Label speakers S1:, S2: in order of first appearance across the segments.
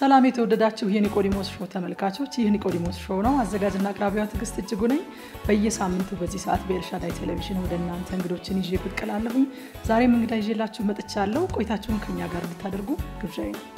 S1: ሰላም የተወደዳችሁ የኒቆዲሞስ ሾው ተመልካቾች፣ ይህ ኒቆዲሞስ ሾው ነው። አዘጋጅና አቅራቢዋ ትዕግስት እጅጉ ነኝ። በየሳምንቱ በዚህ ሰዓት በኤልሻዳይ ቴሌቪዥን ወደ እናንተ እንግዶችን ይዤ ብቅ እላለሁኝ። ዛሬም እንግዳ ይዤላችሁ መጥቻለሁ። ቆይታችሁን ከኛ ጋር እንድታደርጉ ግብዣዬ ነው።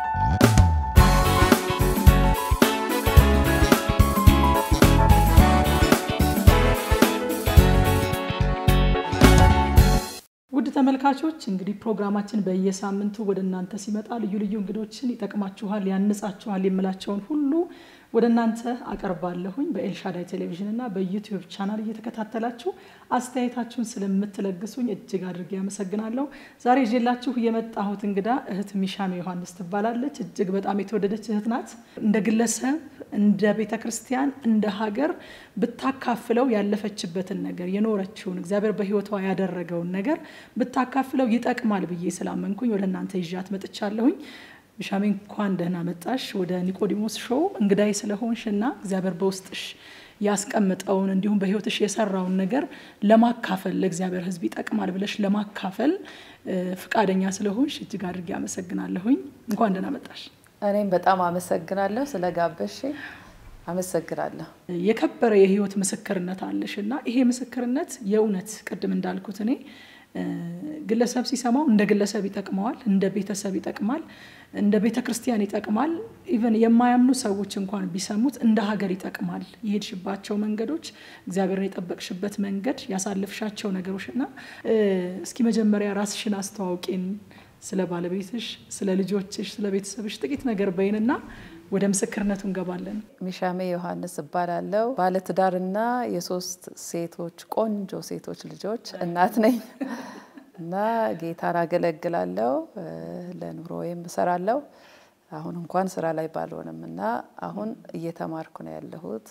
S1: ውድ ተመልካቾች እንግዲህ ፕሮግራማችን በየሳምንቱ ወደ እናንተ ሲመጣ ልዩ ልዩ እንግዶችን ይጠቅማችኋል፣ ያንጻችኋል የምላቸውን ሁሉ ወደ እናንተ አቀርባለሁኝ። በኤልሻዳይ ቴሌቪዥን እና በዩቲዩብ ቻናል እየተከታተላችሁ አስተያየታችሁን ስለምትለግሱኝ እጅግ አድርጌ አመሰግናለሁ። ዛሬ ይዤላችሁ የመጣሁት እንግዳ እህት ሚሻሜ ዮሐንስ ትባላለች። እጅግ በጣም የተወደደች እህት ናት። እንደ ግለሰብ፣ እንደ ቤተ ክርስቲያን፣ እንደ ሀገር ብታካፍለው ያለፈችበትን ነገር የኖረችውን እግዚአብሔር በሕይወቷ ያደረገውን ነገር ብታካፍለው ይጠቅማል ብዬ ስላመንኩኝ ወደ እናንተ ይዣት መጥቻለሁኝ። ሚሻሜ እንኳን ደህና መጣሽ ወደ ኒቆዲሞስ ሾው እንግዳይ ስለሆንሽ እና እግዚአብሔር በውስጥሽ ያስቀምጠውን እንዲሁም በሕይወትሽ የሰራውን ነገር ለማካፈል ለእግዚአብሔር ሕዝብ ይጠቅማል ብለሽ ለማካፈል ፍቃደኛ ስለሆንሽ እጅግ አድርጌ አመሰግናለሁኝ። እንኳን ደህና መጣሽ።
S2: እኔም በጣም አመሰግናለሁ ስለጋበሽ አመሰግናለሁ።
S1: የከበረ የህይወት ምስክርነት አለሽ እና ይሄ ምስክርነት የእውነት ቅድም እንዳልኩት እኔ ግለሰብ ሲሰማው እንደ ግለሰብ ይጠቅመዋል፣ እንደ ቤተሰብ ይጠቅማል፣ እንደ ቤተ ክርስቲያን ይጠቅማል። ኢቨን የማያምኑ ሰዎች እንኳን ቢሰሙት እንደ ሀገር ይጠቅማል። የሄድሽባቸው መንገዶች፣ እግዚአብሔርን የጠበቅሽበት መንገድ፣ ያሳለፍሻቸው ነገሮች እና እስኪ መጀመሪያ ራስሽን አስተዋውቂን። ስለ ባለቤትሽ፣ ስለ ልጆችሽ፣ ስለ ቤተሰብሽ ጥቂት ነገር በይንና ወደ ምስክርነቱ እንገባለን።
S2: ሚሻሜ ዮሐንስ እባላለሁ። ባለትዳርና የሶስት ሴቶች ቆንጆ ሴቶች ልጆች እናት ነኝ እና ጌታን አገለግላለሁ። ለኑሮዬም እሰራለሁ። አሁን እንኳን ስራ ላይ ባልሆንም እና አሁን እየተማርኩ ነው ያለሁት።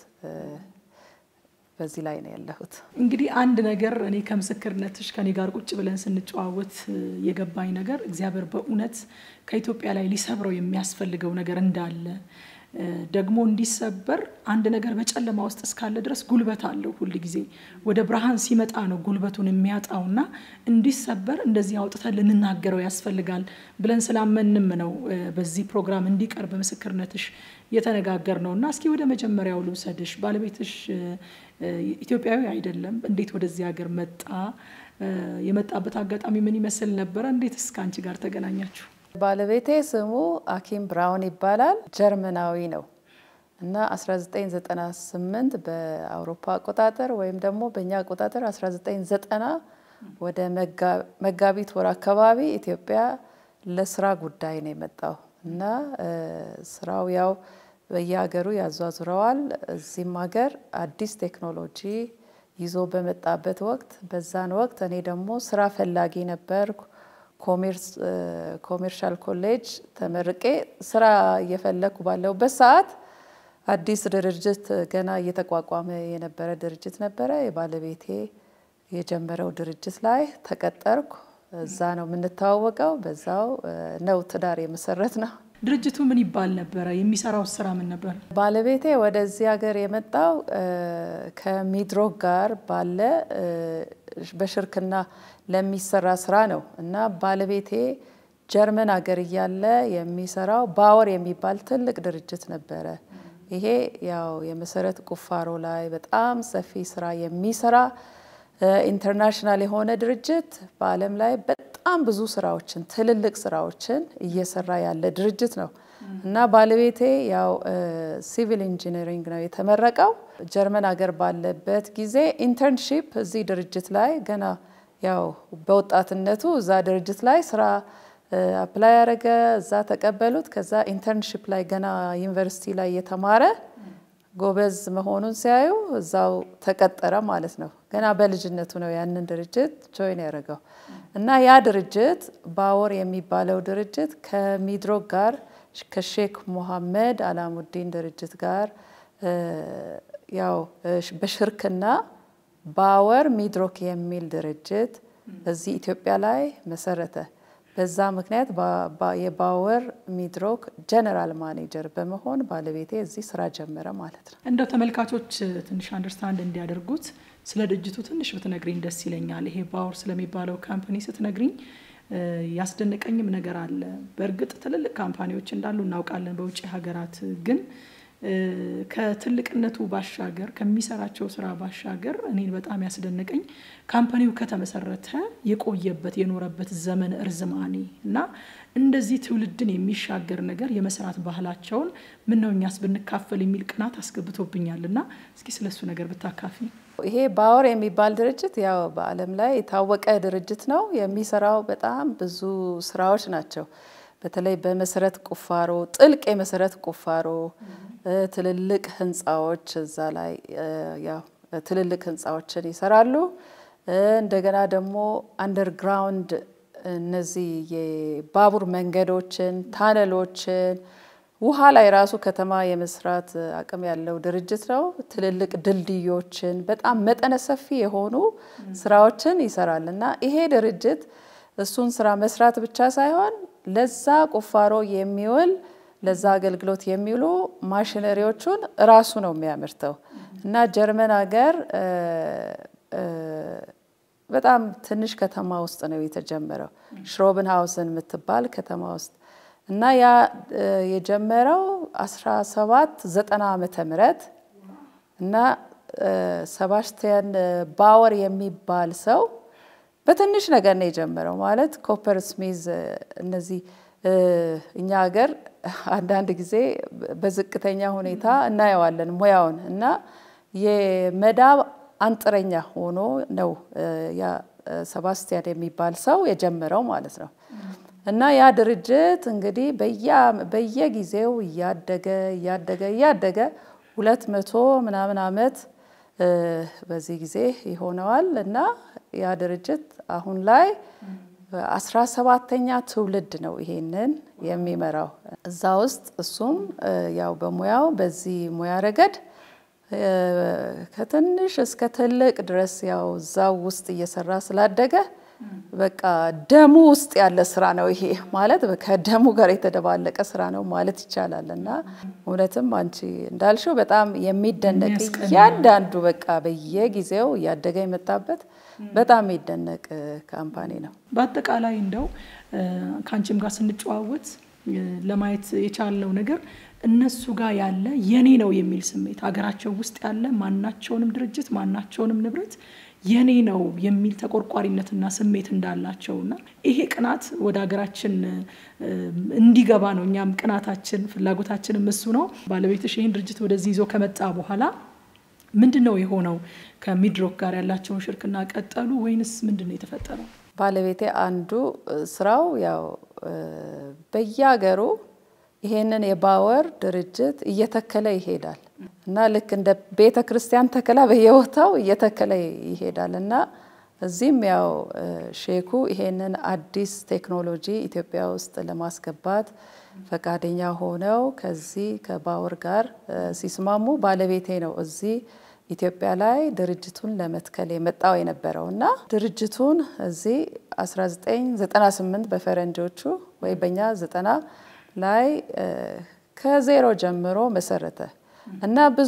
S2: በዚህ ላይ ነው ያለሁት።
S1: እንግዲህ አንድ ነገር እኔ ከምስክርነትሽ ከኔ ጋር ቁጭ ብለን ስንጨዋወት የገባኝ ነገር እግዚአብሔር በእውነት ከኢትዮጵያ ላይ ሊሰብረው የሚያስፈልገው ነገር እንዳለ ደግሞ እንዲሰበር አንድ ነገር በጨለማ ውስጥ እስካለ ድረስ ጉልበት አለው። ሁል ጊዜ ወደ ብርሃን ሲመጣ ነው ጉልበቱን የሚያጣውና እንዲሰበር እንደዚህ አውጥተን ልንናገረው ያስፈልጋል ብለን ስላመንም ነው በዚህ ፕሮግራም እንዲቀርብ ምስክርነትሽ የተነጋገር ነው እና እስኪ ወደ መጀመሪያው ልውሰድሽ። ባለቤትሽ ኢትዮጵያዊ አይደለም። እንዴት ወደዚህ ሀገር መጣ? የመጣበት አጋጣሚ ምን ይመስል ነበረ? እንዴት እስከ አንቺ ጋር ተገናኛችሁ?
S2: ባለቤቴ ስሙ አኪም ብራውን ይባላል። ጀርመናዊ ነው እና 1998 በአውሮፓ አቆጣጠር ወይም ደግሞ በእኛ አቆጣጠር 1990 ወደ መጋቢት ወር አካባቢ ኢትዮጵያ ለስራ ጉዳይ ነው የመጣው እና ስራው ያው በየሀገሩ ያዟዙረዋል። እዚህም ሀገር አዲስ ቴክኖሎጂ ይዞ በመጣበት ወቅት በዛን ወቅት እኔ ደግሞ ስራ ፈላጊ ነበርኩ። ኮሜርሻል ኮሌጅ ተመርቄ ስራ እየፈለግኩ ባለሁበት ሰዓት አዲስ ድርጅት ገና እየተቋቋመ የነበረ ድርጅት ነበረ። የባለቤቴ የጀመረው ድርጅት ላይ ተቀጠርኩ። እዛ ነው የምንተዋወቀው። በዛው ነው ትዳር የመሰረት ነው።
S1: ድርጅቱ ምን ይባል ነበረ? የሚሰራው ስራ ምን ነበር?
S2: ባለቤቴ ወደዚህ ሀገር የመጣው ከሚድሮክ ጋር ባለ በሽርክና ለሚሰራ ስራ ነው እና ባለቤቴ ጀርመን ሀገር እያለ የሚሰራው ባወር የሚባል ትልቅ ድርጅት ነበረ። ይሄ ያው የመሰረት ቁፋሮ ላይ በጣም ሰፊ ስራ የሚሰራ ኢንተርናሽናል የሆነ ድርጅት በዓለም ላይ በጣም ብዙ ስራዎችን ትልልቅ ስራዎችን እየሰራ ያለ ድርጅት ነው እና ባለቤቴ ያው ሲቪል ኢንጂነሪንግ ነው የተመረቀው። ጀርመን ሀገር ባለበት ጊዜ ኢንተርንሺፕ እዚህ ድርጅት ላይ ገና ያው በወጣትነቱ እዛ ድርጅት ላይ ስራ አፕላይ ያደረገ፣ እዛ ተቀበሉት። ከዛ ኢንተርንሺፕ ላይ ገና ዩኒቨርሲቲ ላይ የተማረ ጎበዝ መሆኑን ሲያዩ እዛው ተቀጠረ ማለት ነው። ገና በልጅነቱ ነው ያንን ድርጅት ጆይን ያደረገው እና ያ ድርጅት ባወር የሚባለው ድርጅት ከሚድሮክ ጋር ከሼክ ሙሐመድ አላሙዲን ድርጅት ጋር ያው በሽርክና ባወር ሚድሮክ የሚል ድርጅት እዚህ ኢትዮጵያ ላይ መሰረተ። በዛ ምክንያት የባወር ሚድሮክ ጀነራል ማኔጀር በመሆን ባለቤቴ እዚህ ስራ ጀመረ ማለት ነው።
S1: እንደው ተመልካቾች ትንሽ አንደርስታንድ እንዲያደርጉት ስለ ድርጅቱ ትንሽ ብትነግሪኝ ደስ ይለኛል። ይሄ ባወር ስለሚባለው ካምፕኒ ስትነግሪኝ ያስደነቀኝም ነገር አለ። በእርግጥ ትልልቅ ካምፓኒዎች እንዳሉ እናውቃለን በውጭ ሀገራት ግን ከትልቅነቱ ባሻገር ከሚሰራቸው ስራ ባሻገር እኔን በጣም ያስደነቀኝ ካምፓኒው ከተመሰረተ የቆየበት የኖረበት ዘመን እርዝማኔ እና እንደዚህ ትውልድን የሚሻገር ነገር የመስራት ባህላቸውን ምን ነው እኛስ ብንካፈል የሚል ቅናት አስገብቶብኛል እና እስኪ ስለሱ ነገር ብታካፊ።
S2: ይሄ ባወር የሚባል ድርጅት ያው በዓለም ላይ የታወቀ ድርጅት ነው። የሚሰራው በጣም ብዙ ስራዎች ናቸው። በተለይ በመሰረት ቁፋሮ፣ ጥልቅ የመሰረት ቁፋሮ፣ ትልልቅ ህንፃዎች እዛ ላይ ያው ትልልቅ ህንፃዎችን ይሰራሉ። እንደገና ደግሞ አንደርግራውንድ እነዚህ የባቡር መንገዶችን፣ ታነሎችን ውሃ ላይ ራሱ ከተማ የመስራት አቅም ያለው ድርጅት ነው። ትልልቅ ድልድዮችን በጣም መጠነ ሰፊ የሆኑ ስራዎችን ይሰራል እና ይሄ ድርጅት እሱን ስራ መስራት ብቻ ሳይሆን ለዛ ቁፋሮ የሚውል ለዛ አገልግሎት የሚውሉ ማሽነሪዎቹን ራሱ ነው የሚያመርተው እና ጀርመን ሀገር በጣም ትንሽ ከተማ ውስጥ ነው የተጀመረው ሽሮብን ሀውስን የምትባል ከተማ ውስጥ እና ያ የጀመረው 1790 ዓመተ ምህረት እና ሰባስቲያን ባወር የሚባል ሰው በትንሽ ነገር ነው የጀመረው። ማለት ኮፐር ስሚዝ እነዚህ እኛ ሀገር አንዳንድ ጊዜ በዝቅተኛ ሁኔታ እናየዋለን ሙያውን እና የመዳብ አንጥረኛ ሆኖ ነው ያ ሰባስቲያን የሚባል ሰው የጀመረው ማለት ነው። እና ያ ድርጅት እንግዲህ በየጊዜው እያደገ እያደገ እያደገ ሁለት መቶ ምናምን ዓመት በዚህ ጊዜ ይሆነዋል እና ያ ድርጅት አሁን ላይ አስራ ሰባተኛ ትውልድ ነው ይሄንን የሚመራው። እዛ ውስጥ እሱም ያው በሙያው በዚህ ሙያ ረገድ ከትንሽ እስከ ትልቅ ድረስ ያው እዛው ውስጥ እየሰራ ስላደገ በቃ ደሙ ውስጥ ያለ ስራ ነው ይሄ ማለት ከደሙ ጋር የተደባለቀ ስራ ነው ማለት ይቻላል። እና እውነትም አንቺ እንዳልሽው በጣም የሚደነቅ እያንዳንዱ በቃ በየጊዜው እያደገ የመጣበት በጣም የሚደነቅ ካምፓኒ ነው።
S1: በአጠቃላይ እንደው ከአንቺም ጋር ስንጨዋወት ለማየት የቻልነው ነገር እነሱ ጋር ያለ የኔ ነው የሚል ስሜት ሀገራቸው ውስጥ ያለ ማናቸውንም ድርጅት ማናቸውንም ንብረት የኔ ነው የሚል ተቆርቋሪነትና ስሜት እንዳላቸውና ይሄ ቅናት ወደ ሀገራችን እንዲገባ ነው። እኛም ቅናታችን ፍላጎታችንም እሱ ነው። ባለቤትሽ ይህን ድርጅት ወደዚህ ይዞ ከመጣ በኋላ ምንድን ነው የሆነው? ከሚድሮክ ጋር ያላቸውን ሽርክና ቀጠሉ ወይንስ ምንድን ነው የተፈጠረው?
S2: ባለቤቴ አንዱ ስራው ያው በየሀገሩ ይሄንን የባወር ድርጅት እየተከለ ይሄዳል እና ልክ እንደ ቤተ ክርስቲያን ተከላ በየቦታው እየተከለ ይሄዳል እና እዚህም ያው ሼኩ ይሄንን አዲስ ቴክኖሎጂ ኢትዮጵያ ውስጥ ለማስገባት ፈቃደኛ ሆነው ከዚህ ከባወር ጋር ሲስማሙ ባለቤቴ ነው እዚህ ኢትዮጵያ ላይ ድርጅቱን ለመትከል የመጣው የነበረው እና ድርጅቱን እዚህ 1998 በፈረንጆቹ ወይ በእኛ ዘጠና ላይ ከዜሮ ጀምሮ መሰረተ እና ብዙ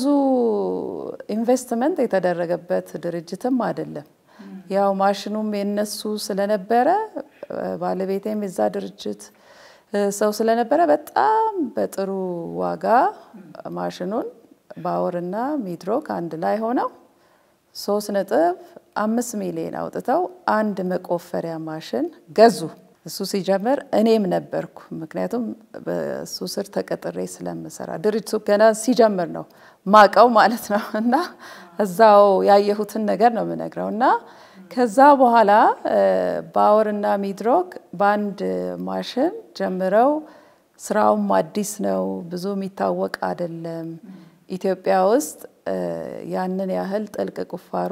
S2: ኢንቨስትመንት የተደረገበት ድርጅትም አይደለም። ያው ማሽኑም የነሱ ስለነበረ ባለቤቴም የዛ ድርጅት ሰው ስለነበረ በጣም በጥሩ ዋጋ ማሽኑን ባወርና ሚድሮክ አንድ ላይ ሆነው ሶስት ነጥብ አምስት ሚሊዮን አውጥተው አንድ መቆፈሪያ ማሽን ገዙ። እሱ ሲጀምር እኔም ነበርኩ። ምክንያቱም በእሱ ስር ተቀጥሬ ስለምሰራ ድርጅቱ ገና ሲጀምር ነው ማቀው ማለት ነው። እና እዛው ያየሁትን ነገር ነው የምነግረው። እና ከዛ በኋላ ባወርና ሚድሮክ በአንድ ማሽን ጀምረው ስራውም አዲስ ነው፣ ብዙ የሚታወቅ አይደለም። ኢትዮጵያ ውስጥ ያንን ያህል ጥልቅ ቁፋሮ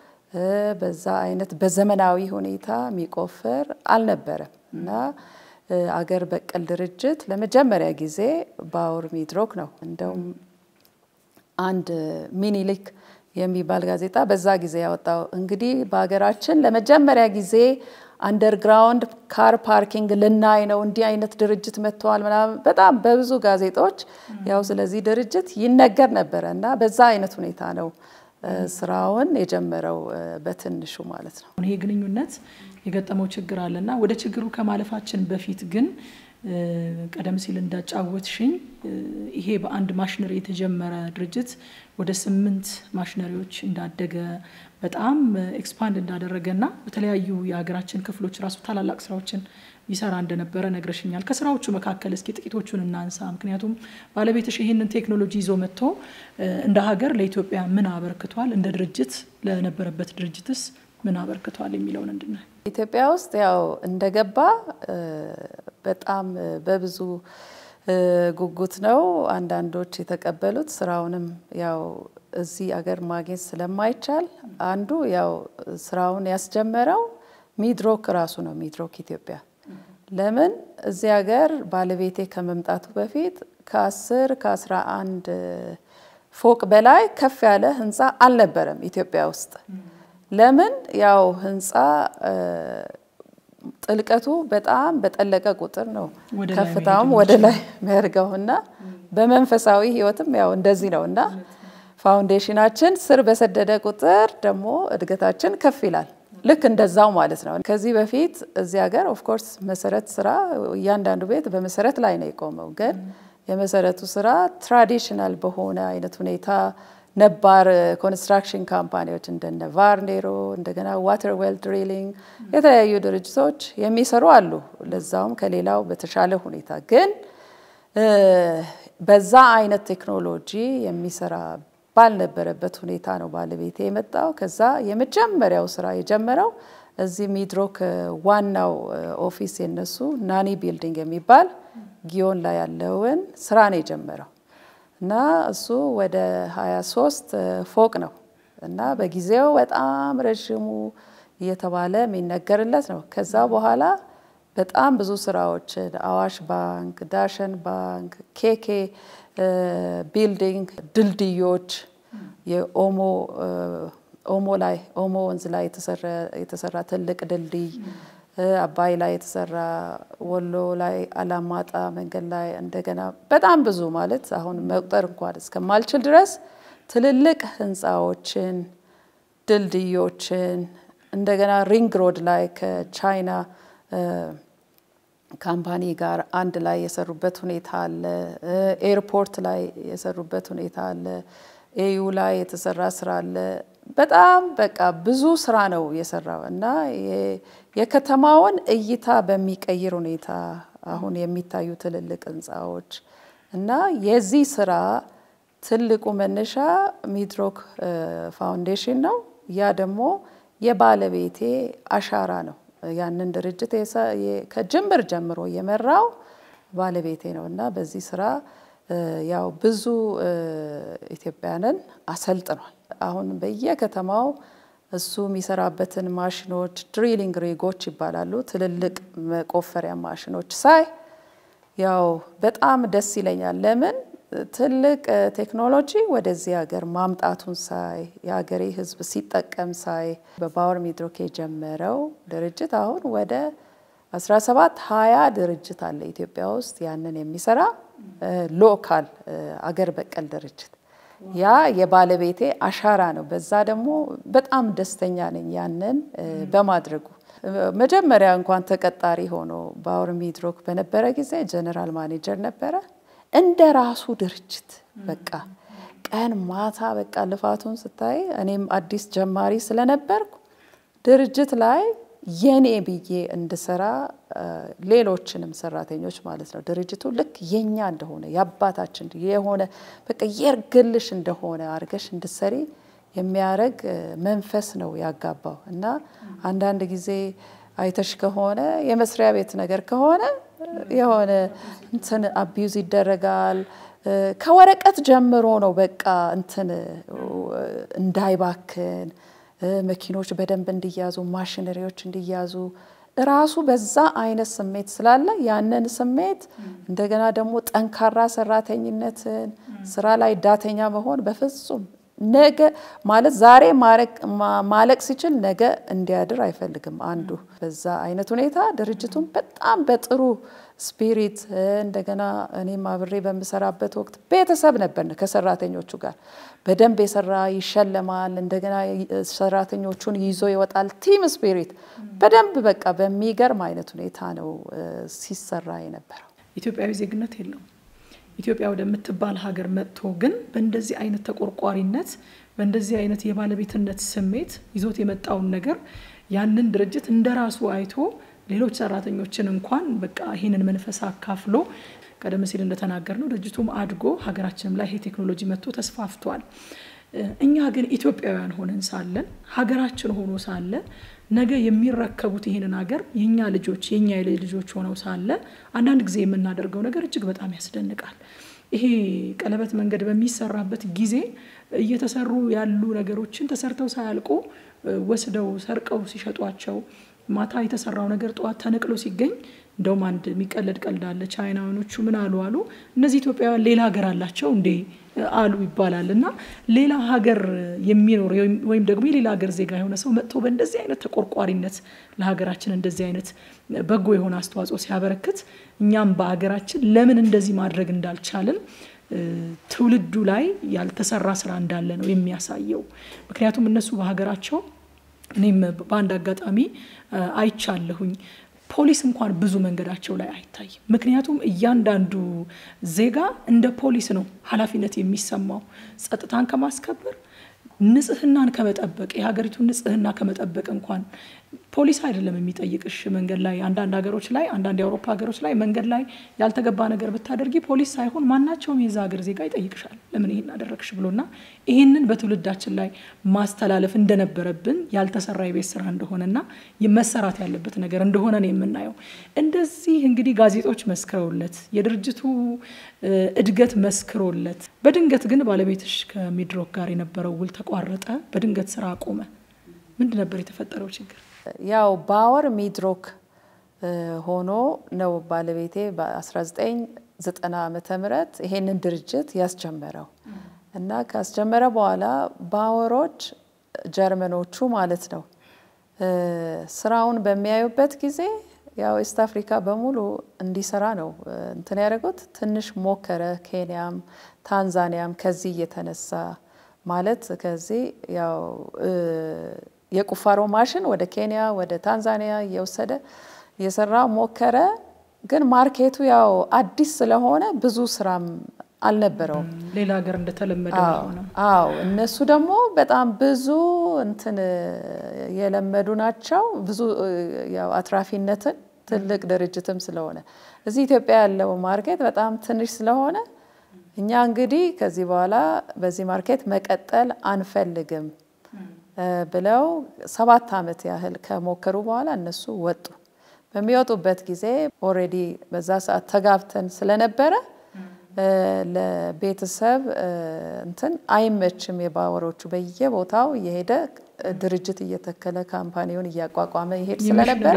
S2: በዛ አይነት በዘመናዊ ሁኔታ የሚቆፍር አልነበረም እና አገር በቀል ድርጅት ለመጀመሪያ ጊዜ ባወር ሚድሮክ ነው። እንደውም አንድ ሚኒሊክ የሚባል ጋዜጣ በዛ ጊዜ ያወጣው እንግዲህ በሀገራችን ለመጀመሪያ ጊዜ አንደርግራውንድ ካር ፓርኪንግ ልናይ ነው፣ እንዲህ አይነት ድርጅት መጥተዋል ምናምን በጣም በብዙ ጋዜጦች ያው ስለዚህ ድርጅት ይነገር ነበረ እና በዛ አይነት ሁኔታ ነው ስራውን የጀመረው በትንሹ ማለት ነው።
S1: ይሄ ግንኙነት የገጠመው ችግር አለና ወደ ችግሩ ከማለፋችን በፊት ግን ቀደም ሲል እንዳጫወትሽኝ ይሄ በአንድ ማሽነሪ የተጀመረ ድርጅት ወደ ስምንት ማሽነሪዎች እንዳደገ በጣም ኤክስፓንድ እንዳደረገና በተለያዩ የሀገራችን ክፍሎች ራሱ ታላላቅ ስራዎችን ይሰራ እንደነበረ ነግረሽኛል። ከስራዎቹ መካከል እስኪ ጥቂቶቹን እናንሳ። ምክንያቱም ባለቤትሽ ይህንን ቴክኖሎጂ ይዞ መጥቶ እንደ ሀገር ለኢትዮጵያ ምን አበርክቷል፣ እንደ ድርጅት ለነበረበት ድርጅትስ ምን አበርክቷል የሚለውን እንድናይ።
S2: ኢትዮጵያ ውስጥ ያው እንደገባ በጣም በብዙ ጉጉት ነው አንዳንዶች የተቀበሉት። ስራውንም ያው እዚህ አገር ማግኘት ስለማይቻል አንዱ ያው ስራውን ያስጀመረው ሚድሮክ ራሱ ነው። ሚድሮክ ኢትዮጵያ ለምን እዚህ ሀገር ባለቤቴ ከመምጣቱ በፊት ከአስር ከአስራ አንድ ፎቅ በላይ ከፍ ያለ ህንፃ አልነበረም ኢትዮጵያ ውስጥ። ለምን ያው ህንፃ ጥልቀቱ በጣም በጠለቀ ቁጥር ነው ከፍታውም ወደ ላይ የሚያደርገውና በመንፈሳዊ ህይወትም ያው እንደዚህ ነው እና ፋውንዴሽናችን ስር በሰደደ ቁጥር ደግሞ እድገታችን ከፍ ይላል። ልክ እንደዛው ማለት ነው። ከዚህ በፊት እዚህ ሀገር ኦፍኮርስ መሰረት ስራ እያንዳንዱ ቤት በመሰረት ላይ ነው የቆመው። ግን የመሰረቱ ስራ ትራዲሽናል በሆነ አይነት ሁኔታ ነባር ኮንስትራክሽን ካምፓኒዎች እንደነ ቫርኔሮ እንደገና ዋተር ዌል ድሪሊንግ የተለያዩ ድርጅቶች የሚሰሩ አሉ። ለዛውም ከሌላው በተሻለ ሁኔታ ግን በዛ አይነት ቴክኖሎጂ የሚሰራ ባልነበረበት ሁኔታ ነው ባለቤቴ የመጣው። ከዛ የመጀመሪያው ስራ የጀመረው እዚህ ሚድሮክ ዋናው ኦፊስ የነሱ ናኒ ቢልዲንግ የሚባል ጊዮን ላይ ያለውን ስራ ነው የጀመረው እና እሱ ወደ 23 ፎቅ ነው እና በጊዜው በጣም ረዥሙ እየተባለ የሚነገርለት ነው። ከዛ በኋላ በጣም ብዙ ስራዎችን አዋሽ ባንክ፣ ዳሸን ባንክ፣ ኬኬ ቢልዲንግ፣ ድልድዮች የኦሞ ኦሞ ላይ ኦሞ ወንዝ ላይ የተሰራ ትልቅ ድልድይ፣ አባይ ላይ የተሰራ ወሎ ላይ አላማጣ መንገድ ላይ እንደገና በጣም ብዙ ማለት አሁን መቁጠር እንኳን እስከማልችል ድረስ ትልልቅ ህንፃዎችን፣ ድልድዮችን እንደገና ሪንግ ሮድ ላይ ከቻይና ካምፓኒ ጋር አንድ ላይ የሰሩበት ሁኔታ አለ። ኤርፖርት ላይ የሰሩበት ሁኔታ አለ። ኤዩ ላይ የተሰራ ስራ አለ። በጣም በቃ ብዙ ስራ ነው የሰራው እና የከተማውን እይታ በሚቀይር ሁኔታ አሁን የሚታዩ ትልልቅ ህንፃዎች እና የዚህ ስራ ትልቁ መነሻ ሚድሮክ ፋውንዴሽን ነው። ያ ደግሞ የባለቤቴ አሻራ ነው። ያንን ድርጅት ከጅምር ጀምሮ የመራው ባለቤቴ ነው እና በዚህ ስራ ያው ብዙ ኢትዮጵያንን አሰልጥኗል። አሁን በየከተማው እሱ የሚሰራበትን ማሽኖች ድሪሊንግ ሪጎች ይባላሉ፣ ትልልቅ መቆፈሪያ ማሽኖች ሳይ ያው በጣም ደስ ይለኛል። ለምን ትልቅ ቴክኖሎጂ ወደዚህ ሀገር ማምጣቱን ሳይ የሀገሬ ሕዝብ ሲጠቀም ሳይ በፓወር ሚድሮክ የጀመረው ድርጅት አሁን ወደ 17 20 ድርጅት አለ ኢትዮጵያ ውስጥ ያንን የሚሰራ ሎካል አገር በቀል ድርጅት። ያ የባለቤቴ አሻራ ነው። በዛ ደግሞ በጣም ደስተኛ ነኝ ያንን በማድረጉ። መጀመሪያ እንኳን ተቀጣሪ ሆኖ ፓወር ሚድሮክ በነበረ ጊዜ ጀነራል ማኔጀር ነበረ። እንደ ራሱ ድርጅት በቃ ቀን ማታ በቃ ልፋቱን ስታይ፣ እኔም አዲስ ጀማሪ ስለነበርኩ ድርጅት ላይ የኔ ብዬ እንድሰራ ሌሎችንም ሰራተኞች ማለት ነው ድርጅቱ ልክ የኛ እንደሆነ የአባታችን የሆነ በቃ የርግልሽ እንደሆነ አድርገሽ እንድሰሪ የሚያደርግ መንፈስ ነው ያጋባው እና አንዳንድ ጊዜ አይተሽ ከሆነ የመስሪያ ቤት ነገር ከሆነ የሆነ እንትን አቢዩዝ ይደረጋል። ከወረቀት ጀምሮ ነው በቃ እንትን እንዳይባክን መኪኖች በደንብ እንዲያዙ፣ ማሽነሪዎች እንዲያዙ ራሱ በዛ አይነት ስሜት ስላለ ያንን ስሜት እንደገና ደግሞ ጠንካራ ሰራተኝነትን ስራ ላይ ዳተኛ መሆን በፍጹም ነገ ማለት ዛሬ ማለቅ ሲችል ነገ እንዲያድር አይፈልግም አንዱ። በዛ አይነት ሁኔታ ድርጅቱን በጣም በጥሩ ስፒሪት እንደገና እኔም አብሬ በምሰራበት ወቅት ቤተሰብ ነበር ከሰራተኞቹ ጋር በደንብ የሰራ ይሸለማል። እንደገና ሰራተኞቹን ይዞ ይወጣል። ቲም ስፒሪት በደንብ በቃ በሚገርም አይነት ሁኔታ ነው ሲሰራ የነበረው።
S1: ኢትዮጵያዊ ዜግነት የለውም። ኢትዮጵያ ወደምትባል ሀገር መጥቶ ግን በእንደዚህ አይነት ተቆርቋሪነት በእንደዚህ አይነት የባለቤትነት ስሜት ይዞት የመጣውን ነገር ያንን ድርጅት እንደ ራሱ አይቶ ሌሎች ሰራተኞችን እንኳን በቃ ይህንን መንፈስ አካፍሎ ቀደም ሲል እንደተናገር ነው ድርጅቱም አድጎ ሀገራችንም ላይ ይሄ ቴክኖሎጂ መጥቶ ተስፋፍቷል። እኛ ግን ኢትዮጵያውያን ሆነን ሳለን ሀገራችን ሆኖ ሳለ ነገ የሚረከቡት ይህንን ሀገር የእኛ ልጆች የእኛ የልጅ ልጆች ሆነው ሳለ አንዳንድ ጊዜ የምናደርገው ነገር እጅግ በጣም ያስደንቃል። ይሄ ቀለበት መንገድ በሚሰራበት ጊዜ እየተሰሩ ያሉ ነገሮችን ተሰርተው ሳያልቁ ወስደው ሰርቀው ሲሸጧቸው ማታ የተሰራው ነገር ጠዋት ተነቅሎ ሲገኝ እንደውም አንድ የሚቀለድ ቀልድ አለ። ቻይናውያኖቹ ምን አሉ አሉ እነዚህ ኢትዮጵያውያን ሌላ ሀገር አላቸው እንዴ አሉ ይባላል። እና ሌላ ሀገር የሚኖር ወይም ደግሞ የሌላ ሀገር ዜጋ የሆነ ሰው መጥቶ በእንደዚህ አይነት ተቆርቋሪነት ለሀገራችን እንደዚህ አይነት በጎ የሆነ አስተዋጽኦ ሲያበረክት እኛም በሀገራችን ለምን እንደዚህ ማድረግ እንዳልቻልን ትውልዱ ላይ ያልተሰራ ስራ እንዳለ ነው የሚያሳየው። ምክንያቱም እነሱ በሀገራቸው እኔም በአንድ አጋጣሚ አይቻለሁኝ ፖሊስ እንኳን ብዙ መንገዳቸው ላይ አይታይም። ምክንያቱም እያንዳንዱ ዜጋ እንደ ፖሊስ ነው ኃላፊነት የሚሰማው ጸጥታን ከማስከበር ንጽህናን ከመጠበቅ የሀገሪቱን ንጽህና ከመጠበቅ እንኳን ፖሊስ አይደለም የሚጠይቅሽ። መንገድ ላይ አንዳንድ ሀገሮች ላይ አንዳንድ የአውሮፓ ሀገሮች ላይ መንገድ ላይ ያልተገባ ነገር ብታደርጊ ፖሊስ ሳይሆን ማናቸውም የዛ ሀገር ዜጋ ይጠይቅሻል፣ ለምን ይሄን አደረግሽ ብሎና ይህንን በትውልዳችን ላይ ማስተላለፍ እንደነበረብን ያልተሰራ የቤት ስራ እንደሆነና መሰራት ያለበት ነገር እንደሆነ ነው የምናየው። እንደዚህ እንግዲህ ጋዜጦች መስክረውለት የድርጅቱ እድገት መስክሮለት፣ በድንገት ግን ባለቤትሽ ከሚድሮክ ጋር የነበረው ውል ተቋረጠ፣ በድንገት ስራ አቆመ። ምንድን ነበር የተፈጠረው ችግር?
S2: ያው ባወር ሚድሮክ ሆኖ ነው ባለቤቴ በ1990 ዓመተ ምህረት ይሄንን ድርጅት ያስጀመረው እና ካስጀመረ በኋላ ባወሮች ጀርመኖቹ ማለት ነው ስራውን በሚያዩበት ጊዜ ያው ኢስት አፍሪካ በሙሉ እንዲሰራ ነው እንትን ያደረጉት። ትንሽ ሞከረ። ኬንያም ታንዛኒያም ከዚህ እየተነሳ ማለት ከዚህ ያው የቁፋሮ ማሽን ወደ ኬንያ ወደ ታንዛኒያ እየወሰደ እየሰራ ሞከረ። ግን ማርኬቱ ያው አዲስ ስለሆነ ብዙ ስራም አልነበረውም።
S1: ሌላ ሀገር እንደተለመደ ሆነ።
S2: አዎ እነሱ ደግሞ በጣም ብዙ እንትን የለመዱ ናቸው። ብዙ ያው አትራፊነትን ትልቅ ድርጅትም ስለሆነ እዚህ ኢትዮጵያ ያለው ማርኬት በጣም ትንሽ ስለሆነ እኛ እንግዲህ ከዚህ በኋላ በዚህ ማርኬት መቀጠል አንፈልግም ብለው ሰባት ዓመት ያህል ከሞከሩ በኋላ እነሱ ወጡ። በሚወጡበት ጊዜ ኦልሬዲ በዛ ሰዓት ተጋብተን ስለነበረ ለቤተሰብ እንትን አይመችም። የባወሮቹ በየቦታው እየሄደ ድርጅት እየተከለ ካምፓኒውን እያቋቋመ ይሄድ ስለነበረ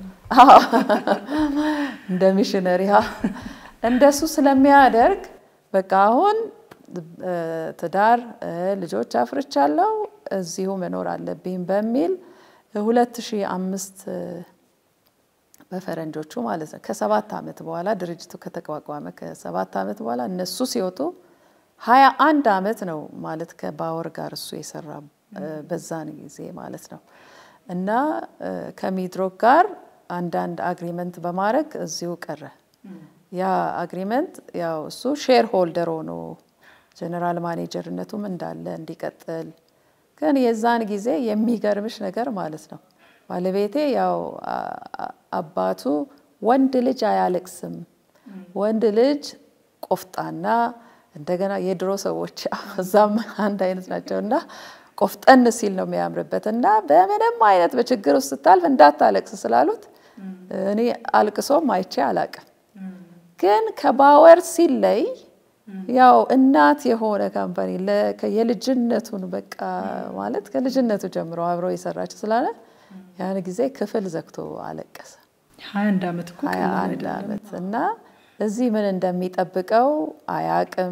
S2: እንደ ሚሽነሪ እንደሱ ስለሚያደርግ በቃ አሁን ትዳር ልጆች አፍርቻለሁ እዚሁ መኖር አለብኝ በሚል 2005 በፈረንጆቹ ማለት ነው። ከሰባት ዓመት በኋላ ድርጅቱ ከተቋቋመ ከሰባት ዓመት በኋላ እነሱ ሲወጡ ሀያ አንድ ዓመት ነው ማለት ከባወር ጋር እሱ የሰራ በዛን ጊዜ ማለት ነው። እና ከሚድሮክ ጋር አንዳንድ አግሪመንት በማድረግ እዚሁ ቀረ። ያ አግሪመንት ያው እሱ ሼር ሆልደር ሆኖ ጀነራል ማኔጀርነቱም እንዳለ እንዲቀጥል ግን የዛን ጊዜ የሚገርምሽ ነገር ማለት ነው ባለቤቴ ያው አባቱ ወንድ ልጅ አያለቅስም፣ ወንድ ልጅ ቆፍጣና፣ እንደገና የድሮ ሰዎች እዛም አንድ አይነት ናቸው እና ቆፍጠን ሲል ነው የሚያምርበት እና በምንም አይነት በችግር ውስጥ ስታልፍ እንዳታለቅስ ስላሉት እኔ አልቅሶም አይቼ አላቅም። ግን ከባወር ሲለይ ያው እናት የሆነ ካምፓኒ የልጅነቱን በቃ ማለት ከልጅነቱ ጀምሮ አብረው የሰራች ስላለ ያን ጊዜ ክፍል ዘግቶ አለቀሰ።
S1: ሀያ አንድ ዓመት እኮ
S2: ሀያ አንድ ዓመት እና እዚህ ምን እንደሚጠብቀው አያቅም።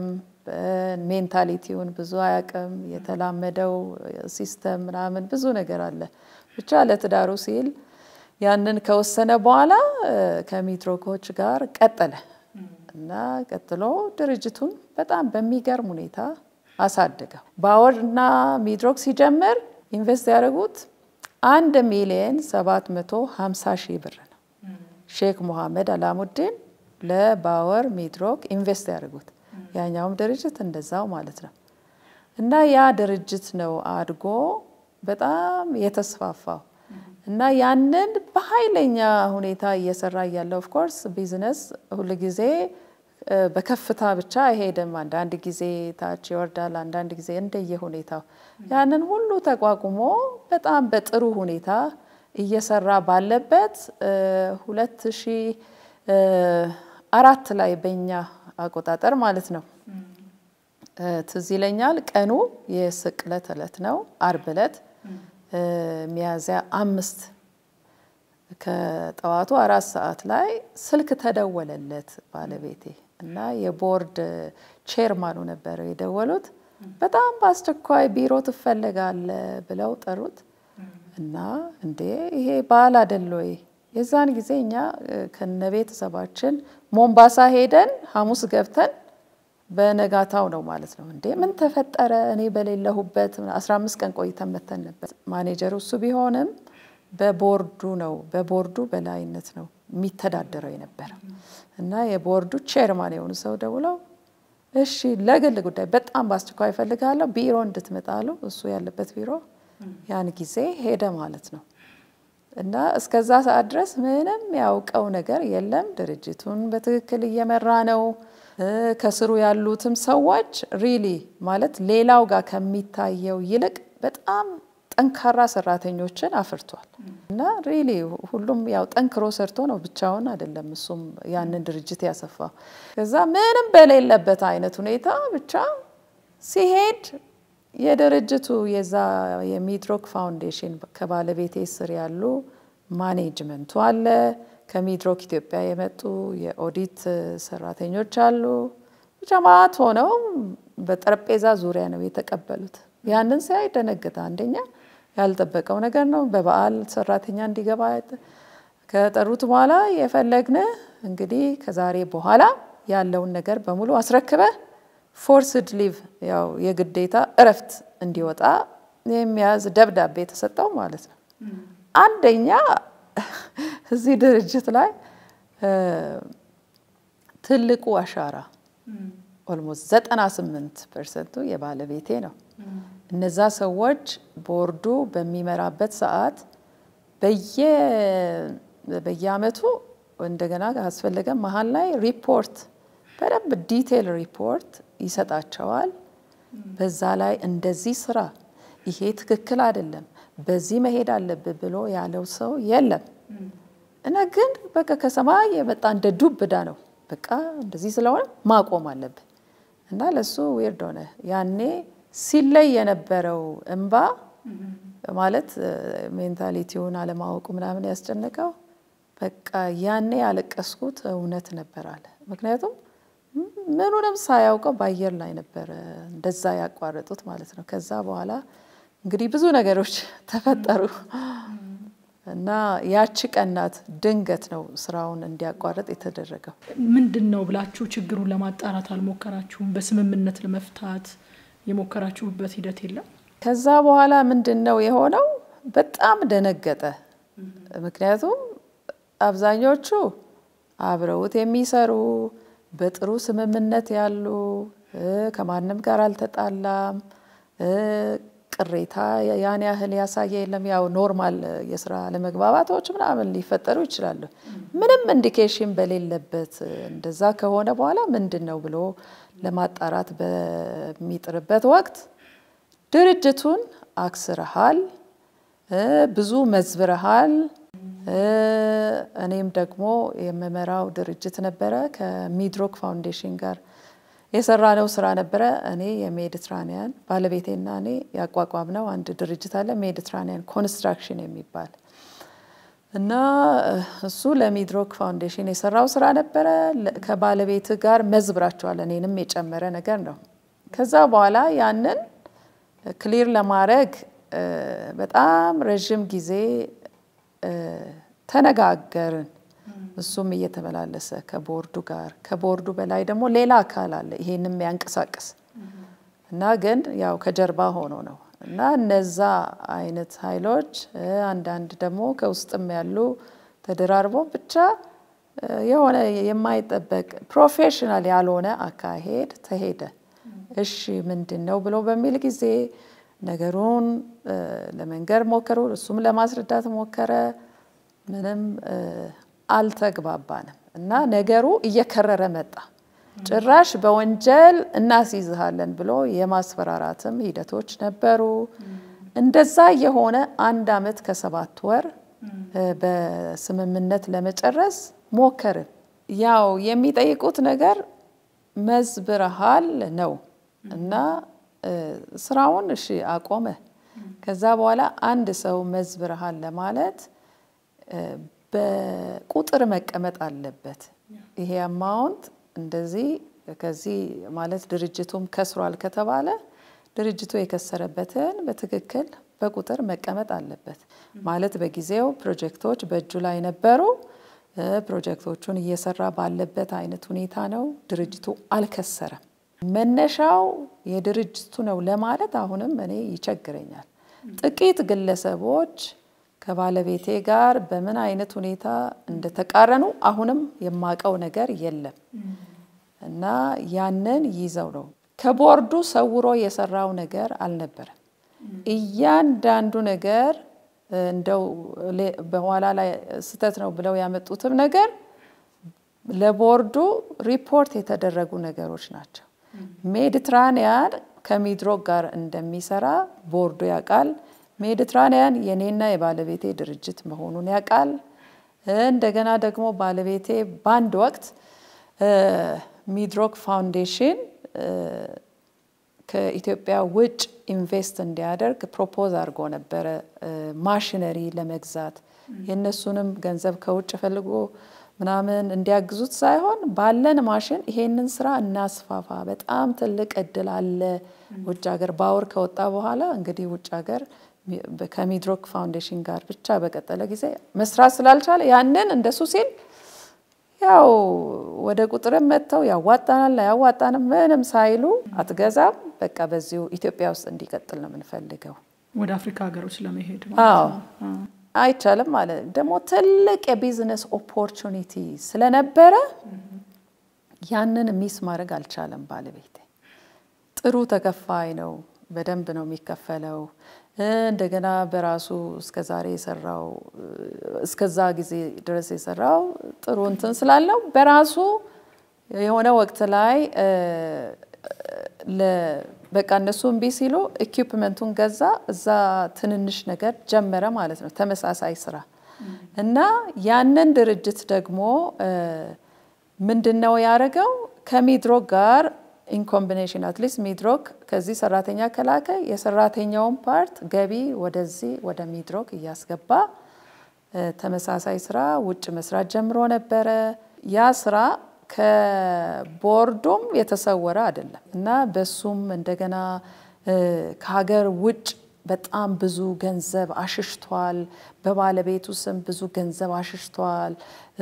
S2: ሜንታሊቲውን ብዙ አያውቅም። የተላመደው ሲስተም ምናምን ብዙ ነገር አለ። ብቻ ለትዳሩ ሲል ያንን ከወሰነ በኋላ ከሚድሮኮች ጋር ቀጠለ እና ቀጥሎ ድርጅቱን በጣም በሚገርም ሁኔታ አሳደገው። ባወርና ሚድሮክ ሲጀምር ኢንቨስት ያደረጉት አንድ ሚሊየን ሰባት መቶ ሀምሳ ሺህ ብር ነው። ሼክ ሙሐመድ አላሙዲን ለባወር ሚድሮክ ኢንቨስት ያደርጉት ያኛውም ድርጅት እንደዛው ማለት ነው። እና ያ ድርጅት ነው አድጎ በጣም የተስፋፋው እና ያንን በኃይለኛ ሁኔታ እየሰራ እያለ ኦፍኮርስ ቢዝነስ ሁልጊዜ በከፍታ ብቻ አይሄድም። አንዳንድ ጊዜ ታች ይወርዳል፣ አንዳንድ ጊዜ እንደየ ሁኔታው ያንን ሁሉ ተቋቁሞ በጣም በጥሩ ሁኔታ እየሰራ ባለበት ሁለት ሺህ አራት ላይ በኛ አቆጣጠር ማለት ነው ትዝ ይለኛል። ቀኑ የስቅለት ዕለት ነው፣ አርብ ዕለት ሚያዝያ አምስት ከጠዋቱ አራት ሰዓት ላይ ስልክ ተደወለለት ባለቤቴ እና የቦርድ ቼርማኑ ነበረው የደወሉት። በጣም በአስቸኳይ ቢሮ ትፈለጋለ ብለው ጠሩት እና እንዴ ይሄ በዓል አይደል ወይ? የዛን ጊዜ እኛ ከነ ቤተሰባችን ሞምባሳ ሄደን ሐሙስ ገብተን በነጋታው ነው ማለት ነው። እንዴ ምን ተፈጠረ? እኔ በሌለሁበት 15 ቀን ቆይተን መተን ነበር። ማኔጀሩ እሱ ቢሆንም በቦርዱ ነው በቦርዱ በላይነት ነው የሚተዳደረው የነበረው እና የቦርዱ ቼርማን የሆኑ ሰው ደውለው እሺ ለግል ጉዳይ በጣም በአስቸኳይ እፈልጋለሁ ቢሮ እንድትመጣሉ እሱ ያለበት ቢሮ ያን ጊዜ ሄደ ማለት ነው። እና እስከዛ ሰዓት ድረስ ምንም ያውቀው ነገር የለም። ድርጅቱን በትክክል እየመራ ነው። ከስሩ ያሉትም ሰዎች ሪሊ ማለት ሌላው ጋር ከሚታየው ይልቅ በጣም ጠንካራ ሰራተኞችን አፍርቷል። እና ሪሊ ሁሉም ያው ጠንክሮ ሰርቶ ነው ብቻውን አይደለም እሱም ያንን ድርጅት ያሰፋው። ከዛ ምንም በሌለበት አይነት ሁኔታ ብቻ ሲሄድ የድርጅቱ የዛ የሚድሮክ ፋውንዴሽን ከባለቤቴ ስር ያሉ ማኔጅመንቱ አለ። ከሚድሮክ ኢትዮጵያ የመጡ የኦዲት ሰራተኞች አሉ። ብቻ ማት ሆነው በጠረጴዛ ዙሪያ ነው የተቀበሉት። ያንን ሲያይ ደነገጠ። አንደኛ ያልጠበቀው ነገር ነው። በበዓል ሰራተኛ እንዲገባ ከጠሩት በኋላ የፈለግን እንግዲህ ከዛሬ በኋላ ያለውን ነገር በሙሉ አስረክበ ፎርስድ ሊቭ ያው የግዴታ እረፍት እንዲወጣ የሚያዝ ደብዳቤ የተሰጠው ማለት ነው። አንደኛ እዚህ ድርጅት ላይ ትልቁ አሻራ ኦልሞስት ዘጠና ስምንት ፐርሰንቱ የባለቤቴ ነው። እነዛ ሰዎች ቦርዱ በሚመራበት ሰዓት በየአመቱ እንደገና አስፈለገ መሀል ላይ ሪፖርት በደንብ ዲቴል ሪፖርት ይሰጣቸዋል። በዛ ላይ እንደዚህ ስራ፣ ይሄ ትክክል አይደለም፣ በዚህ መሄድ አለብህ ብሎ ያለው ሰው የለም እና ግን በቃ ከሰማይ የመጣ እንደ ዱብ እዳ ነው። በቃ እንደዚህ ስለሆነ ማቆም አለብህ እና ለሱ ዊርድ ሆነ። ያኔ ሲለይ የነበረው እንባ ማለት ሜንታሊቲውን አለማወቁ ምናምን ያስጨነቀው በቃ ያኔ ያለቀስኩት እውነት ነበር አለ። ምክንያቱም ምኑንም ሳያውቀው በአየር ላይ ነበረ እንደዛ ያቋረጡት ማለት ነው። ከዛ በኋላ እንግዲህ ብዙ ነገሮች ተፈጠሩ እና ያቺ ቀናት ድንገት ነው ስራውን እንዲያቋርጥ የተደረገው።
S1: ምንድን ነው ብላችሁ ችግሩን ለማጣራት አልሞከራችሁም? በስምምነት ለመፍታት የሞከራችሁበት ሂደት የለም?
S2: ከዛ በኋላ ምንድን ነው የሆነው? በጣም ደነገጠ። ምክንያቱም አብዛኞቹ አብረውት የሚሰሩ በጥሩ ስምምነት ያሉ ከማንም ጋር አልተጣላም፣ ቅሬታ ያን ያህል ያሳየ የለም። ያው ኖርማል የስራ አለመግባባቶች ምናምን ሊፈጠሩ ይችላሉ። ምንም ኢንዲኬሽን በሌለበት እንደዛ ከሆነ በኋላ ምንድን ነው ብሎ ለማጣራት በሚጥርበት ወቅት ድርጅቱን አክስረሃል፣ ብዙ መዝብረሃል። እኔም ደግሞ የምመራው ድርጅት ነበረ ከሚድሮክ ፋውንዴሽን ጋር የሰራነው ስራ ነበረ። እኔ የሜዲትራኒያን ባለቤቴና እኔ ያቋቋምነው አንድ ድርጅት አለ ሜዲትራኒያን ኮንስትራክሽን የሚባል እና እሱ ለሚድሮክ ፋውንዴሽን የሰራው ስራ ነበረ። ከባለቤት ጋር መዝብራቸዋል እኔንም የጨመረ ነገር ነው ከዛ በኋላ ያንን ክሊር ለማድረግ በጣም ረዥም ጊዜ ተነጋገርን። እሱም እየተመላለሰ ከቦርዱ ጋር ከቦርዱ በላይ ደግሞ ሌላ አካል አለ ይሄንም ያንቀሳቅስ እና ግን ያው ከጀርባ ሆኖ ነው እና እነዛ አይነት ኃይሎች አንዳንድ ደግሞ ከውስጥም ያሉ ተደራርቦ ብቻ የሆነ የማይጠበቅ ፕሮፌሽናል ያልሆነ አካሄድ ተሄደ። እሺ ምንድን ነው ብሎ በሚል ጊዜ ነገሩን ለመንገር ሞከሩ። እሱም ለማስረዳት ሞከረ። ምንም አልተግባባንም እና ነገሩ እየከረረ መጣ። ጭራሽ በወንጀል እናስይዝሃለን ብሎ የማስፈራራትም ሂደቶች ነበሩ። እንደዛ የሆነ አንድ አመት ከሰባት ወር በስምምነት ለመጨረስ ሞከርን። ያው የሚጠይቁት ነገር መዝብረሃል ነው እና ስራውን እሺ አቆመ። ከዛ በኋላ አንድ ሰው መዝብረሃል ለማለት በቁጥር መቀመጥ አለበት። ይሄ አማውንት እንደዚህ ከዚህ ማለት ድርጅቱም ከስሯል ከተባለ ድርጅቱ የከሰረበትን በትክክል በቁጥር መቀመጥ አለበት። ማለት በጊዜው ፕሮጀክቶች በእጁ ላይ ነበሩ። ፕሮጀክቶቹን እየሰራ ባለበት አይነት ሁኔታ ነው። ድርጅቱ አልከሰረም። መነሻው የድርጅቱ ነው ለማለት አሁንም እኔ ይቸግረኛል። ጥቂት ግለሰቦች ከባለቤቴ ጋር በምን አይነት ሁኔታ እንደተቃረኑ አሁንም የማቀው ነገር የለም እና ያንን ይዘው ነው ከቦርዱ ሰውሮ የሰራው ነገር አልነበረም። እያንዳንዱ ነገር እንደው በኋላ ላይ ስህተት ነው ብለው ያመጡትም ነገር ለቦርዱ ሪፖርት የተደረጉ ነገሮች ናቸው። ሜዲትራኒያን ከሚድሮክ ጋር እንደሚሰራ ቦርዱ ያውቃል። ሜዲትራኒያን የኔና የባለቤቴ ድርጅት መሆኑን ያውቃል። እንደገና ደግሞ ባለቤቴ በአንድ ወቅት ሚድሮክ ፋውንዴሽን ከኢትዮጵያ ውጭ ኢንቨስት እንዲያደርግ ፕሮፖዝ አድርጎ ነበረ ማሽነሪ ለመግዛት የእነሱንም ገንዘብ ከውጭ ፈልጎ ምናምን እንዲያግዙት ሳይሆን ባለን ማሽን ይሄንን ስራ እናስፋፋ፣ በጣም ትልቅ እድል አለ ውጭ ሀገር ባወር ከወጣ በኋላ እንግዲህ ውጭ ሀገር ከሚድሮክ ፋውንዴሽን ጋር ብቻ በቀጠለ ጊዜ መስራት ስላልቻለ ያንን እንደሱ ሲል ያው ወደ ቁጥርም መጥተው ያዋጣናል አያዋጣንም ምንም ሳይሉ አትገዛም፣ በቃ በዚሁ ኢትዮጵያ ውስጥ እንዲቀጥል ነው የምንፈልገው።
S1: ወደ አፍሪካ ሀገሮች ለመሄድ
S2: አዎ አይቻልም ማለት ደግሞ ትልቅ የቢዝነስ ኦፖርቹኒቲ ስለነበረ ያንን ሚስ ማድረግ አልቻለም። ባለቤቴ ጥሩ ተከፋይ ነው፣ በደንብ ነው የሚከፈለው። እንደገና በራሱ እስከዛሬ የሰራው እስከዛ ጊዜ ድረስ የሰራው ጥሩ እንትን ስላለው በራሱ የሆነ ወቅት ላይ በቃ እነሱ እምቢ ሲሉ ኢኩፕመንቱን ገዛ። እዛ ትንንሽ ነገር ጀመረ ማለት ነው፣ ተመሳሳይ ስራ እና ያንን ድርጅት ደግሞ ምንድን ነው ያደረገው ከሚድሮክ ጋር ኢንኮምቢኔሽን አትሊስት ሚድሮክ ከዚህ ሰራተኛ ከላከ የሰራተኛውን ፓርት ገቢ ወደዚህ ወደ ሚድሮክ እያስገባ ተመሳሳይ ስራ ውጭ መስራት ጀምሮ ነበረ። ያ ስራ ከቦርዱም የተሰወረ አይደለም እና በሱም እንደገና ከሀገር ውጭ በጣም ብዙ ገንዘብ አሽሽቷል። በባለቤቱ ስም ብዙ ገንዘብ አሽሽቷል።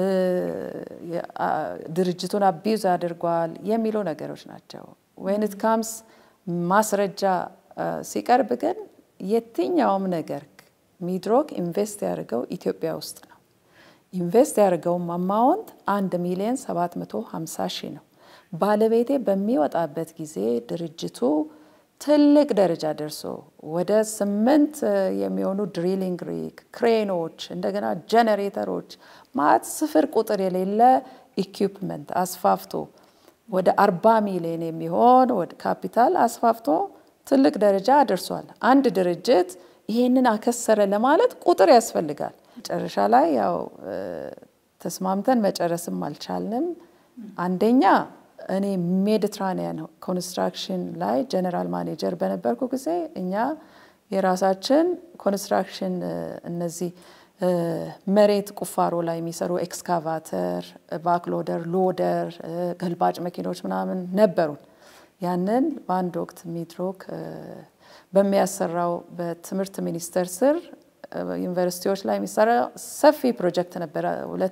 S2: ድርጅቱን አቢዩዝ አድርጓል የሚሉ ነገሮች ናቸው። ወይንት ካምስ ማስረጃ ሲቀርብ ግን የትኛውም ነገር ሚድሮክ ኢንቨስት ያደርገው ኢትዮጵያ ውስጥ ነው። ኢንቨስት ያደርገውም አማውንት አንድ ሚሊዮን 750 ሺህ ነው። ባለቤቴ በሚወጣበት ጊዜ ድርጅቱ ትልቅ ደረጃ ደርሶ ወደ ስምንት የሚሆኑ ድሪሊንግ ሪግ፣ ክሬኖች፣ እንደገና ጀነሬተሮች ማለት ስፍር ቁጥር የሌለ ኢኩፕመንት አስፋፍቶ ወደ አርባ ሚሊዮን የሚሆን ወደ ካፒታል አስፋፍቶ ትልቅ ደረጃ አደርሷል። አንድ ድርጅት ይሄንን አከሰረ ለማለት ቁጥር ያስፈልጋል። መጨረሻ ላይ ያው ተስማምተን መጨረስም አልቻልንም። አንደኛ እኔ ሜዲትራኒያን ኮንስትራክሽን ላይ ጀነራል ማኔጀር በነበርኩ ጊዜ እኛ የራሳችን ኮንስትራክሽን እነዚህ መሬት ቁፋሮ ላይ የሚሰሩ ኤክስካቫተር፣ ባክሎደር፣ ሎደር፣ ገልባጭ መኪኖች ምናምን ነበሩን። ያንን በአንድ ወቅት ሚድሮክ በሚያሰራው በትምህርት ሚኒስቴር ስር ዩኒቨርሲቲዎች ላይ የሚሰራ ሰፊ ፕሮጀክት ነበረ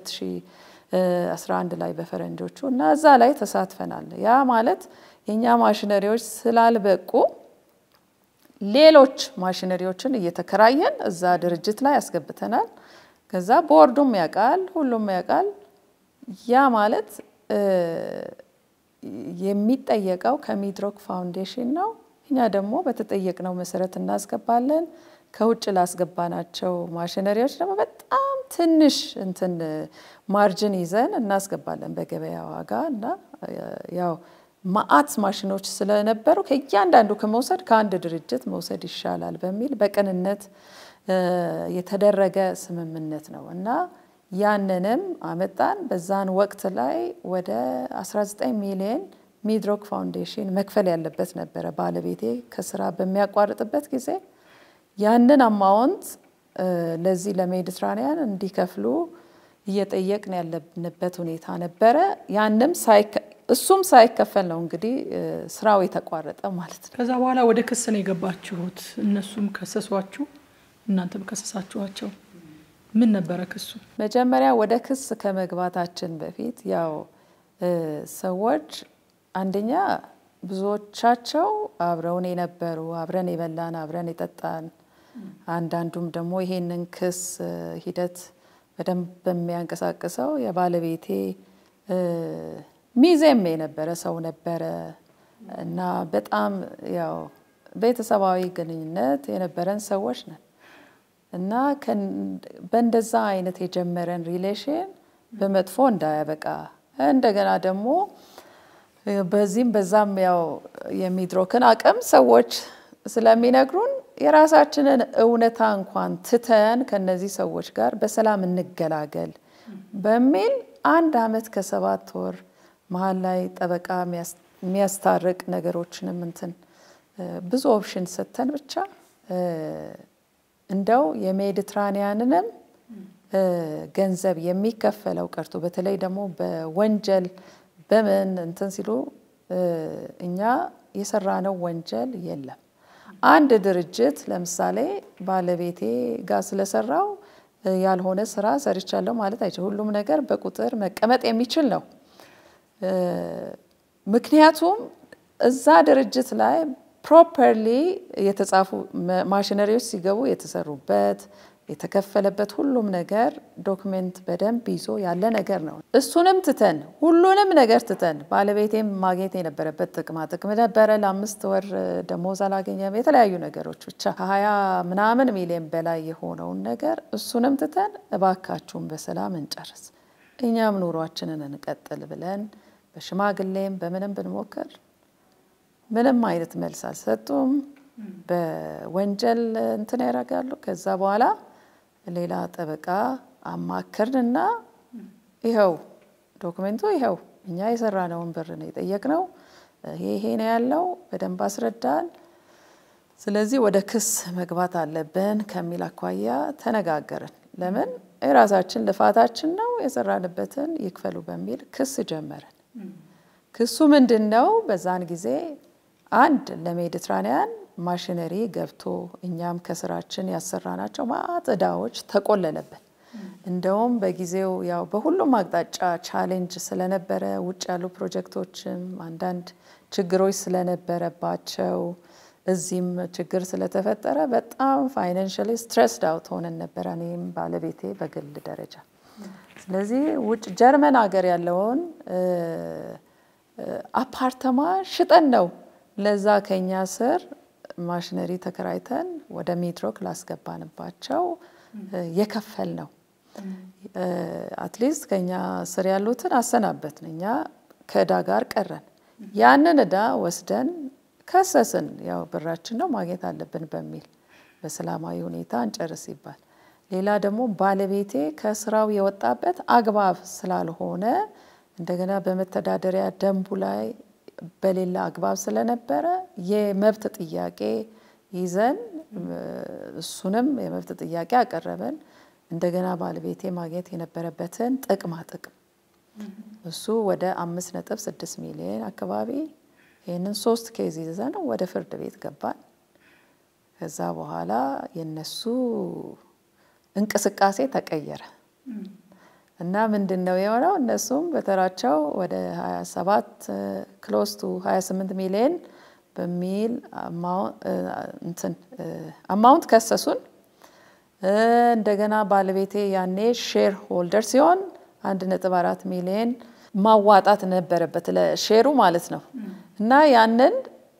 S2: 2011 ላይ በፈረንጆቹ እና እዛ ላይ ተሳትፈናል። ያ ማለት የእኛ ማሽነሪዎች ስላልበቁ ሌሎች ማሽነሪዎችን እየተከራየን እዛ ድርጅት ላይ ያስገብተናል። ከዛ ቦርዱም ያውቃል፣ ሁሉም ያውቃል። ያ ማለት የሚጠየቀው ከሚድሮክ ፋውንዴሽን ነው። እኛ ደግሞ በተጠየቅነው መሰረት እናስገባለን። ከውጭ ላስገባናቸው ማሽነሪዎች ደግሞ በጣም ትንሽ እንትን ማርጅን ይዘን እናስገባለን በገበያ ዋጋ እና ያው ማአት ማሽኖች ስለነበሩ ከእያንዳንዱ ከመውሰድ ከአንድ ድርጅት መውሰድ ይሻላል በሚል በቅንነት የተደረገ ስምምነት ነው እና ያንንም አመጣን። በዛን ወቅት ላይ ወደ 19 ሚሊዮን ሚድሮክ ፋውንዴሽን መክፈል ያለበት ነበረ ባለቤቴ ከስራ በሚያቋርጥበት ጊዜ ያንን አማውንት ለዚህ ለሜዲትራኒያን እንዲከፍሉ እየጠየቅን ያለንበት ሁኔታ ነበረ። ያንም እሱም ሳይከፈል ነው እንግዲህ ስራው የተቋረጠ ማለት ነው።
S1: ከዛ በኋላ ወደ ክስ ነው የገባችሁት። እነሱም ከሰሷችሁ፣ እናንተም ከሰሳችኋቸው። ምን ነበረ ክሱ?
S2: መጀመሪያ ወደ ክስ ከመግባታችን በፊት ያው ሰዎች አንደኛ ብዙዎቻቸው አብረውን የነበሩ አብረን የበላን አብረን የጠጣን አንዳንዱም ደግሞ ይሄንን ክስ ሂደት በደንብ በሚያንቀሳቅሰው የባለቤቴ ሚዜም የነበረ ሰው ነበረ እና በጣም ያው ቤተሰባዊ ግንኙነት የነበረን ሰዎች ነን እና በእንደዛ አይነት የጀመረን ሪሌሽን በመጥፎ እንዳያበቃ እንደገና ደግሞ በዚህም በዛም ያው የሚድሮክን አቅም ሰዎች ስለሚነግሩን የራሳችንን እውነታ እንኳን ትተን ከነዚህ ሰዎች ጋር በሰላም እንገላገል በሚል አንድ አመት ከሰባት ወር መሀል ላይ ጠበቃ የሚያስታርቅ ነገሮችንም እንትን ብዙ ኦፕሽን ሰጥተን ብቻ እንደው የሜዲትራኒያንንም ገንዘብ የሚከፈለው ቀርቶ በተለይ ደግሞ በወንጀል በምን እንትን ሲሉ እኛ የሰራነው ወንጀል የለም። አንድ ድርጅት ለምሳሌ ባለቤቴ ጋር ስለሰራው ያልሆነ ስራ ሰርቻለሁ ማለት አይችል። ሁሉም ነገር በቁጥር መቀመጥ የሚችል ነው። ምክንያቱም እዛ ድርጅት ላይ ፕሮፐርሊ የተጻፉ ማሽነሪዎች ሲገቡ የተሰሩበት የተከፈለበት ሁሉም ነገር ዶክሜንት በደንብ ይዞ ያለ ነገር ነው። እሱንም ትተን ሁሉንም ነገር ትተን ባለቤቴም ማግኘት የነበረበት ጥቅማ ጥቅም ነበረ። ለአምስት ወር ደሞዝ አላገኘም። የተለያዩ ነገሮች ብቻ ከሀያ ምናምን ሚሊዮን በላይ የሆነውን ነገር እሱንም ትተን እባካችሁን በሰላም እንጨርስ፣ እኛም ኑሯችንን እንቀጥል ብለን በሽማግሌም በምንም ብንሞክር ምንም አይነት መልስ አልሰጡም። በወንጀል እንትን ያደርጋሉ። ከዛ በኋላ ሌላ ጠበቃ አማክርንና ይኸው ዶክሜንቱ ይኸው እኛ የሰራነውን ብር ነው የጠየቅነው፣ ይሄ ይሄ ነው ያለው፣ በደንብ አስረዳን። ስለዚህ ወደ ክስ መግባት አለብን ከሚል አኳያ ተነጋገርን። ለምን የራሳችን ልፋታችን ነው የሰራንበትን ይክፈሉ በሚል ክስ ጀመርን። ክሱ ምንድን ነው? በዛን ጊዜ አንድ ለሜዲትራኒያን ማሽነሪ ገብቶ እኛም ከስራችን ያሰራናቸው ማዕት ዕዳዎች ተቆለለብን። እንደውም በጊዜው ያው በሁሉም አቅጣጫ ቻሌንጅ ስለነበረ ውጭ ያሉ ፕሮጀክቶችም አንዳንድ ችግሮች ስለነበረባቸው እዚህም ችግር ስለተፈጠረ በጣም ፋይናንሽሊ ስትሬስድ አውት ሆነን ነበረ፣ እኔም ባለቤቴ በግል ደረጃ። ስለዚህ ውጭ ጀርመን ሀገር ያለውን አፓርተማ ሽጠን ነው ለዛ ከኛ ስር ማሽነሪ ተከራይተን ወደ ሚድሮክ ላስገባንባቸው የከፈል ነው። አትሊስት ከኛ ስር ያሉትን አሰናበትን፣ እኛ ከእዳ ጋር ቀረን። ያንን እዳ ወስደን ከሰስን። ያው ብራችን ነው ማግኘት አለብን በሚል በሰላማዊ ሁኔታ እንጨርስ ይባል። ሌላ ደግሞ ባለቤቴ ከስራው የወጣበት አግባብ ስላልሆነ እንደገና በመተዳደሪያ ደንቡ ላይ በሌላ አግባብ ስለነበረ የመብት ጥያቄ ይዘን እሱንም የመብት ጥያቄ አቀረበን። እንደገና ባለቤቴ ማግኘት የነበረበትን ጥቅማ ጥቅም እሱ ወደ አምስት ነጥብ ስድስት ሚሊዮን አካባቢ ይህንን ሶስት ኬዝ ይዘን ወደ ፍርድ ቤት ገባን። ከዛ በኋላ የነሱ እንቅስቃሴ ተቀየረ እና ምንድን ነው የሆነው? እነሱም በተራቸው ወደ 27 ክሎስ ቱ 28 ሚሊዮን በሚል አማውንት ከሰሱን። እንደገና ባለቤቴ ያኔ ሼር ሆልደር ሲሆን 1.4 ሚሊዮን ማዋጣት ነበረበት ለሼሩ ማለት ነው እና ያንን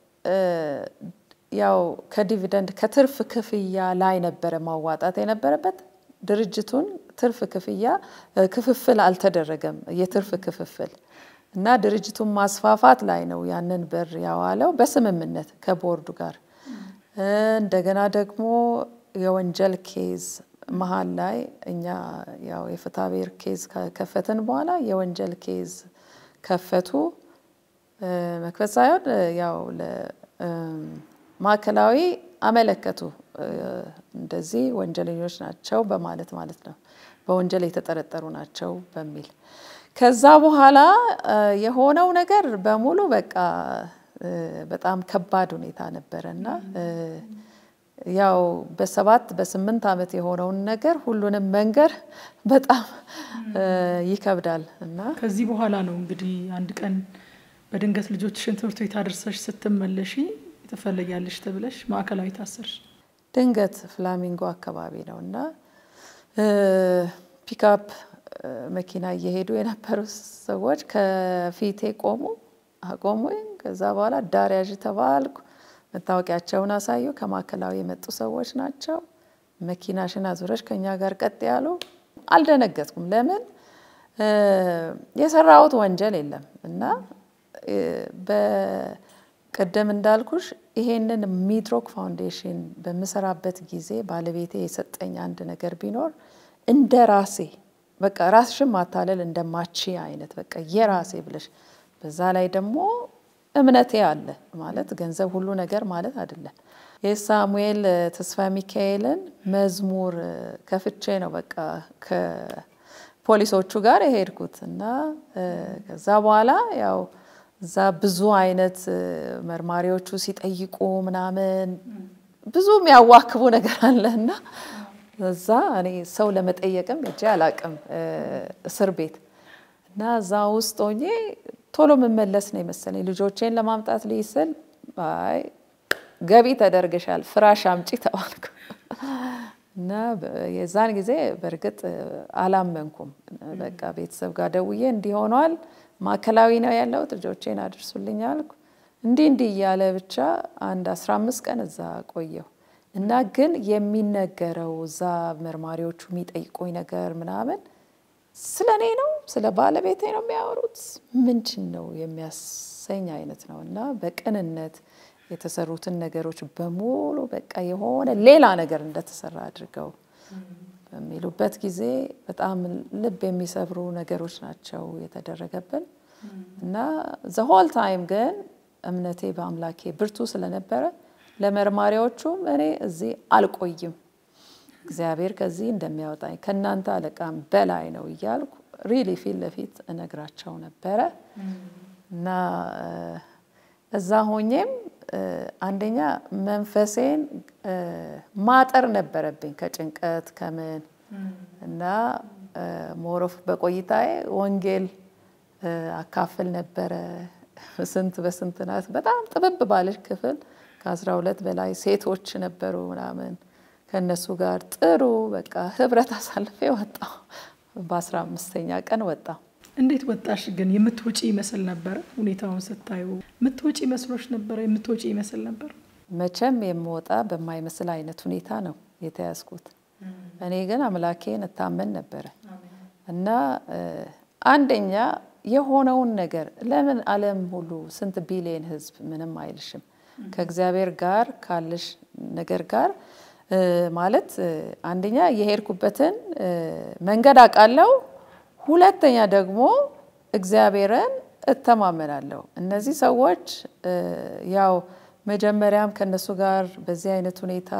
S2: ያው ከዲቪደንድ ከትርፍ ክፍያ ላይ ነበረ ማዋጣት የነበረበት። ድርጅቱን ትርፍ ክፍያ ክፍፍል አልተደረገም፣ የትርፍ ክፍፍል እና ድርጅቱን ማስፋፋት ላይ ነው ያንን ብር ያዋለው በስምምነት ከቦርዱ ጋር። እንደገና ደግሞ የወንጀል ኬዝ መሀል ላይ እኛ ያው የፍትሐብሔር ኬዝ ከከፈትን በኋላ የወንጀል ኬዝ ከፈቱ። መክፈት ሳይሆን ያው ማዕከላዊ አመለከቱ እንደዚህ ወንጀለኞች ናቸው በማለት ማለት ነው፣ በወንጀል የተጠረጠሩ ናቸው በሚል ከዛ በኋላ የሆነው ነገር በሙሉ በቃ በጣም ከባድ ሁኔታ ነበረ እና ያው በሰባት በስምንት ዓመት የሆነውን ነገር ሁሉንም መንገር በጣም ይከብዳል እና
S1: ከዚህ በኋላ ነው እንግዲህ አንድ ቀን በድንገት ልጆችሽን ትምህርት ቤት አድርሰሽ ስትመለሺ ትፈለጊያለሽ ተብለሽ ማዕከላዊ ታሰርሽ።
S2: ድንገት ፍላሚንጎ አካባቢ ነው እና ፒክአፕ መኪና እየሄዱ የነበሩ ሰዎች ከፊቴ ቆሙ አቆሙኝ። ከዛ በኋላ ዳር ያዥ ተባልኩ። መታወቂያቸውን አሳዩ። ከማዕከላዊ የመጡ ሰዎች ናቸው። መኪናሽን አዙረሽ ከኛ ጋር ቀጥ ያሉ። አልደነገጥኩም። ለምን የሰራሁት ወንጀል የለም እና በቅድም እንዳልኩሽ ይሄንን ሚድሮክ ፋውንዴሽን በምሰራበት ጊዜ ባለቤቴ የሰጠኝ አንድ ነገር ቢኖር እንደ ራሴ በቃ ራስሽን ማታለል እንደማቺ አይነት በቃ የራሴ ብለሽ በዛ ላይ ደግሞ እምነቴ አለ ማለት ገንዘብ ሁሉ ነገር ማለት አይደለም። የሳሙኤል ተስፋ ሚካኤልን መዝሙር ከፍቼ ነው በቃ ከፖሊሶቹ ጋር የሄድኩት እና ከዛ በኋላ ያው እዛ ብዙ አይነት መርማሪዎቹ ሲጠይቁ ምናምን ብዙ የሚያዋክቡ ነገር አለ እና እዛ እኔ ሰው ለመጠየቅም እጄ አላቅም እስር ቤት እና እዛ ውስጥ ሆኜ ቶሎ የምመለስ ነው የመሰለኝ። ልጆቼን ለማምጣት ልይ ስል አይ ገቢ ተደርገሻል፣ ፍራሽ አምጪ ተባልኩ እና የዛን ጊዜ በእርግጥ አላመንኩም። በቃ ቤተሰብ ጋር ደውዬ እንዲህ ሆኗል፣ ማዕከላዊ ነው ያለሁት፣ ልጆቼን አድርሱልኝ አልኩ። እንዲህ እንዲህ እያለ ብቻ አንድ አስራ አምስት ቀን እዛ ቆየሁ እና ግን የሚነገረው እዛ መርማሪዎቹ የሚጠይቁኝ ነገር ምናምን ስለ እኔ ነው ስለ ባለቤቴ ነው የሚያወሩት ምንድን ነው የሚያሰኝ አይነት ነው እና በቅንነት የተሰሩትን ነገሮች በሙሉ በቃ የሆነ ሌላ ነገር እንደተሰራ አድርገው በሚሉበት ጊዜ በጣም ልብ የሚሰብሩ ነገሮች ናቸው የተደረገብን እና ዘሆል ታይም ግን እምነቴ በአምላኬ ብርቱ ስለነበረ ለመርማሪዎቹም እኔ እዚህ አልቆይም እግዚአብሔር ከዚህ እንደሚያወጣኝ ከእናንተ አለቃም በላይ ነው እያልኩ ሪሊ ፊት ለፊት እነግራቸው ነበረ እና እዛ ሆኜም አንደኛ መንፈሴን ማጠር ነበረብኝ ከጭንቀት ከምን እና ሞሮፍ በቆይታዬ ወንጌል አካፍል ነበረ። ስንት በስንት ናት በጣም ጥብብ ባለች ክፍል ከአስራ ሁለት በላይ ሴቶች ነበሩ ምናምን ከእነሱ ጋር ጥሩ በቃ ህብረት አሳልፌ ወጣሁ። በአስራ አምስተኛ ቀን ወጣሁ።
S1: እንዴት ወጣሽ ግን? የምትወጪ ይመስል ነበረ? ሁኔታውን ስታዩ የምትወጪ መስሎች ነበረ? የምትወጪ ይመስል ነበር?
S2: መቼም የምወጣ በማይመስል አይነት ሁኔታ ነው የተያዝኩት። እኔ ግን አምላኬን እታመን ነበረ እና አንደኛ የሆነውን ነገር ለምን ዓለም ሁሉ ስንት ቢሊየን ህዝብ ምንም አይልሽም ከእግዚአብሔር ጋር ካለሽ ነገር ጋር ማለት አንደኛ የሄድኩበትን መንገድ አውቃለሁ። ሁለተኛ ደግሞ እግዚአብሔርን እተማመናለሁ። እነዚህ ሰዎች ያው መጀመሪያም ከነሱ ጋር በዚህ አይነት ሁኔታ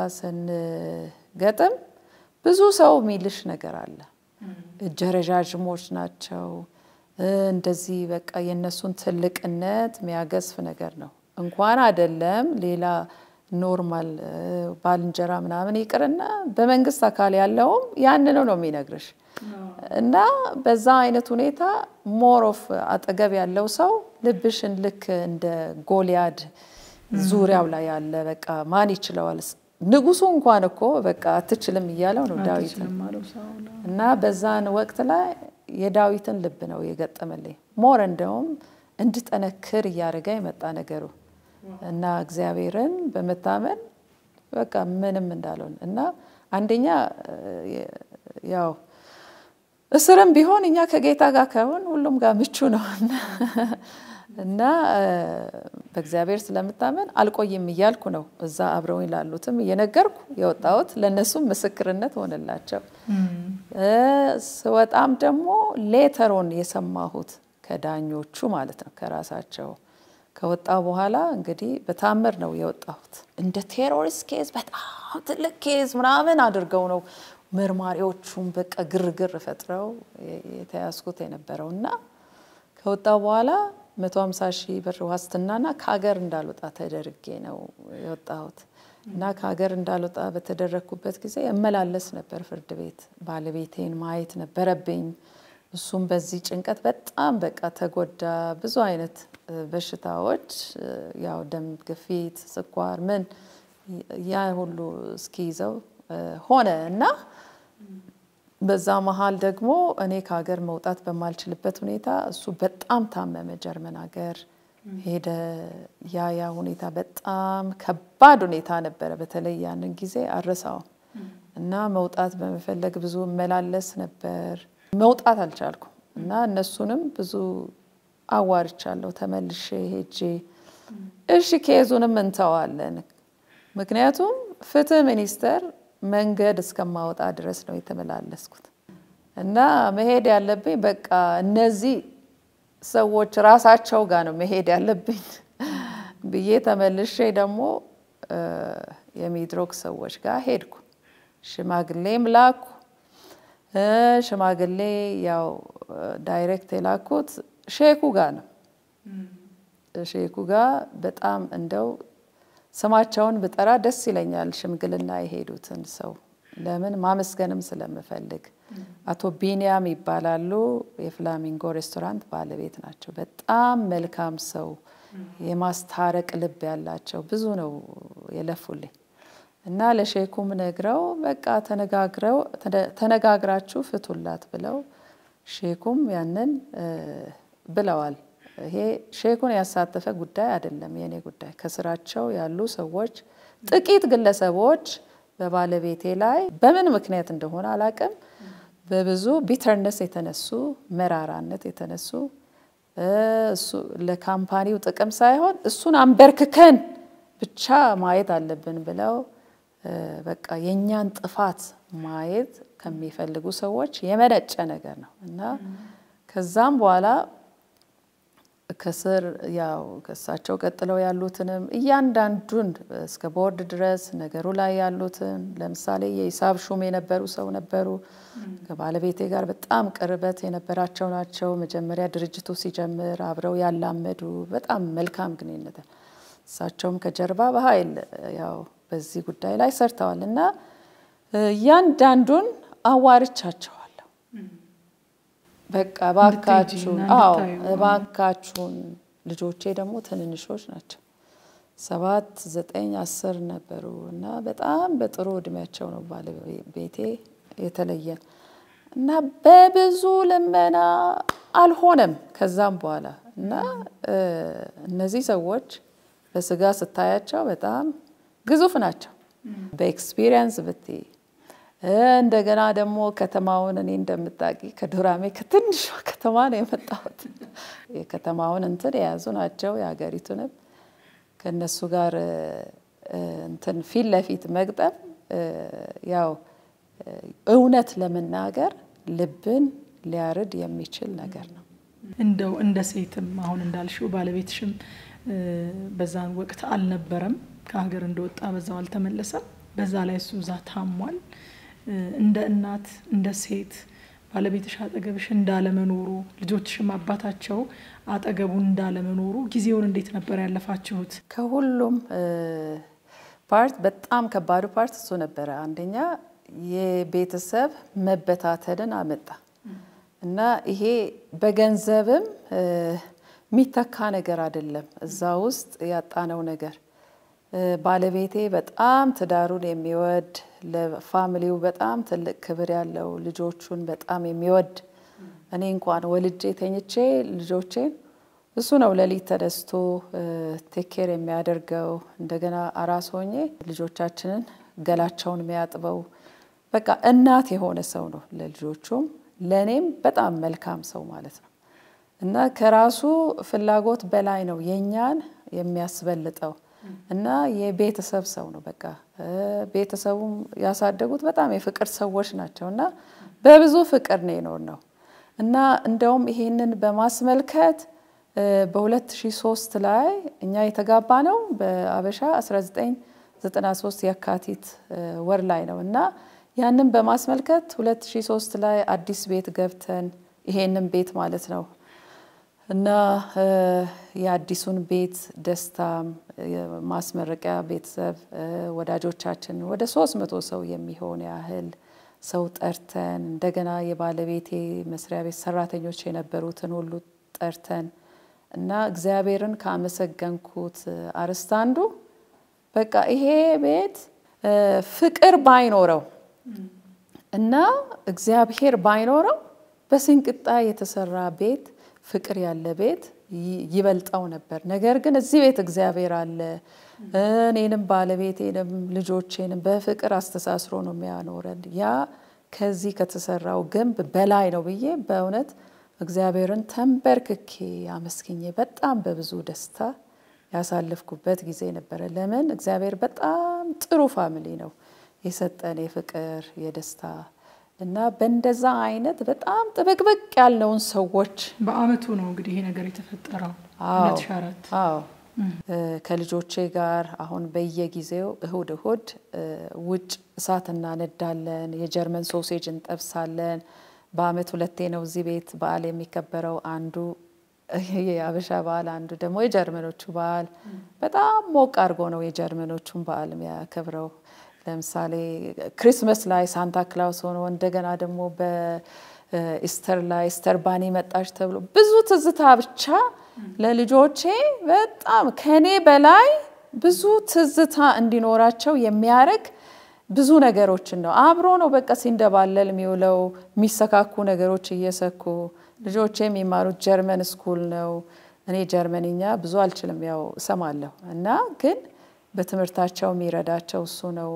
S2: ስንገጥም ብዙ ሰው የሚልሽ ነገር አለ። እጀ ረዣዥሞች ናቸው። እንደዚህ በቃ የእነሱን ትልቅነት የሚያገዝፍ ነገር ነው እንኳን አይደለም ሌላ ኖርማል ባልንጀራ ምናምን ይቅርና በመንግስት አካል ያለውም ያንኑ ነው የሚነግርሽ። እና በዛ አይነት ሁኔታ ሞር ኦፍ አጠገብ ያለው ሰው ልብሽን ልክ እንደ ጎልያድ ዙሪያው ላይ ያለ በቃ ማን ይችለዋል ንጉሱ እንኳን እኮ በቃ አትችልም እያለው ነው ዳዊት እና በዛን ወቅት ላይ የዳዊትን ልብ ነው የገጠመልኝ። ሞር እንደውም እንድጠነክር እያደረገ የመጣ ነገሩ እና እግዚአብሔርን በመታመን በቃ ምንም እንዳልሆን እና አንደኛ ያው እስርም ቢሆን እኛ ከጌታ ጋር ከሆን ሁሉም ጋር ምቹ ነው እና በእግዚአብሔር ስለምታመን አልቆይም እያልኩ ነው እዛ አብረውኝ ላሉትም እየነገርኩ የወጣሁት ለእነሱም ምስክርነት ሆነላቸው። ስወጣም ደግሞ ሌተሮን የሰማሁት ከዳኞቹ ማለት ነው ከራሳቸው ከወጣ በኋላ እንግዲህ በታምር ነው የወጣሁት። እንደ ቴሮሪስት ኬዝ በጣም ትልቅ ኬዝ ምናምን አድርገው ነው መርማሪዎቹም በቃ ግርግር ፈጥረው የተያዝኩት የነበረው እና ከወጣ በኋላ 150 ሺህ ብር ዋስትናና ከሀገር እንዳልወጣ ተደርጌ ነው የወጣሁት እና ከሀገር እንዳልወጣ በተደረግኩበት ጊዜ እመላለስ ነበር ፍርድ ቤት። ባለቤቴን ማየት ነበረብኝ። እሱም በዚህ ጭንቀት በጣም በቃ ተጎዳ። ብዙ አይነት በሽታዎች ያው ደም ግፊት፣ ስኳር፣ ምን ያ ሁሉ እስኪይዘው ሆነ እና በዛ መሀል ደግሞ እኔ ከሀገር መውጣት በማልችልበት ሁኔታ እሱ በጣም ታመመ። ጀርመን ሀገር ሄደ። ያ ያ ሁኔታ በጣም ከባድ ሁኔታ ነበረ። በተለይ ያንን ጊዜ አረሳው እና መውጣት በመፈለግ ብዙ እመላለስ ነበር። መውጣት አልቻልኩም እና እነሱንም ብዙ አዋርቻለሁ። ተመልሼ ሄጄ እሺ ኬዙንም እንተዋለን፣ ምክንያቱም ፍትህ ሚኒስቴር መንገድ እስከማወጣ ድረስ ነው የተመላለስኩት እና መሄድ ያለብኝ በቃ እነዚህ ሰዎች ራሳቸው ጋር ነው መሄድ ያለብኝ ብዬ ተመልሼ ደግሞ የሚድሮክ ሰዎች ጋር ሄድኩ። ሽማግሌም ላኩ። ሽማግሌ ያው ዳይሬክት የላኩት ሼኩ ጋር ነው። ሼኩ ጋር በጣም እንደው ስማቸውን ብጠራ ደስ ይለኛል። ሽምግልና የሄዱትን ሰው ለምን ማመስገንም ስለምፈልግ አቶ ቢንያም ይባላሉ። የፍላሚንጎ ሬስቶራንት ባለቤት ናቸው። በጣም መልካም ሰው፣ የማስታረቅ ልብ ያላቸው ብዙ ነው የለፉልኝ እና ለሼኩም ነግረው በቃ ተነጋግረው ተነጋግራችሁ ፍቱላት ብለው ሼኩም ያንን ብለዋል። ይሄ ሼኩን ያሳተፈ ጉዳይ አይደለም፣ የኔ ጉዳይ ከስራቸው ያሉ ሰዎች ጥቂት ግለሰቦች በባለቤቴ ላይ በምን ምክንያት እንደሆነ አላቅም፣ በብዙ ቢተርነስ የተነሱ መራራነት የተነሱ እሱ ለካምፓኒው ጥቅም ሳይሆን እሱን አንበርክከን ብቻ ማየት አለብን ብለው በቃ የእኛን ጥፋት ማየት ከሚፈልጉ ሰዎች የመነጨ ነገር ነው እና ከዛም በኋላ ከስር ያው ከእሳቸው ቀጥለው ያሉትንም እያንዳንዱን እስከ ቦርድ ድረስ ነገሩ ላይ ያሉትን ለምሳሌ የሂሳብ ሹም የነበሩ ሰው ነበሩ። ከባለቤቴ ጋር በጣም ቅርበት የነበራቸው ናቸው። መጀመሪያ ድርጅቱ ሲጀምር አብረው ያላመዱ በጣም መልካም ግንኙነት፣ እሳቸውም ከጀርባ በኃይል ያው በዚህ ጉዳይ ላይ ሰርተዋል እና እያንዳንዱን አዋርቻቸዋለሁ። በቃ እባካችሁን፣ አዎ እባካችሁን። ልጆቼ ደግሞ ትንንሾች ናቸው፣ ሰባት ዘጠኝ አስር ነበሩ እና በጣም በጥሩ እድሜያቸው ነው ባለቤቴ የተለየን እና በብዙ ልመና አልሆነም። ከዛም በኋላ እና እነዚህ ሰዎች በስጋ ስታያቸው በጣም ግዙፍ ናቸው። በኤክስፒሪየንስ ብትይ እንደገና ደግሞ ከተማውን እኔ እንደምታውቂ ከዱራሜ ከትንሿ ከተማ ነው የመጣሁት። የከተማውን እንትን የያዙ ናቸው። የሀገሪቱንም ከእነሱ ጋር እንትን ፊት ለፊት መግጠም ያው እውነት ለመናገር ልብን ሊያርድ የሚችል ነገር ነው።
S1: እንደው እንደ ሴትም አሁን እንዳልሽው ባለቤትሽም በዛን ወቅት አልነበረም፣ ከሀገር እንደወጣ በዛው አልተመለሰም። በዛ ላይ እሱ እዛ ታሟል። እንደ እናት እንደ ሴት ባለቤትሽ አጠገብሽ እንዳለመኖሩ ልጆችሽም አባታቸው አጠገቡ እንዳለመኖሩ ጊዜውን እንዴት ነበር ያለፋችሁት?
S2: ከሁሉም ፓርት በጣም ከባዱ ፓርት እሱ ነበረ። አንደኛ የቤተሰብ መበታተንን አመጣ እና ይሄ በገንዘብም የሚተካ ነገር አይደለም። እዛ ውስጥ ያጣነው ነገር ባለቤቴ በጣም ትዳሩን የሚወድ ለፋሚሊው በጣም ትልቅ ክብር ያለው ልጆቹን በጣም የሚወድ እኔ እንኳን ወልጄ ተኝቼ ልጆቼን እሱ ነው ሌሊት ተነስቶ ቴኬር የሚያደርገው። እንደገና አራስ ሆኜ ልጆቻችንን ገላቸውን የሚያጥበው በቃ እናት የሆነ ሰው ነው ለልጆቹም ለእኔም በጣም መልካም ሰው ማለት ነው እና ከራሱ ፍላጎት በላይ ነው የእኛን የሚያስበልጠው እና የቤተሰብ ሰው ነው። በቃ ቤተሰቡም ያሳደጉት በጣም የፍቅር ሰዎች ናቸው እና በብዙ ፍቅር ነው የኖር ነው እና እንደውም ይሄንን በማስመልከት በ2003 ላይ እኛ የተጋባ ነው በአበሻ 1993 የካቲት ወር ላይ ነው እና ያንን በማስመልከት 2003 ላይ አዲስ ቤት ገብተን ይሄንን ቤት ማለት ነው እና የአዲሱን ቤት ደስታም ማስመረቂያ ቤተሰብ ወዳጆቻችን ወደ ሶስት መቶ ሰው የሚሆን ያህል ሰው ጠርተን እንደገና የባለቤቴ መስሪያ ቤት ሰራተኞች የነበሩትን ሁሉ ጠርተን እና እግዚአብሔርን ካመሰገንኩት አርዕስት አንዱ በቃ ይሄ ቤት ፍቅር ባይኖረው እና እግዚአብሔር ባይኖረው በስንቅጣ የተሰራ ቤት ፍቅር ያለ ቤት ይበልጠው ነበር። ነገር ግን እዚህ ቤት እግዚአብሔር አለ። እኔንም ባለቤቴንም ልጆቼንም በፍቅር አስተሳስሮ ነው የሚያኖረን። ያ ከዚህ ከተሰራው ግንብ በላይ ነው ብዬ በእውነት እግዚአብሔርን ተንበርክኬ አመስግኜ በጣም በብዙ ደስታ ያሳለፍኩበት ጊዜ ነበረ። ለምን እግዚአብሔር በጣም ጥሩ ፋሚሊ ነው የሰጠን የፍቅር የደስታ እና በእንደዛ አይነት በጣም ጥብቅብቅ ያልነውን ሰዎች
S1: በአመቱ ነው እንግዲህ ይሄ ነገር የተፈጠረው
S2: አዎ
S1: 2004
S2: አዎ ከልጆቼ ጋር አሁን በየጊዜው እሁድ እሁድ ውጭ እሳት እናነዳለን፣ የጀርመን ሶሴጅ እንጠብሳለን። በአመት ሁለቴ ነው እዚህ ቤት በዓል የሚከበረው። አንዱ የአበሻ በዓል፣ አንዱ ደግሞ የጀርመኖቹ በዓል። በጣም ሞቅ አድርጎ ነው የጀርመኖቹን በዓል የሚያከብረው። ለምሳሌ ክሪስመስ ላይ ሳንታ ክላውስ ሆኖ እንደገና ደግሞ በኢስተር ላይ ኢስተር ባኒ መጣች ተብሎ ብዙ ትዝታ ብቻ ለልጆቼ በጣም ከኔ በላይ ብዙ ትዝታ እንዲኖራቸው የሚያደርግ ብዙ ነገሮችን ነው። አብሮ ነው በቃ ሲንደባለል የሚውለው የሚሰካኩ ነገሮች እየሰኩ ልጆቼ የሚማሩት ጀርመን ስኩል ነው። እኔ ጀርመንኛ ብዙ አልችልም፣ ያው እሰማለሁ እና ግን በትምህርታቸው የሚረዳቸው እሱ ነው።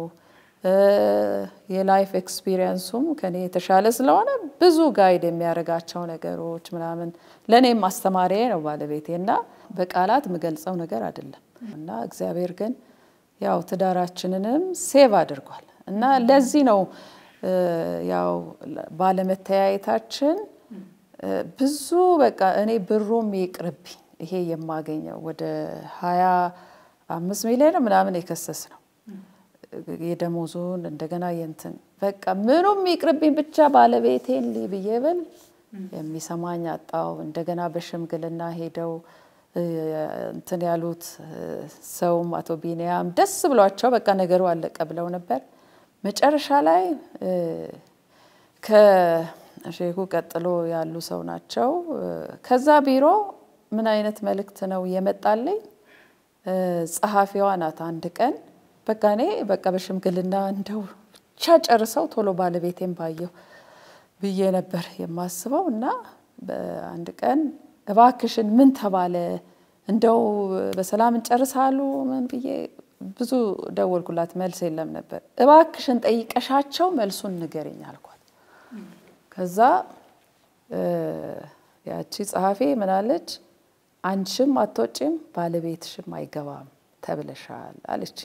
S2: የላይፍ ኤክስፒሪየንሱም ከኔ የተሻለ ስለሆነ ብዙ ጋይድ የሚያደርጋቸው ነገሮች ምናምን ለእኔም ማስተማሪያ ነው ባለቤቴ እና በቃላት የምገልጸው ነገር አይደለም እና እግዚአብሔር ግን ያው ትዳራችንንም ሴቭ አድርጓል እና ለዚህ ነው ያው ባለመተያየታችን ብዙ በቃ እኔ ብሩም ይቅርብኝ ይሄ የማገኘው ወደ ሀያ አምስት ሚሊዮን ምናምን የከሰስ ነው የደሞዙን እንደገና የንትን በቃ ምኑም ይቅርብኝ ብቻ ባለቤቴን ልይ ብዬ ብል የሚሰማኝ አጣው። እንደገና በሽምግልና ሄደው እንትን ያሉት ሰውም አቶ ቢንያም ደስ ብሏቸው በቃ ነገሩ አለቀ ብለው ነበር። መጨረሻ ላይ ከሼኩ ቀጥሎ ያሉ ሰው ናቸው። ከዛ ቢሮ ምን አይነት መልእክት ነው የመጣልኝ? ጸሐፊዋ ናት። አንድ ቀን በቃ እኔ በቃ በሽምግልና እንደው ብቻ ጨርሰው ቶሎ ባለቤቴን ባየው ብዬ ነበር የማስበው እና በአንድ ቀን እባክሽን ምን ተባለ እንደው በሰላም እንጨርሳሉ ምን ብዬ ብዙ ደወልኩላት፣ መልስ የለም ነበር። እባክሽን ጠይቀሻቸው መልሱን ንገረኝ አልኳት። ከዛ ያቺ ጸሐፊ ምናለች፣ አንቺም አትወጪም ባለቤትሽም አይገባም ተብለሻል አለች።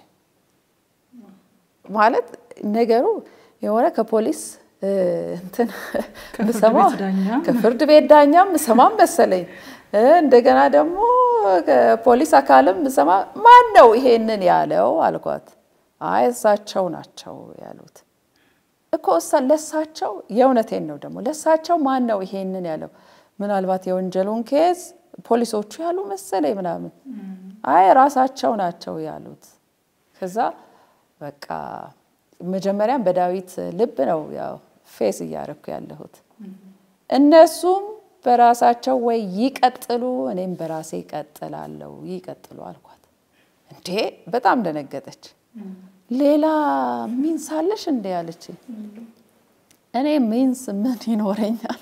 S2: ማለት ነገሩ የሆነ ከፖሊስ እንትን ምሰማው ከፍርድ ቤት ዳኛም ምሰማም መሰለኝ። እንደገና ደግሞ ከፖሊስ አካልም ምሰማ ማን ነው ይሄንን ያለው አልኳት። አይ እሳቸው ናቸው ያሉት። እኮ እሳ ለሳቸው የእውነቴን ነው ደግሞ ለሳቸው ማን ነው ይሄንን ያለው? ምናልባት የወንጀሉን ኬዝ ፖሊሶቹ ያሉ መሰለኝ ምናምን። አይ ራሳቸው ናቸው ያሉት። ከዛ በቃ መጀመሪያም በዳዊት ልብ ነው ያው ፌስ እያደረኩ ያለሁት። እነሱም በራሳቸው ወይ ይቀጥሉ፣ እኔም በራሴ ይቀጥላለሁ፣ ይቀጥሉ አልኳት። እንዴ በጣም ደነገጠች። ሌላ ሚንስ አለሽ እንዴ ያለች። እኔ ሚንስ ምን ይኖረኛል?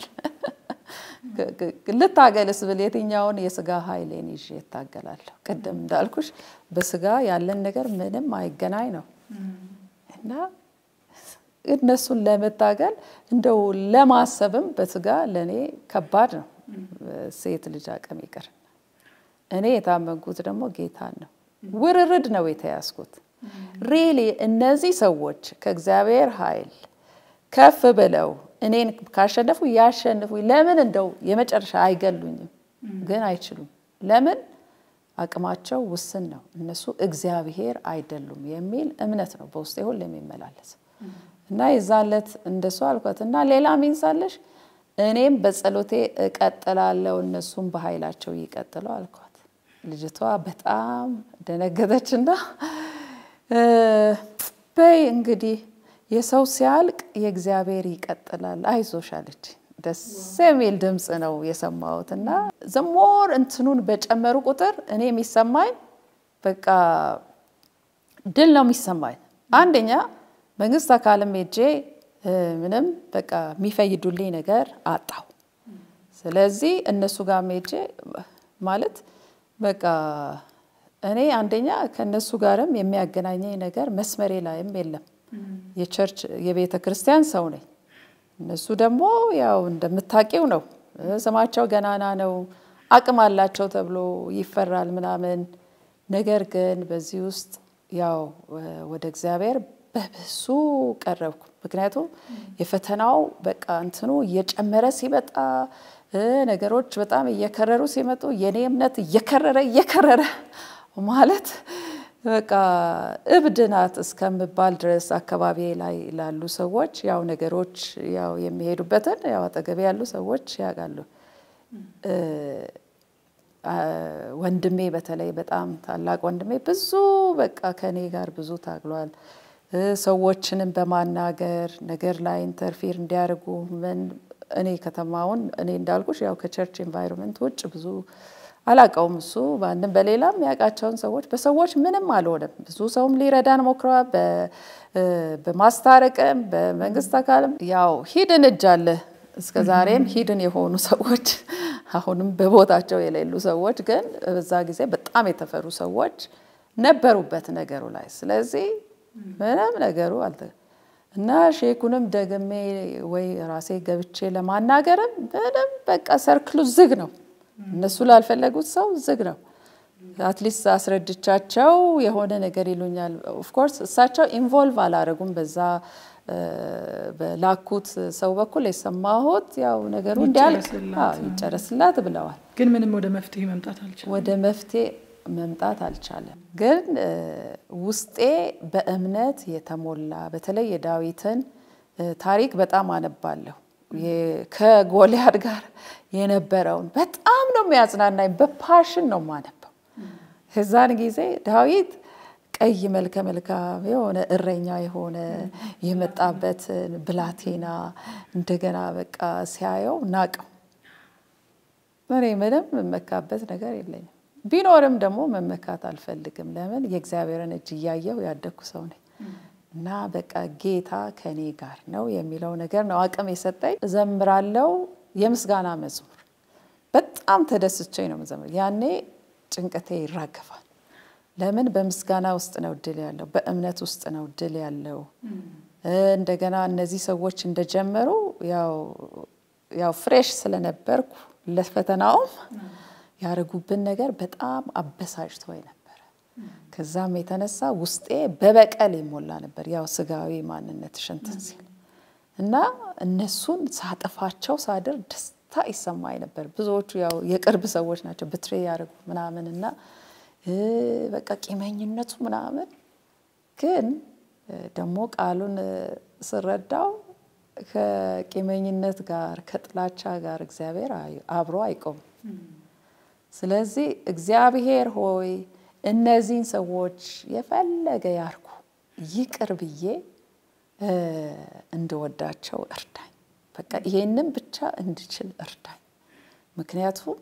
S2: ልታገልስ ብል የትኛውን የስጋ ኃይሌን ይዤ እታገላለሁ? ቅድም እንዳልኩሽ በስጋ ያለን ነገር ምንም አይገናኝ ነው እና እነሱን ለመታገል እንደው ለማሰብም በስጋ ለእኔ ከባድ ነው። ሴት ልጅ አቅም ይቅር። እኔ የታመንኩት ደግሞ ጌታን ነው። ውርርድ ነው የተያዝኩት። ሪሊ እነዚህ ሰዎች ከእግዚአብሔር ኃይል ከፍ ብለው እኔን ካሸነፉ ያሸንፉ። ለምን እንደው የመጨረሻ አይገሉኝም፣ ግን አይችሉም። ለምን አቅማቸው ውስን ነው። እነሱ እግዚአብሔር አይደሉም የሚል እምነት ነው በውስጤ ሁሌ የሚመላለስ እና የዛለት እንደሱ አልኳት እና ሌላ ሚንሳለሽ እኔም በጸሎቴ እቀጥላለሁ እነሱም በኃይላቸው ይቀጥለው አልኳት። ልጅቷ በጣም ደነገጠችና በይ እንግዲህ የሰው ሲያልቅ የእግዚአብሔር ይቀጥላል አይዞሽ አለች። ደስ የሚል ድምፅ ነው የሰማሁት እና ዘሞር እንትኑን በጨመሩ ቁጥር እኔ የሚሰማኝ በቃ ድል ነው የሚሰማኝ። አንደኛ መንግስት አካልም ሄጄ ምንም በቃ የሚፈይዱልኝ ነገር አጣው። ስለዚህ እነሱ ጋር ሄጄ ማለት በቃ እኔ አንደኛ ከእነሱ ጋርም የሚያገናኘኝ ነገር መስመሬ ላይም የለም። የቸርች የቤተ ክርስቲያን ሰው ነኝ። እነሱ ደግሞ ያው እንደምታውቂው ነው፣ ስማቸው ገናና ነው፣ አቅም አላቸው ተብሎ ይፈራል ምናምን። ነገር ግን በዚህ ውስጥ ያው ወደ እግዚአብሔር በብዙ ቀረብኩ። ምክንያቱም የፈተናው በቃ እንትኑ እየጨመረ ሲመጣ ነገሮች በጣም እየከረሩ ሲመጡ የኔ እምነት እየከረረ እየከረረ ማለት በቃ እብድ ናት እስከምባል ድረስ አካባቢ ላይ ላሉ ሰዎች ያው ነገሮች ያው የሚሄዱበትን ያው አጠገቤ ያሉ ሰዎች ያውቃሉ። ወንድሜ በተለይ በጣም ታላቅ ወንድሜ ብዙ በቃ ከኔ ጋር ብዙ ታግሏል። ሰዎችንም በማናገር ነገር ላይ ኢንተርፊር እንዲያደርጉ ምን እኔ ከተማውን እኔ እንዳልኩሽ ያው ከቸርች ኤንቫይሮንመንት ውጭ ብዙ አላቀውም። እሱ በአንድም በሌላም ያውቃቸውን ሰዎች በሰዎች ምንም አልሆነም። ብዙ ሰውም ሊረዳን ሞክረዋል። በማስታረቅም በመንግስት አካልም ያው ሂድን እጅ አለ። እስከ ዛሬም ሂድን የሆኑ ሰዎች አሁንም በቦታቸው የሌሉ ሰዎች ግን በዛ ጊዜ በጣም የተፈሩ ሰዎች ነበሩበት ነገሩ ላይ። ስለዚህ ምንም ነገሩ አልተ እና ሼኩንም ደግሜ ወይ ራሴ ገብቼ ለማናገርም ምንም በቃ ሰርክሉ ዝግ ነው። እነሱ ላልፈለጉት ሰው ዝግ ነው። አትሊስት አስረድቻቸው የሆነ ነገር ይሉኛል። ኦፍኮርስ እሳቸው ኢንቮልቭ አላረጉም በዛ በላኩት ሰው በኩል የሰማሁት ያው ነገሩ እንዲያልቅ ይጨረስላት ብለዋል።
S1: ግን ምንም ወደ መፍትሄ መምጣት አልቻለም።
S2: ወደ መፍትሄ መምጣት አልቻለም። ግን ውስጤ በእምነት የተሞላ በተለይ የዳዊትን ታሪክ በጣም አነባለሁ። ከጎልያድ ጋር የነበረውን በጣም ነው የሚያጽናናኝ። በፓሽን ነው የማነበው። ከዛን ጊዜ ዳዊት ቀይ መልከ መልካም የሆነ እረኛ የሆነ የመጣበትን ብላቴና እንደገና በቃ ሲያየው ናቀው። እኔ ምንም የምመካበት ነገር የለኝም። ቢኖርም ደግሞ መመካት አልፈልግም። ለምን የእግዚአብሔርን እጅ እያየው ያደግኩ ሰው ነኝ እና በቃ ጌታ ከኔ ጋር ነው የሚለው ነገር ነው አቅም የሰጠኝ። እዘምራለው የምስጋና መዝሙር በጣም ተደስቼ ነው መዘምር። ያኔ ጭንቀቴ ይራገፋል። ለምን በምስጋና ውስጥ ነው ድል ያለው፣ በእምነት ውስጥ ነው ድል ያለው። እንደገና እነዚህ ሰዎች እንደጀመሩ ያው ፍሬሽ ስለነበርኩ ለፈተናውም ያደረጉብን ነገር በጣም አበሳጭቶ ነበረ። ከዛም የተነሳ ውስጤ በበቀል ይሞላ ነበር፣ ያው ስጋዊ ማንነት ሽንትን ሲል እና እነሱን ሳጠፋቸው ሳድር ደስታ ይሰማኝ ነበር። ብዙዎቹ ያው የቅርብ ሰዎች ናቸው ብትሬ ያደርጉ ምናምን እና በቃ ቂመኝነቱ ምናምን ግን ደግሞ ቃሉን ስረዳው ከቂመኝነት ጋር ከጥላቻ ጋር እግዚአብሔር አብሮ አይቆምም። ስለዚህ እግዚአብሔር ሆይ እነዚህን ሰዎች የፈለገ ያርኩ ይቅር ብዬ እንድወዳቸው እርዳኝ። በቃ ይሄንን ብቻ እንድችል እርዳኝ። ምክንያቱም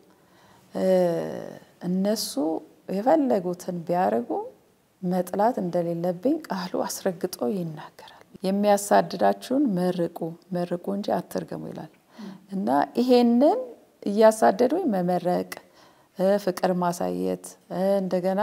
S2: እነሱ የፈለጉትን ቢያደርጉ መጥላት እንደሌለብኝ ቃሉ አስረግጦ ይናገራል። የሚያሳድዳችሁን መርቁ መርቁ እንጂ አትርገሙ ይላል እና ይሄንን እያሳደዱኝ መመረቅ፣ ፍቅር ማሳየት እንደገና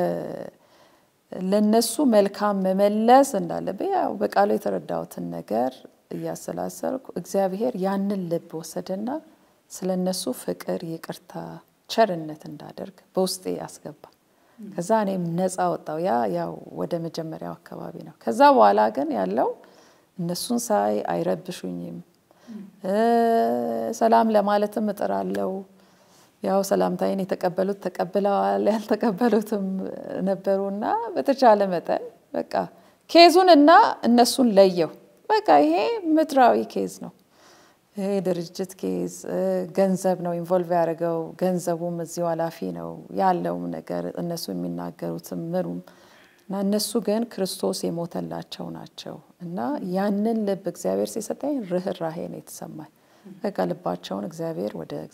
S2: ለነሱ መልካም መመለስ እንዳለብኝ ያው በቃሉ የተረዳሁትን ነገር እያሰላሰልኩ እግዚአብሔር ያንን ልብ ወሰደና ስለ እነሱ ፍቅር፣ ይቅርታ፣ ቸርነት እንዳደርግ በውስጤ ያስገባ። ከዛ እኔም ነፃ ወጣው። ያ ያው ወደ መጀመሪያው አካባቢ ነው። ከዛ በኋላ ግን ያለው እነሱን ሳይ አይረብሹኝም። ሰላም ለማለትም እጥራለሁ። ያው ሰላምታይን የተቀበሉት ተቀብለዋል፣ ያልተቀበሉትም ነበሩና በተቻለ መጠን በቃ ኬዙን እና እነሱን ለየው። በቃ ይሄ ምድራዊ ኬዝ ነው። ይሄ ድርጅት ኬዝ ገንዘብ ነው ኢንቮልቭ ያደረገው። ገንዘቡም እዚሁ ኃላፊ ነው ያለውም ነገር እነሱ የሚናገሩትም ምኑም እና እነሱ ግን ክርስቶስ የሞተላቸው ናቸው እና ያንን ልብ እግዚአብሔር ሲሰጠኝ ርኅራሄ ነው የተሰማኝ። በቃ ልባቸውን እግዚአብሔር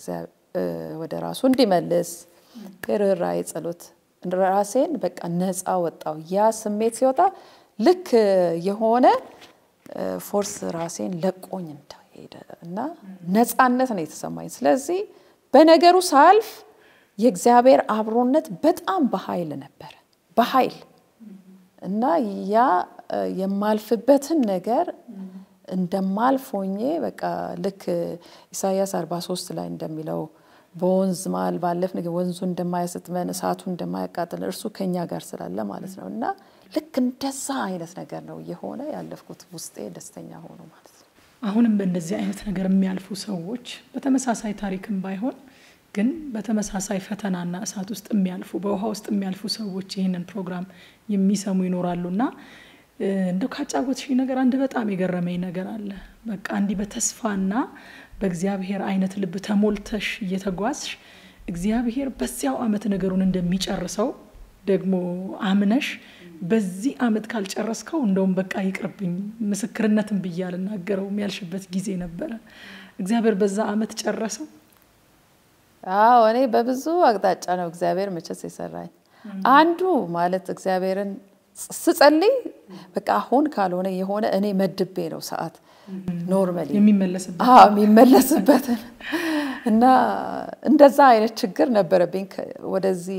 S2: ወደ ራሱ እንዲመልስ የርኅራሄ ጸሎት ራሴን በቃ ነፃ ወጣው። ያ ስሜት ሲወጣ ልክ የሆነ ፎርስ ራሴን ለቆኝ እንደሄደ እና ነፃነት ነው የተሰማኝ። ስለዚህ በነገሩ ሳልፍ የእግዚአብሔር አብሮነት በጣም በኃይል ነበረ በኃይል እና ያ የማልፍበትን ነገር እንደማልፍ ሆኜ በቃ ልክ ኢሳያስ 43 ላይ እንደሚለው በወንዝ መሀል ባለፍን ወንዙ እንደማያሰጥመን እሳቱ እንደማያቃጥል እርሱ ከኛ ጋር ስላለ ማለት ነው እና ልክ እንደዛ አይነት ነገር ነው እየሆነ ያለፍኩት። ውስጤ ደስተኛ ሆኖ ማለት ነው።
S1: አሁንም በእንደዚህ አይነት ነገር የሚያልፉ ሰዎች በተመሳሳይ ታሪክም ባይሆን ግን በተመሳሳይ ፈተናና እሳት ውስጥ የሚያልፉ በውሃ ውስጥ የሚያልፉ ሰዎች ይህንን ፕሮግራም የሚሰሙ ይኖራሉና እንደው ካጫወትሽ ነገር አንድ በጣም የገረመኝ ነገር አለ። በቃ እንዲህ በተስፋና በእግዚአብሔር አይነት ልብ ተሞልተሽ እየተጓዝሽ እግዚአብሔር በዚያው አመት ነገሩን እንደሚጨርሰው ደግሞ አምነሽ በዚህ አመት ካልጨረስከው እንደውም በቃ ይቅርብኝ ምስክርነትን ብዬ አልናገረውም ያልሽበት ጊዜ ነበረ። እግዚአብሔር በዛ አመት ጨረሰው።
S2: አዎ እኔ በብዙ አቅጣጫ ነው እግዚአብሔር መቼስ የሰራኝ። አንዱ ማለት እግዚአብሔርን ስጸልይ በቃ አሁን ካልሆነ የሆነ እኔ መድቤ ነው ሰዓት ኖርማሊ
S1: የሚመለስበት
S2: የሚመለስበትን እና እንደዛ አይነት ችግር ነበረብኝ ወደዚህ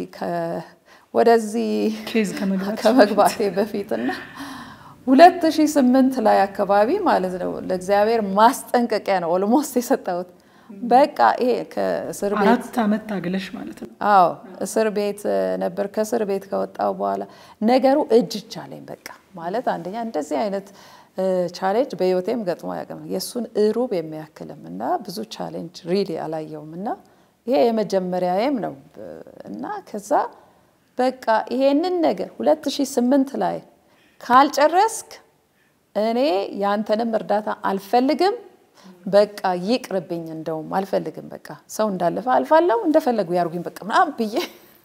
S2: ወደዚህ
S1: ኬዝ ከመግባት
S2: ከመግባቴ በፊት እና ሁለት ሺህ ስምንት ላይ አካባቢ ማለት ነው ለእግዚአብሔር ማስጠንቀቂያ ነው ኦልሞስት የሰጠሁት። በቃ ይሄ ከእስር ቤት
S1: አራት አመት ታግለሽ ማለት ነው።
S2: አዎ እስር ቤት ነበር። ከእስር ቤት ከወጣው በኋላ ነገሩ እጅ ቻለኝ። በቃ ማለት አንደኛ እንደዚህ አይነት ቻሌንጅ በህይወቴም ገጥሞ አያውቅም። የእሱን እሩብ የሚያክልም እና ብዙ ቻሌንጅ ሪሊ አላየውም እና ይሄ የመጀመሪያዬም ነው እና ከዛ በቃ ይሄንን ነገር 2008 ላይ ካልጨረስክ እኔ ያንተንም እርዳታ አልፈልግም፣ በቃ ይቅርብኝ፣ እንደውም አልፈልግም። በቃ ሰው እንዳለፈ አልፋለሁ፣ እንደፈለጉ ያርጉኝ፣ በቃ ምናምን ብዬ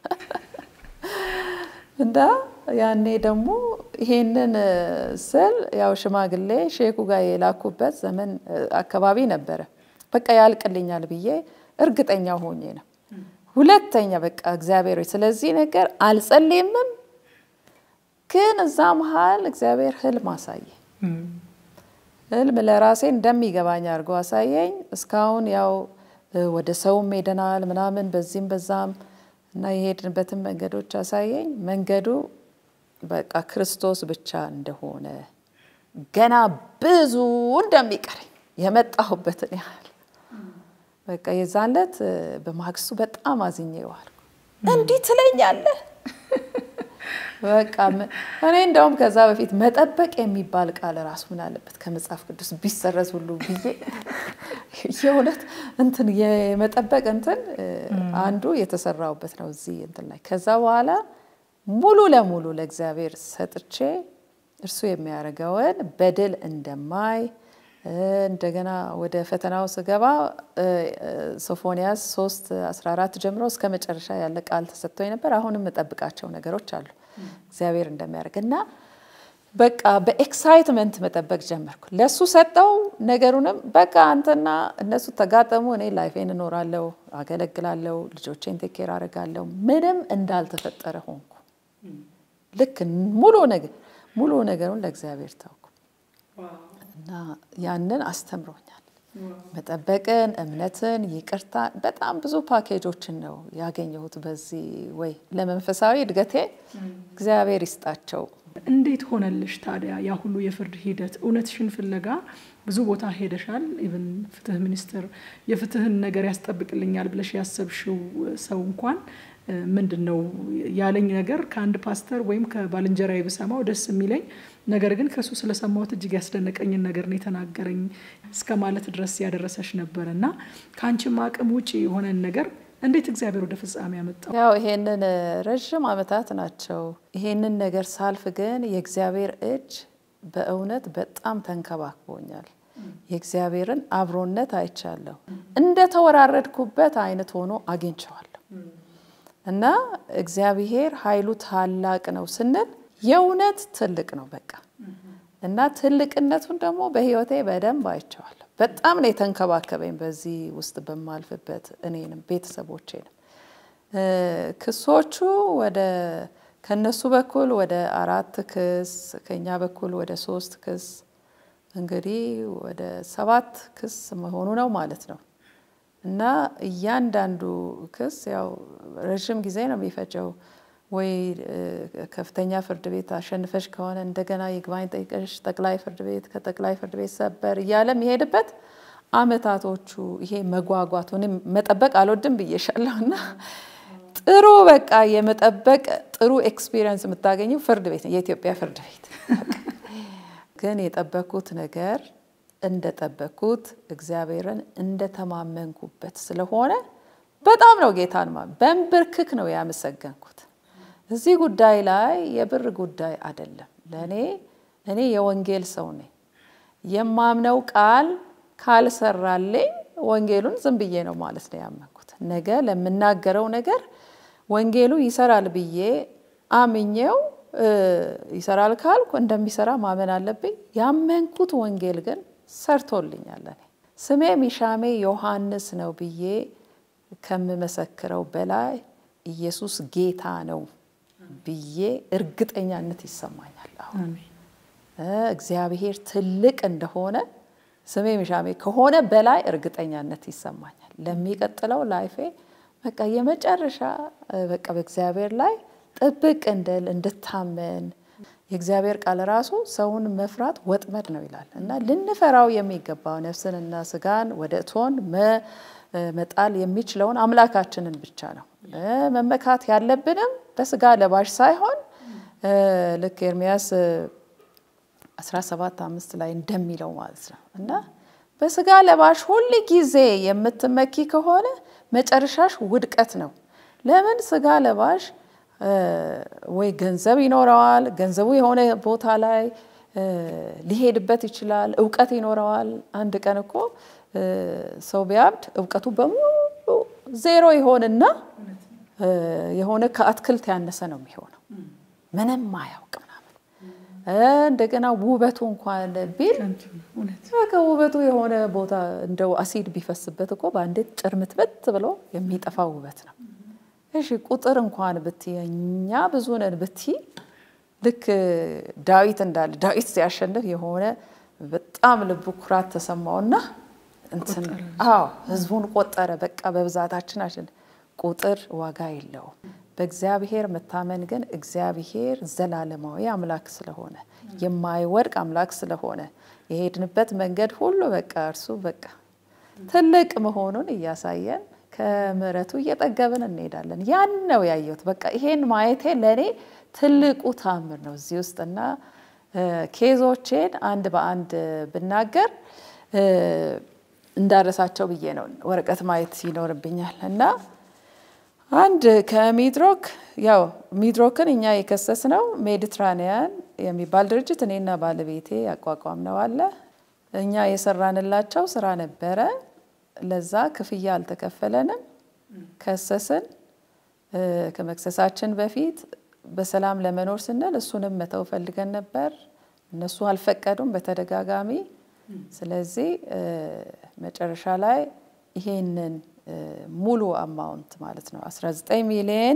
S2: እና ያኔ ደግሞ ይሄንን ስል ያው ሽማግሌ ሼኩ ጋር የላኩበት ዘመን አካባቢ ነበረ። በቃ ያልቅልኛል ብዬ እርግጠኛ ሆኜ ነው። ሁለተኛ በቃ እግዚአብሔር ሆይ ስለዚህ ነገር አልጸልይምም፣ ግን እዛ መሀል እግዚአብሔር ህልም አሳየ። ህልም ለራሴ እንደሚገባኝ አድርጎ አሳየኝ። እስካሁን ያው ወደ ሰውም ሄደናል ምናምን በዚህም በዛም እና የሄድንበትን መንገዶች አሳየኝ። መንገዱ በቃ ክርስቶስ ብቻ እንደሆነ ገና ብዙ እንደሚቀረኝ የመጣሁበትን ያህል በቃ የዛን ዕለት በማግስቱ በጣም አዝኜ ዋልኩ። እንዲህ ትለኛለህ? በቃ እኔ እንደውም ከዛ በፊት መጠበቅ የሚባል ቃል ራሱ ምን አለበት ከመጽሐፍ ቅዱስ ቢሰረዝ ሁሉ ብዬ የእውነት እንትን የመጠበቅ እንትን አንዱ የተሰራውበት ነው እዚህ እንትን ላይ ከዛ በኋላ ሙሉ ለሙሉ ለእግዚአብሔር ሰጥቼ እርሱ የሚያደርገውን በድል እንደማይ እንደገና ወደ ፈተናው ስገባ ሶፎንያስ 3 14 ጀምሮ እስከ መጨረሻ ያለ ቃል ተሰጥቶኝ ነበር። አሁንም የምጠብቃቸው ነገሮች አሉ እግዚአብሔር እንደሚያደርግ እና በቃ በኤክሳይትመንት መጠበቅ ጀመርኩ። ለሱ ሰጠው ነገሩንም በቃ አንተና እነሱ ተጋጠሙ፣ እኔ ላይፌን እኖራለሁ፣ አገለግላለሁ፣ ልጆቼን ቴኬር አደርጋለሁ። ምንም እንዳልተፈጠረ ሆንኩ። ልክ ሙሉ ነገር ሙሉ ነገሩን ለእግዚአብሔር ታውኩ እና ያንን አስተምሮኛል። መጠበቅን፣ እምነትን፣ ይቅርታ በጣም ብዙ ፓኬጆችን ነው ያገኘሁት በዚህ ወይ ለመንፈሳዊ እድገቴ እግዚአብሔር ይስጣቸው።
S1: እንዴት ሆነልሽ ታዲያ ያ ሁሉ የፍርድ ሂደት? እውነትሽን ፍለጋ ብዙ ቦታ ሄደሻል። ኢቭን ፍትህ ሚኒስቴር የፍትህን ነገር ያስጠብቅልኛል ብለሽ ያሰብሽው ሰው እንኳን ምንድን ነው ያለኝ ነገር ከአንድ ፓስተር ወይም ከባልንጀራዬ ብሰማው ደስ የሚለኝ ነገር ግን ከእሱ ስለሰማሁት እጅግ ያስደነቀኝን ነገር ነው የተናገረኝ እስከ ማለት ድረስ ያደረሰሽ ነበር እና ከአንቺም አቅም ውጭ የሆነን ነገር እንዴት እግዚአብሔር ወደ ፍጻሜ ያመጣው?
S2: ያው ይሄንን ረዥም ዓመታት ናቸው። ይሄንን ነገር ሳልፍ ግን የእግዚአብሔር እጅ በእውነት በጣም ተንከባክቦኛል። የእግዚአብሔርን አብሮነት አይቻለሁ። እንደ ተወራረድኩበት አይነት ሆኖ አግኝቸዋለሁ እና እግዚአብሔር ኃይሉ ታላቅ ነው ስንል የእውነት ትልቅ ነው በቃ እና ትልቅነቱን ደግሞ በሕይወቴ በደንብ አይቼዋለሁ። በጣም ነው የተንከባከበኝ በዚህ ውስጥ በማልፍበት እኔንም ቤተሰቦቼንም። ክሶቹ ወደ ከነሱ በኩል ወደ አራት ክስ ከኛ በኩል ወደ ሶስት ክስ እንግዲህ ወደ ሰባት ክስ መሆኑ ነው ማለት ነው እና እያንዳንዱ ክስ ያው ረዥም ጊዜ ነው የሚፈጀው። ወይ ከፍተኛ ፍርድ ቤት አሸንፈሽ ከሆነ እንደገና ይግባኝ ጠይቀሽ ጠቅላይ ፍርድ ቤት ከጠቅላይ ፍርድ ቤት ሰበር እያለ የሚሄድበት አመታቶቹ ይሄ መጓጓቱ እኔም መጠበቅ አልወድም ብዬሻለሁ እና ጥሩ በቃ የመጠበቅ ጥሩ ኤክስፒሪየንስ የምታገኘው ፍርድ ቤት ነው፣ የኢትዮጵያ ፍርድ ቤት። ግን የጠበኩት ነገር እንደጠበኩት እግዚአብሔርን እንደተማመንኩበት ስለሆነ በጣም ነው ጌታን በንብርክክ ነው ያመሰገንኩት። እዚህ ጉዳይ ላይ የብር ጉዳይ አይደለም። ለእኔ እኔ የወንጌል ሰው ነኝ። የማምነው ቃል ካልሰራልኝ ወንጌሉን ዝም ብዬ ነው ማለት ነው ያመንኩት። ነገ ለምናገረው ነገር ወንጌሉ ይሰራል ብዬ አምኜው ይሰራል ካልኩ እንደሚሰራ ማመን አለብኝ። ያመንኩት ወንጌል ግን ሰርቶልኛል። እኔ ስሜ ሚሻሜ ዮሐንስ ነው ብዬ ከምመሰክረው በላይ ኢየሱስ ጌታ ነው ብዬ እርግጠኛነት ይሰማኛል። አሁን እግዚአብሔር ትልቅ እንደሆነ ስሜ ሚሻሜ ከሆነ በላይ እርግጠኛነት ይሰማኛል። ለሚቀጥለው ላይፌ በቃ የመጨረሻ በቃ በእግዚአብሔር ላይ ጥብቅ እንድል እንድታመን የእግዚአብሔር ቃል ራሱ ሰውን መፍራት ወጥመድ ነው ይላል እና ልንፈራው የሚገባው ነፍስንና ስጋን ወደ እቶን መጣል የሚችለውን አምላካችንን ብቻ ነው። መመካት ያለብንም በስጋ ለባሽ ሳይሆን ልክ ኤርሚያስ 17 አምስት ላይ እንደሚለው ማለት ነው እና በስጋ ለባሽ ሁል ጊዜ የምትመኪ ከሆነ መጨረሻሽ ውድቀት ነው። ለምን ስጋ ለባሽ ወይ ገንዘብ ይኖረዋል፣ ገንዘቡ የሆነ ቦታ ላይ ሊሄድበት ይችላል፣ እውቀት ይኖረዋል። አንድ ቀን እኮ ሰው ቢያብድ እውቀቱ በሙሉ ዜሮ ይሆንና የሆነ ከአትክልት ያነሰ ነው የሚሆነው፣ ምንም አያውቅ ምናምን። እንደገና ውበቱ እንኳን ቢል ከውበቱ የሆነ ቦታ እንደው አሲድ ቢፈስበት እኮ በአንዴ ጭርምትበት ብሎ የሚጠፋ ውበት ነው። እሺ ቁጥር እንኳን ብቲ እኛ ብዙ ነን ብቲ ልክ ዳዊት እንዳለ ዳዊት ሲያሸንፍ የሆነ በጣም ልቡ ኩራት ተሰማውና እንትን አዎ ህዝቡን ቆጠረ። በቃ በብዛታችን አሸንፍ። ቁጥር ዋጋ የለውም። በእግዚአብሔር መታመን ግን እግዚአብሔር ዘላለማዊ አምላክ ስለሆነ የማይወድቅ አምላክ ስለሆነ የሄድንበት መንገድ ሁሉ በቃ እርሱ በቃ ትልቅ መሆኑን እያሳየን ከምሕረቱ እየጠገብን እንሄዳለን። ያን ነው ያየሁት። በቃ ይሄን ማየቴ ለእኔ ትልቁ ታምር ነው እዚህ ውስጥ እና ኬዞቼን አንድ በአንድ ብናገር እንዳረሳቸው ብዬ ነው። ወረቀት ማየት ይኖርብኛል እና አንድ ከሚድሮክ ያው ሚድሮክን እኛ የከሰስ ነው ሜዲትራኒያን የሚባል ድርጅት እኔና ባለቤቴ ያቋቋም ነው አለ። እኛ የሰራንላቸው ስራ ነበረ። ለዛ ክፍያ አልተከፈለንም። ከሰስን። ከመክሰሳችን በፊት በሰላም ለመኖር ስንል እሱንም መተው ፈልገን ነበር። እነሱ አልፈቀዱም በተደጋጋሚ። ስለዚህ መጨረሻ ላይ ይሄንን ሙሉ አማውንት ማለት ነው 19 ሚሊዮን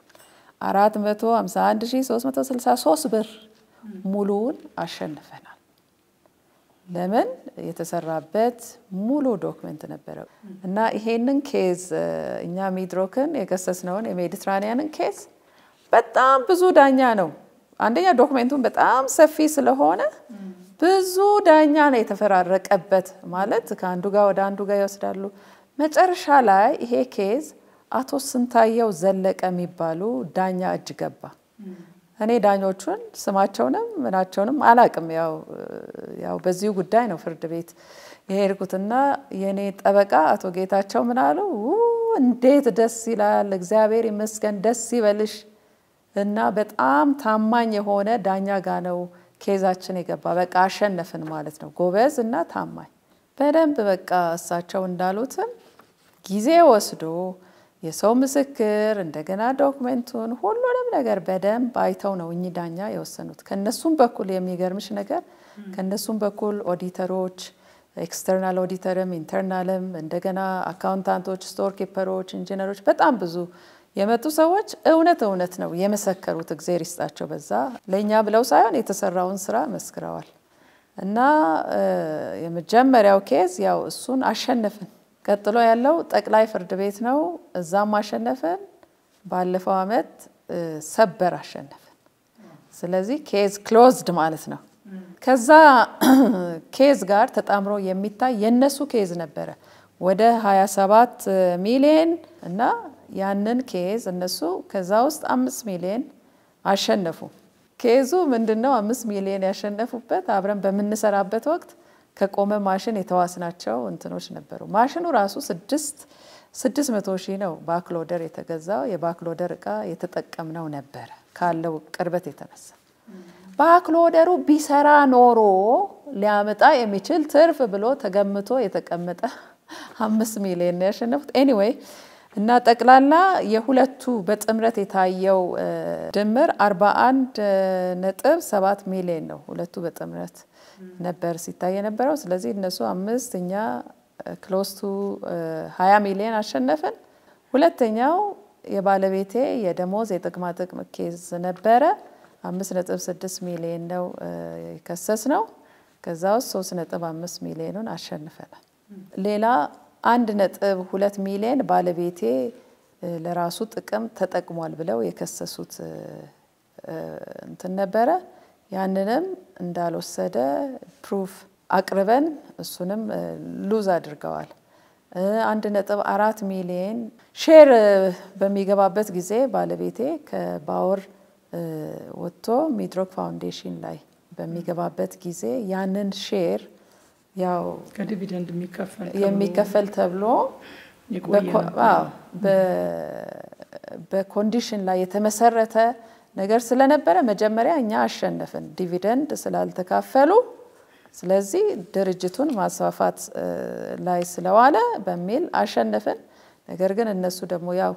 S2: 451363 ብር ሙሉውን አሸንፈናል። ለምን የተሰራበት ሙሉ ዶክመንት ነበረ እና ይሄንን ኬዝ እኛ ሚድሮክን የከሰስነውን የሜዲትራኒያንን ኬዝ በጣም ብዙ ዳኛ ነው። አንደኛ ዶክሜንቱን በጣም ሰፊ ስለሆነ ብዙ ዳኛ ነው የተፈራረቀበት። ማለት ከአንዱ ጋር ወደ አንዱ ጋር ይወስዳሉ። መጨረሻ ላይ ይሄ ኬዝ አቶ ስንታየው ዘለቀ የሚባሉ ዳኛ እጅ ገባ። እኔ ዳኞቹን ስማቸውንም ምናቸውንም አላቅም። ያው በዚሁ ጉዳይ ነው ፍርድ ቤት የሄድኩትና የእኔ ጠበቃ አቶ ጌታቸው ምን አሉ፣ እንዴት ደስ ይላል፣ እግዚአብሔር ይመስገን፣ ደስ ይበልሽ እና በጣም ታማኝ የሆነ ዳኛ ጋ ነው ኬዛችን የገባ። በቃ አሸነፍን ማለት ነው። ጎበዝ እና ታማኝ በደንብ በቃ እሳቸው እንዳሉትም ጊዜ ወስዶ የሰው ምስክር እንደገና ዶክመንቱን ሁሉንም ነገር በደንብ አይተው ነው እኚህ ዳኛ የወሰኑት። ከነሱም በኩል የሚገርምሽ ነገር ከነሱም በኩል ኦዲተሮች፣ ኤክስተርናል ኦዲተርም ኢንተርናልም እንደገና አካውንታንቶች፣ ስቶር ኪፐሮች፣ ኢንጂነሮች በጣም ብዙ የመጡ ሰዎች እውነት እውነት ነው የመሰከሩት። እግዜር ይስጣቸው። በዛ ለእኛ ብለው ሳይሆን የተሰራውን ስራ መስክረዋል። እና የመጀመሪያው ኬዝ ያው እሱን አሸነፍን። ቀጥሎ ያለው ጠቅላይ ፍርድ ቤት ነው። እዛም አሸነፍን። ባለፈው አመት ሰበር አሸነፍን። ስለዚህ ኬዝ ክሎዝድ ማለት ነው። ከዛ ኬዝ ጋር ተጣምሮ የሚታይ የነሱ ኬዝ ነበረ ወደ 27 ሚሊዮን እና ያንን ኬዝ እነሱ ከዛ ውስጥ አምስት ሚሊዮን አሸነፉ። ኬዙ ምንድን ነው? አምስት ሚሊዮን ያሸነፉበት አብረን በምንሰራበት ወቅት ከቆመ ማሽን የተዋስናቸው እንትኖች ነበሩ። ማሽኑ ራሱ ስድስት ስድስት መቶ ሺህ ነው ባክሎደር የተገዛው። የባክሎደር እቃ የተጠቀምነው ነበረ ካለው ቅርበት የተነሳ ባክሎደሩ ቢሰራ ኖሮ ሊያመጣ የሚችል ትርፍ ብሎ ተገምቶ የተቀመጠ አምስት ሚሊዮን ነው ያሸነፉት። ኤኒዌይ እና ጠቅላላ የሁለቱ በጥምረት የታየው ድምር 41 ነጥብ 7 ሚሊዮን ነው። ሁለቱ በጥምረት ነበር ሲታይ የነበረው። ስለዚህ እነሱ አምስት እኛ ክሎስቱ 20 ሚሊዮን አሸነፍን። ሁለተኛው የባለቤቴ የደሞዝ የጥቅማ ጥቅም ኬዝ ነበረ። 5.6 ሚሊዮን ነው የከሰስ ነው። ከዛ ውስጥ 3.5 ሚሊዮኑን አሸንፈናል። ሌላ አንድ ነጥብ ሁለት ሚሊዮን ባለቤቴ ለራሱ ጥቅም ተጠቅሟል ብለው የከሰሱት እንትን ነበረ። ያንንም እንዳልወሰደ ፕሩፍ አቅርበን እሱንም ሉዝ አድርገዋል። አንድ ነጥብ አራት ሚሊዮን ሼር በሚገባበት ጊዜ ባለቤቴ ከባወር ወጥቶ ሚድሮክ ፋውንዴሽን ላይ በሚገባበት ጊዜ ያንን ሼር ያው
S1: ከዲቪደንድ የሚከፈል
S2: የሚከፈል ተብሎ በኮንዲሽን ላይ የተመሰረተ ነገር ስለነበረ መጀመሪያ እኛ አሸነፍን፣ ዲቪደንድ ስላልተካፈሉ። ስለዚህ ድርጅቱን ማስፋፋት ላይ ስለዋለ በሚል አሸነፍን። ነገር ግን እነሱ ደግሞ ያው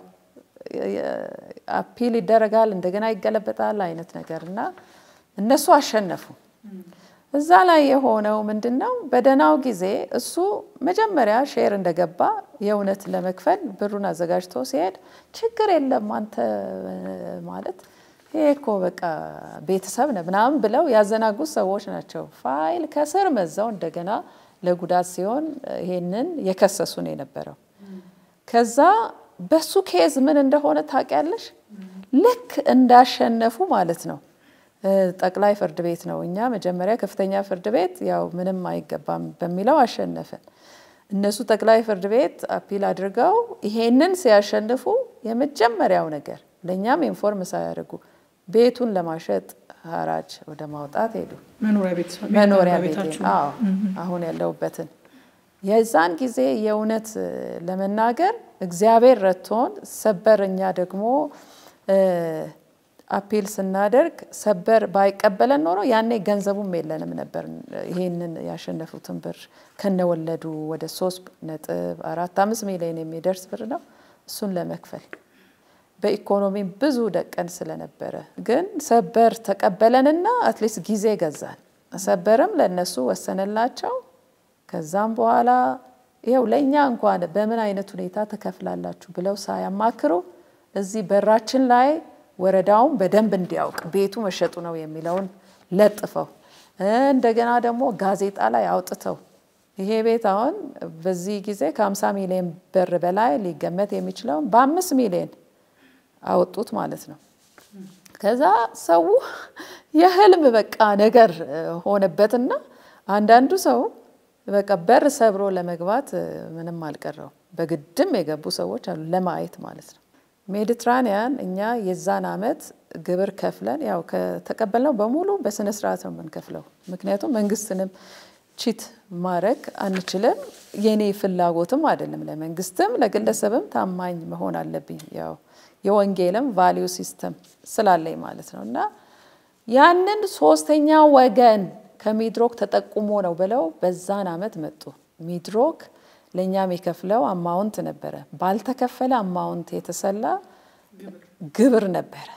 S2: አፒል ይደረጋል እንደገና ይገለበጣል አይነት ነገር እና እነሱ አሸነፉ። እዛ ላይ የሆነው ምንድን ነው? በደህናው ጊዜ እሱ መጀመሪያ ሼር እንደገባ የእውነት ለመክፈል ብሩን አዘጋጅቶ ሲሄድ ችግር የለም አንተ ማለት ይሄ እኮ በቃ ቤተሰብ ነው ምናምን ብለው ያዘናጉት ሰዎች ናቸው። ፋይል ከስር መዛው እንደገና ለጉዳት ሲሆን ይሄንን የከሰሱ ነው የነበረው። ከዛ በሱ ኬዝ ምን እንደሆነ ታውቂያለሽ? ልክ እንዳሸነፉ ማለት ነው ጠቅላይ ፍርድ ቤት ነው። እኛ መጀመሪያ ከፍተኛ ፍርድ ቤት ያው ምንም አይገባም በሚለው አሸነፍን። እነሱ ጠቅላይ ፍርድ ቤት አፒል አድርገው ይሄንን ሲያሸንፉ የመጀመሪያው ነገር ለእኛም ኢንፎርም ሳያደርጉ ቤቱን ለማሸጥ ሀራጅ ወደ ማውጣት ሄዱ።
S1: መኖሪያ ቤት
S2: መኖሪያ ቤት አሁን ያለሁበትን የዛን ጊዜ የእውነት ለመናገር እግዚአብሔር ረድቶን ሰበር እኛ ደግሞ አፒል ስናደርግ ሰበር ባይቀበለን ኖሮ ያኔ ገንዘቡም የለንም ነበር። ይሄንን ያሸነፉትን ብር ከነወለዱ ወደ ሶስት ነጥብ አራት አምስት ሚሊዮን የሚደርስ ብር ነው። እሱን ለመክፈል በኢኮኖሚ ብዙ ደቀን ስለነበረ ግን ሰበር ተቀበለንና አትሊስት ጊዜ ገዛን። ሰበርም ለእነሱ ወሰነላቸው። ከዛም በኋላ ይኸው ለእኛ እንኳን በምን አይነት ሁኔታ ትከፍላላችሁ ብለው ሳያማክሩ እዚህ በራችን ላይ ወረዳውን በደንብ እንዲያውቅ ቤቱ መሸጡ ነው የሚለውን ለጥፈው እንደገና ደግሞ ጋዜጣ ላይ አውጥተው ይሄ ቤት አሁን በዚህ ጊዜ ከ50 ሚሊዮን ብር በላይ ሊገመት የሚችለውን በአምስት ሚሊዮን አወጡት ማለት ነው። ከዛ ሰው የህልም በቃ ነገር ሆነበትና አንዳንዱ ሰው በቃ በር ሰብሮ ለመግባት ምንም አልቀረው። በግድም የገቡ ሰዎች አሉ ለማየት ማለት ነው። ሜዲትራኒያን እኛ የዛን አመት ግብር ከፍለን ያው ከተቀበልነው በሙሉ በስነ ስርዓት ነው የምንከፍለው። ምክንያቱም መንግስትንም ቺት ማድረግ አንችልም። የኔ ፍላጎትም አይደለም። ለመንግስትም ለግለሰብም ታማኝ መሆን አለብኝ። ያው የወንጌልም ቫሊዩ ሲስተም ስላለኝ ማለት ነው እና ያንን ሶስተኛ ወገን ከሚድሮክ ተጠቁሞ ነው ብለው በዛን አመት መጡ። ሚድሮክ ለእኛ የሚከፍለው አማውንት ነበረ። ባልተከፈለ አማውንት የተሰላ ግብር ነበረ።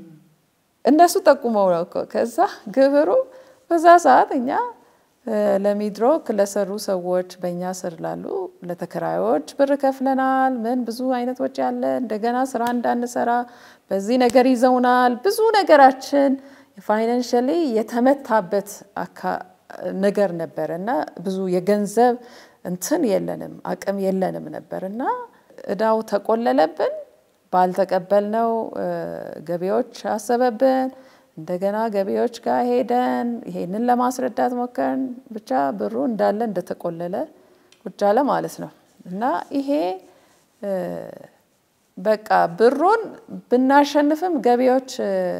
S2: እነሱ ጠቁመው ነው እኮ። ከዛ ግብሩ በዛ ሰዓት እኛ ለሚድሮክ ለሰሩ ሰዎች በእኛ ስር ላሉ ለተከራዮች ብር ከፍለናል። ምን ብዙ አይነት ወጪ አለ። እንደገና ስራ እንዳንሰራ በዚህ ነገር ይዘውናል። ብዙ ነገራችን ፋይናንሽሊ የተመታበት ነገር ነበረ እና ብዙ የገንዘብ እንትን የለንም አቅም የለንም ነበር እና እዳው ተቆለለብን። ባልተቀበልነው ገቢዎች አሰበብን። እንደገና ገቢዎች ጋር ሄደን ይሄንን ለማስረዳት ሞከርን። ብቻ ብሩ እንዳለ እንደተቆለለ ቁጭ አለ ማለት ነው እና ይሄ በቃ ብሩን ብናሸንፍም ገቢዎች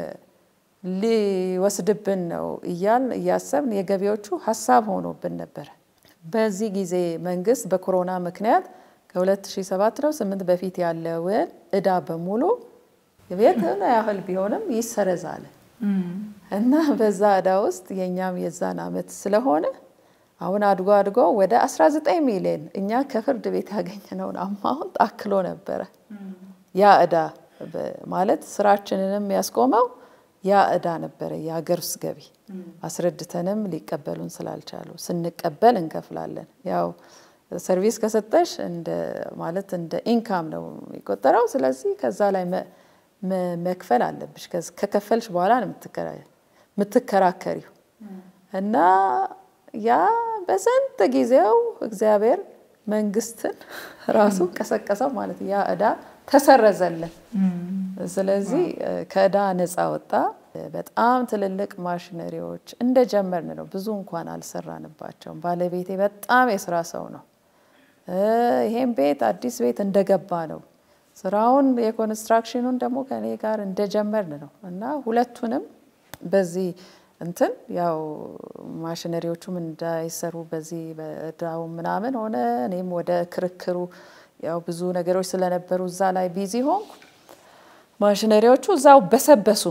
S2: ሊወስድብን ነው እያል እያሰብን የገቢዎቹ ሀሳብ ሆኖብን ነበረ። በዚህ ጊዜ መንግስት በኮሮና ምክንያት ከ2007 ነው ስምንት በፊት ያለውን እዳ በሙሉ የቤት ያህል ቢሆንም ይሰረዛል እና በዛ እዳ ውስጥ የእኛም የዛን አመት ስለሆነ አሁን አድጎ አድጎ ወደ 19 ሚሊዮን እኛ ከፍርድ ቤት ያገኘነውን አማውንት አክሎ ነበረ። ያ እዳ ማለት ስራችንንም ያስቆመው ያ እዳ ነበረ፣ የሀገር ውስጥ ገቢ አስረድተንም ሊቀበሉን ስላልቻሉ ስንቀበል እንከፍላለን። ያው ሰርቪስ ከሰጠሽ ማለት እንደ ኢንካም ነው የሚቆጠረው። ስለዚህ ከዛ ላይ መክፈል አለብሽ። ከከፈልሽ በኋላ ነው የምትከራከሪው እና ያ በስንት ጊዜው እግዚአብሔር መንግስትን ራሱ ቀሰቀሰው ማለት ያ እዳ ተሰረዘልን። ስለዚህ ከእዳ ነፃ ወጣ። በጣም ትልልቅ ማሽነሪዎች እንደጀመርን ነው። ብዙ እንኳን አልሰራንባቸውም። ባለቤቴ በጣም የስራ ሰው ነው። ይሄን ቤት አዲስ ቤት እንደገባ ነው። ስራውን የኮንስትራክሽኑን ደግሞ ከኔ ጋር እንደጀመርን ነው እና ሁለቱንም በዚህ እንትን ያው ማሽነሪዎቹም እንዳይሰሩ በዚህ በእዳው ምናምን ሆነ። እኔም ወደ ክርክሩ ያው ብዙ ነገሮች ስለነበሩ እዛ ላይ ቢዚ ሆንኩ። ማሽነሪዎቹ እዛው በሰበሱ።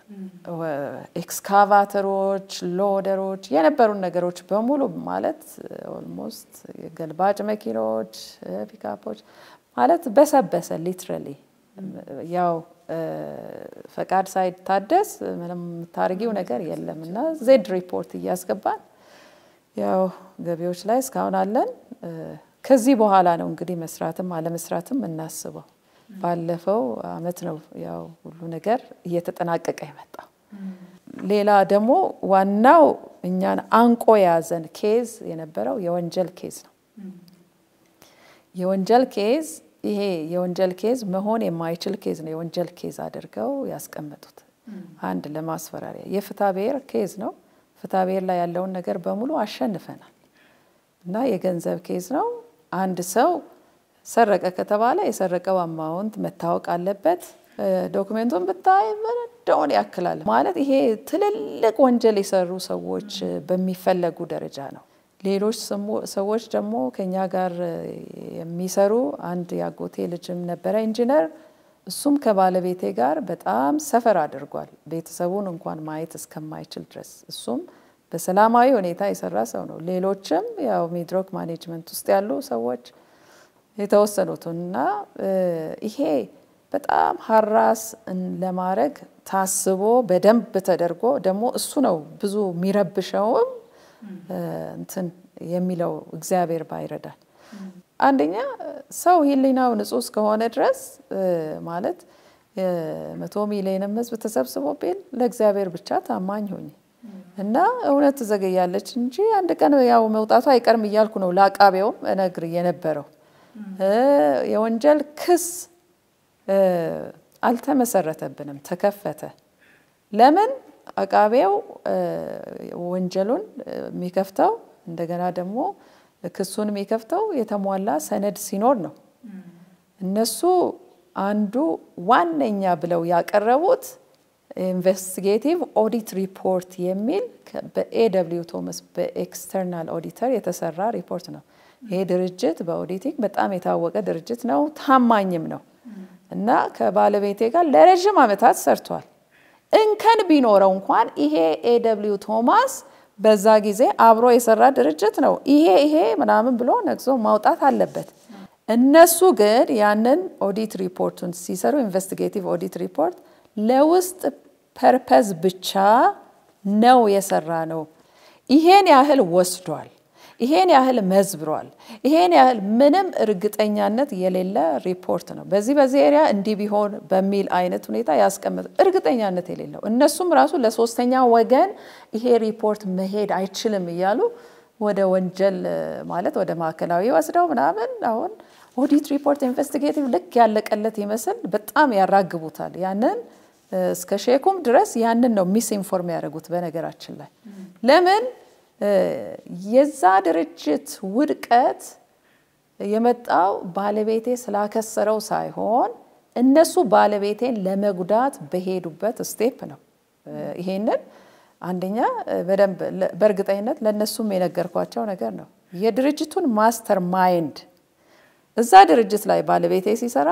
S2: ኤክስካቫተሮች፣ ሎደሮች የነበሩን ነገሮች በሙሉ ማለት ኦልሞስት ገልባጭ መኪኖች፣ ፒካፖች ማለት በሰበሰ ሊትራሊ ያው ፈቃድ ሳይታደስ ምንም የምታደርጊው ነገር የለም እና ዜድ ሪፖርት እያስገባን ያው ገቢዎች ላይ እስካሁን አለን። ከዚህ በኋላ ነው እንግዲህ መስራትም አለመስራትም እናስበው። ባለፈው አመት ነው ያው ሁሉ ነገር እየተጠናቀቀ የመጣው። ሌላ ደግሞ ዋናው እኛን አንቆ የያዘን ኬዝ የነበረው የወንጀል ኬዝ ነው። የወንጀል ኬዝ ይሄ የወንጀል ኬዝ መሆን የማይችል ኬዝ ነው የወንጀል ኬዝ አድርገው ያስቀመጡት። አንድ ለማስፈራሪያ የፍትሐ ብሔር ኬዝ ነው። ፍትሐ ብሔር ላይ ያለውን ነገር በሙሉ አሸንፈናል እና የገንዘብ ኬዝ ነው። አንድ ሰው ሰረቀ ከተባለ የሰረቀው አማውንት መታወቅ አለበት። ዶክሜንቱን ብታይ እንደሆነ ያክላል ማለት ይሄ ትልልቅ ወንጀል የሰሩ ሰዎች በሚፈለጉ ደረጃ ነው። ሌሎች ሰዎች ደግሞ ከኛ ጋር የሚሰሩ አንድ የአጎቴ ልጅም ነበረ ኢንጂነር። እሱም ከባለቤቴ ጋር በጣም ሰፈር አድርጓል። ቤተሰቡን እንኳን ማየት እስከማይችል ድረስ እሱም በሰላማዊ ሁኔታ የሰራ ሰው ነው። ሌሎችም ያው ሚድሮክ ማኔጅመንት ውስጥ ያሉ ሰዎች የተወሰኑትን እና ይሄ በጣም ሀራስ ለማድረግ ታስቦ በደንብ ተደርጎ ደግሞ እሱ ነው ብዙ የሚረብሸውም እንትን የሚለው እግዚአብሔር ባይረዳል። አንደኛ ሰው ሕሊናው ንጹሕ እስከሆነ ድረስ ማለት መቶ ሚሊዮንም ሕዝብ ተሰብስቦ ቢል ለእግዚአብሔር ብቻ ታማኝ ሆኝ እና እውነት ትዘገያለች እንጂ አንድ ቀን ያው መውጣቱ አይቀርም እያልኩ ነው ለአቃቤውም እነግር የነበረው የወንጀል ክስ አልተመሰረተብንም፣ ተከፈተ። ለምን አቃቤው ወንጀሉን የሚከፍተው እንደገና ደግሞ ክሱን የሚከፍተው የተሟላ ሰነድ ሲኖር ነው። እነሱ አንዱ ዋነኛ ብለው ያቀረቡት ኢንቨስቲጌቲቭ ኦዲት ሪፖርት የሚል በኤደብሊው ቶማስ በኤክስተርናል ኦዲተር የተሰራ ሪፖርት ነው። ይሄ ድርጅት በኦዲቲንግ በጣም የታወቀ ድርጅት ነው፣ ታማኝም ነው እና ከባለቤቴ ጋር ለረዥም ዓመታት ሰርቷል። እንከን ቢኖረው እንኳን ይሄ ኤደብሊው ቶማስ በዛ ጊዜ አብሮ የሰራ ድርጅት ነው። ይሄ ይሄ ምናምን ብሎ ነቅሶ ማውጣት አለበት። እነሱ ግን ያንን ኦዲት ሪፖርቱን ሲሰሩ ኢንቨስቲጌቲቭ ኦዲት ሪፖርት ለውስጥ ፐርፐዝ ብቻ ነው የሰራ ነው። ይሄን ያህል ወስዷል፣ ይሄን ያህል መዝብሯል፣ ይሄን ያህል ምንም እርግጠኛነት የሌለ ሪፖርት ነው። በዚህ በዚህ ኤሪያ እንዲህ ቢሆን በሚል አይነት ሁኔታ ያስቀመጠ እርግጠኛነት የሌለው እነሱም ራሱ ለሶስተኛ ወገን ይሄ ሪፖርት መሄድ አይችልም እያሉ ወደ ወንጀል ማለት ወደ ማዕከላዊ ወስደው ምናምን አሁን ኦዲት ሪፖርት ኢንቨስቲጌቲቭ ልክ ያለቀለት ይመስል በጣም ያራግቡታል። ያንን እስከ ሼኩም ድረስ ያንን ነው ሚስ ኢንፎርም ያደረጉት። በነገራችን ላይ ለምን የዛ ድርጅት ውድቀት የመጣው ባለቤቴ ስላከሰረው ሳይሆን እነሱ ባለቤቴን ለመጉዳት በሄዱበት ስቴፕ ነው። ይሄንን አንደኛ በደንብ በእርግጠኝነት ለእነሱም የነገርኳቸው ነገር ነው። የድርጅቱን ማስተር ማይንድ እዛ ድርጅት ላይ ባለቤቴ ሲሰራ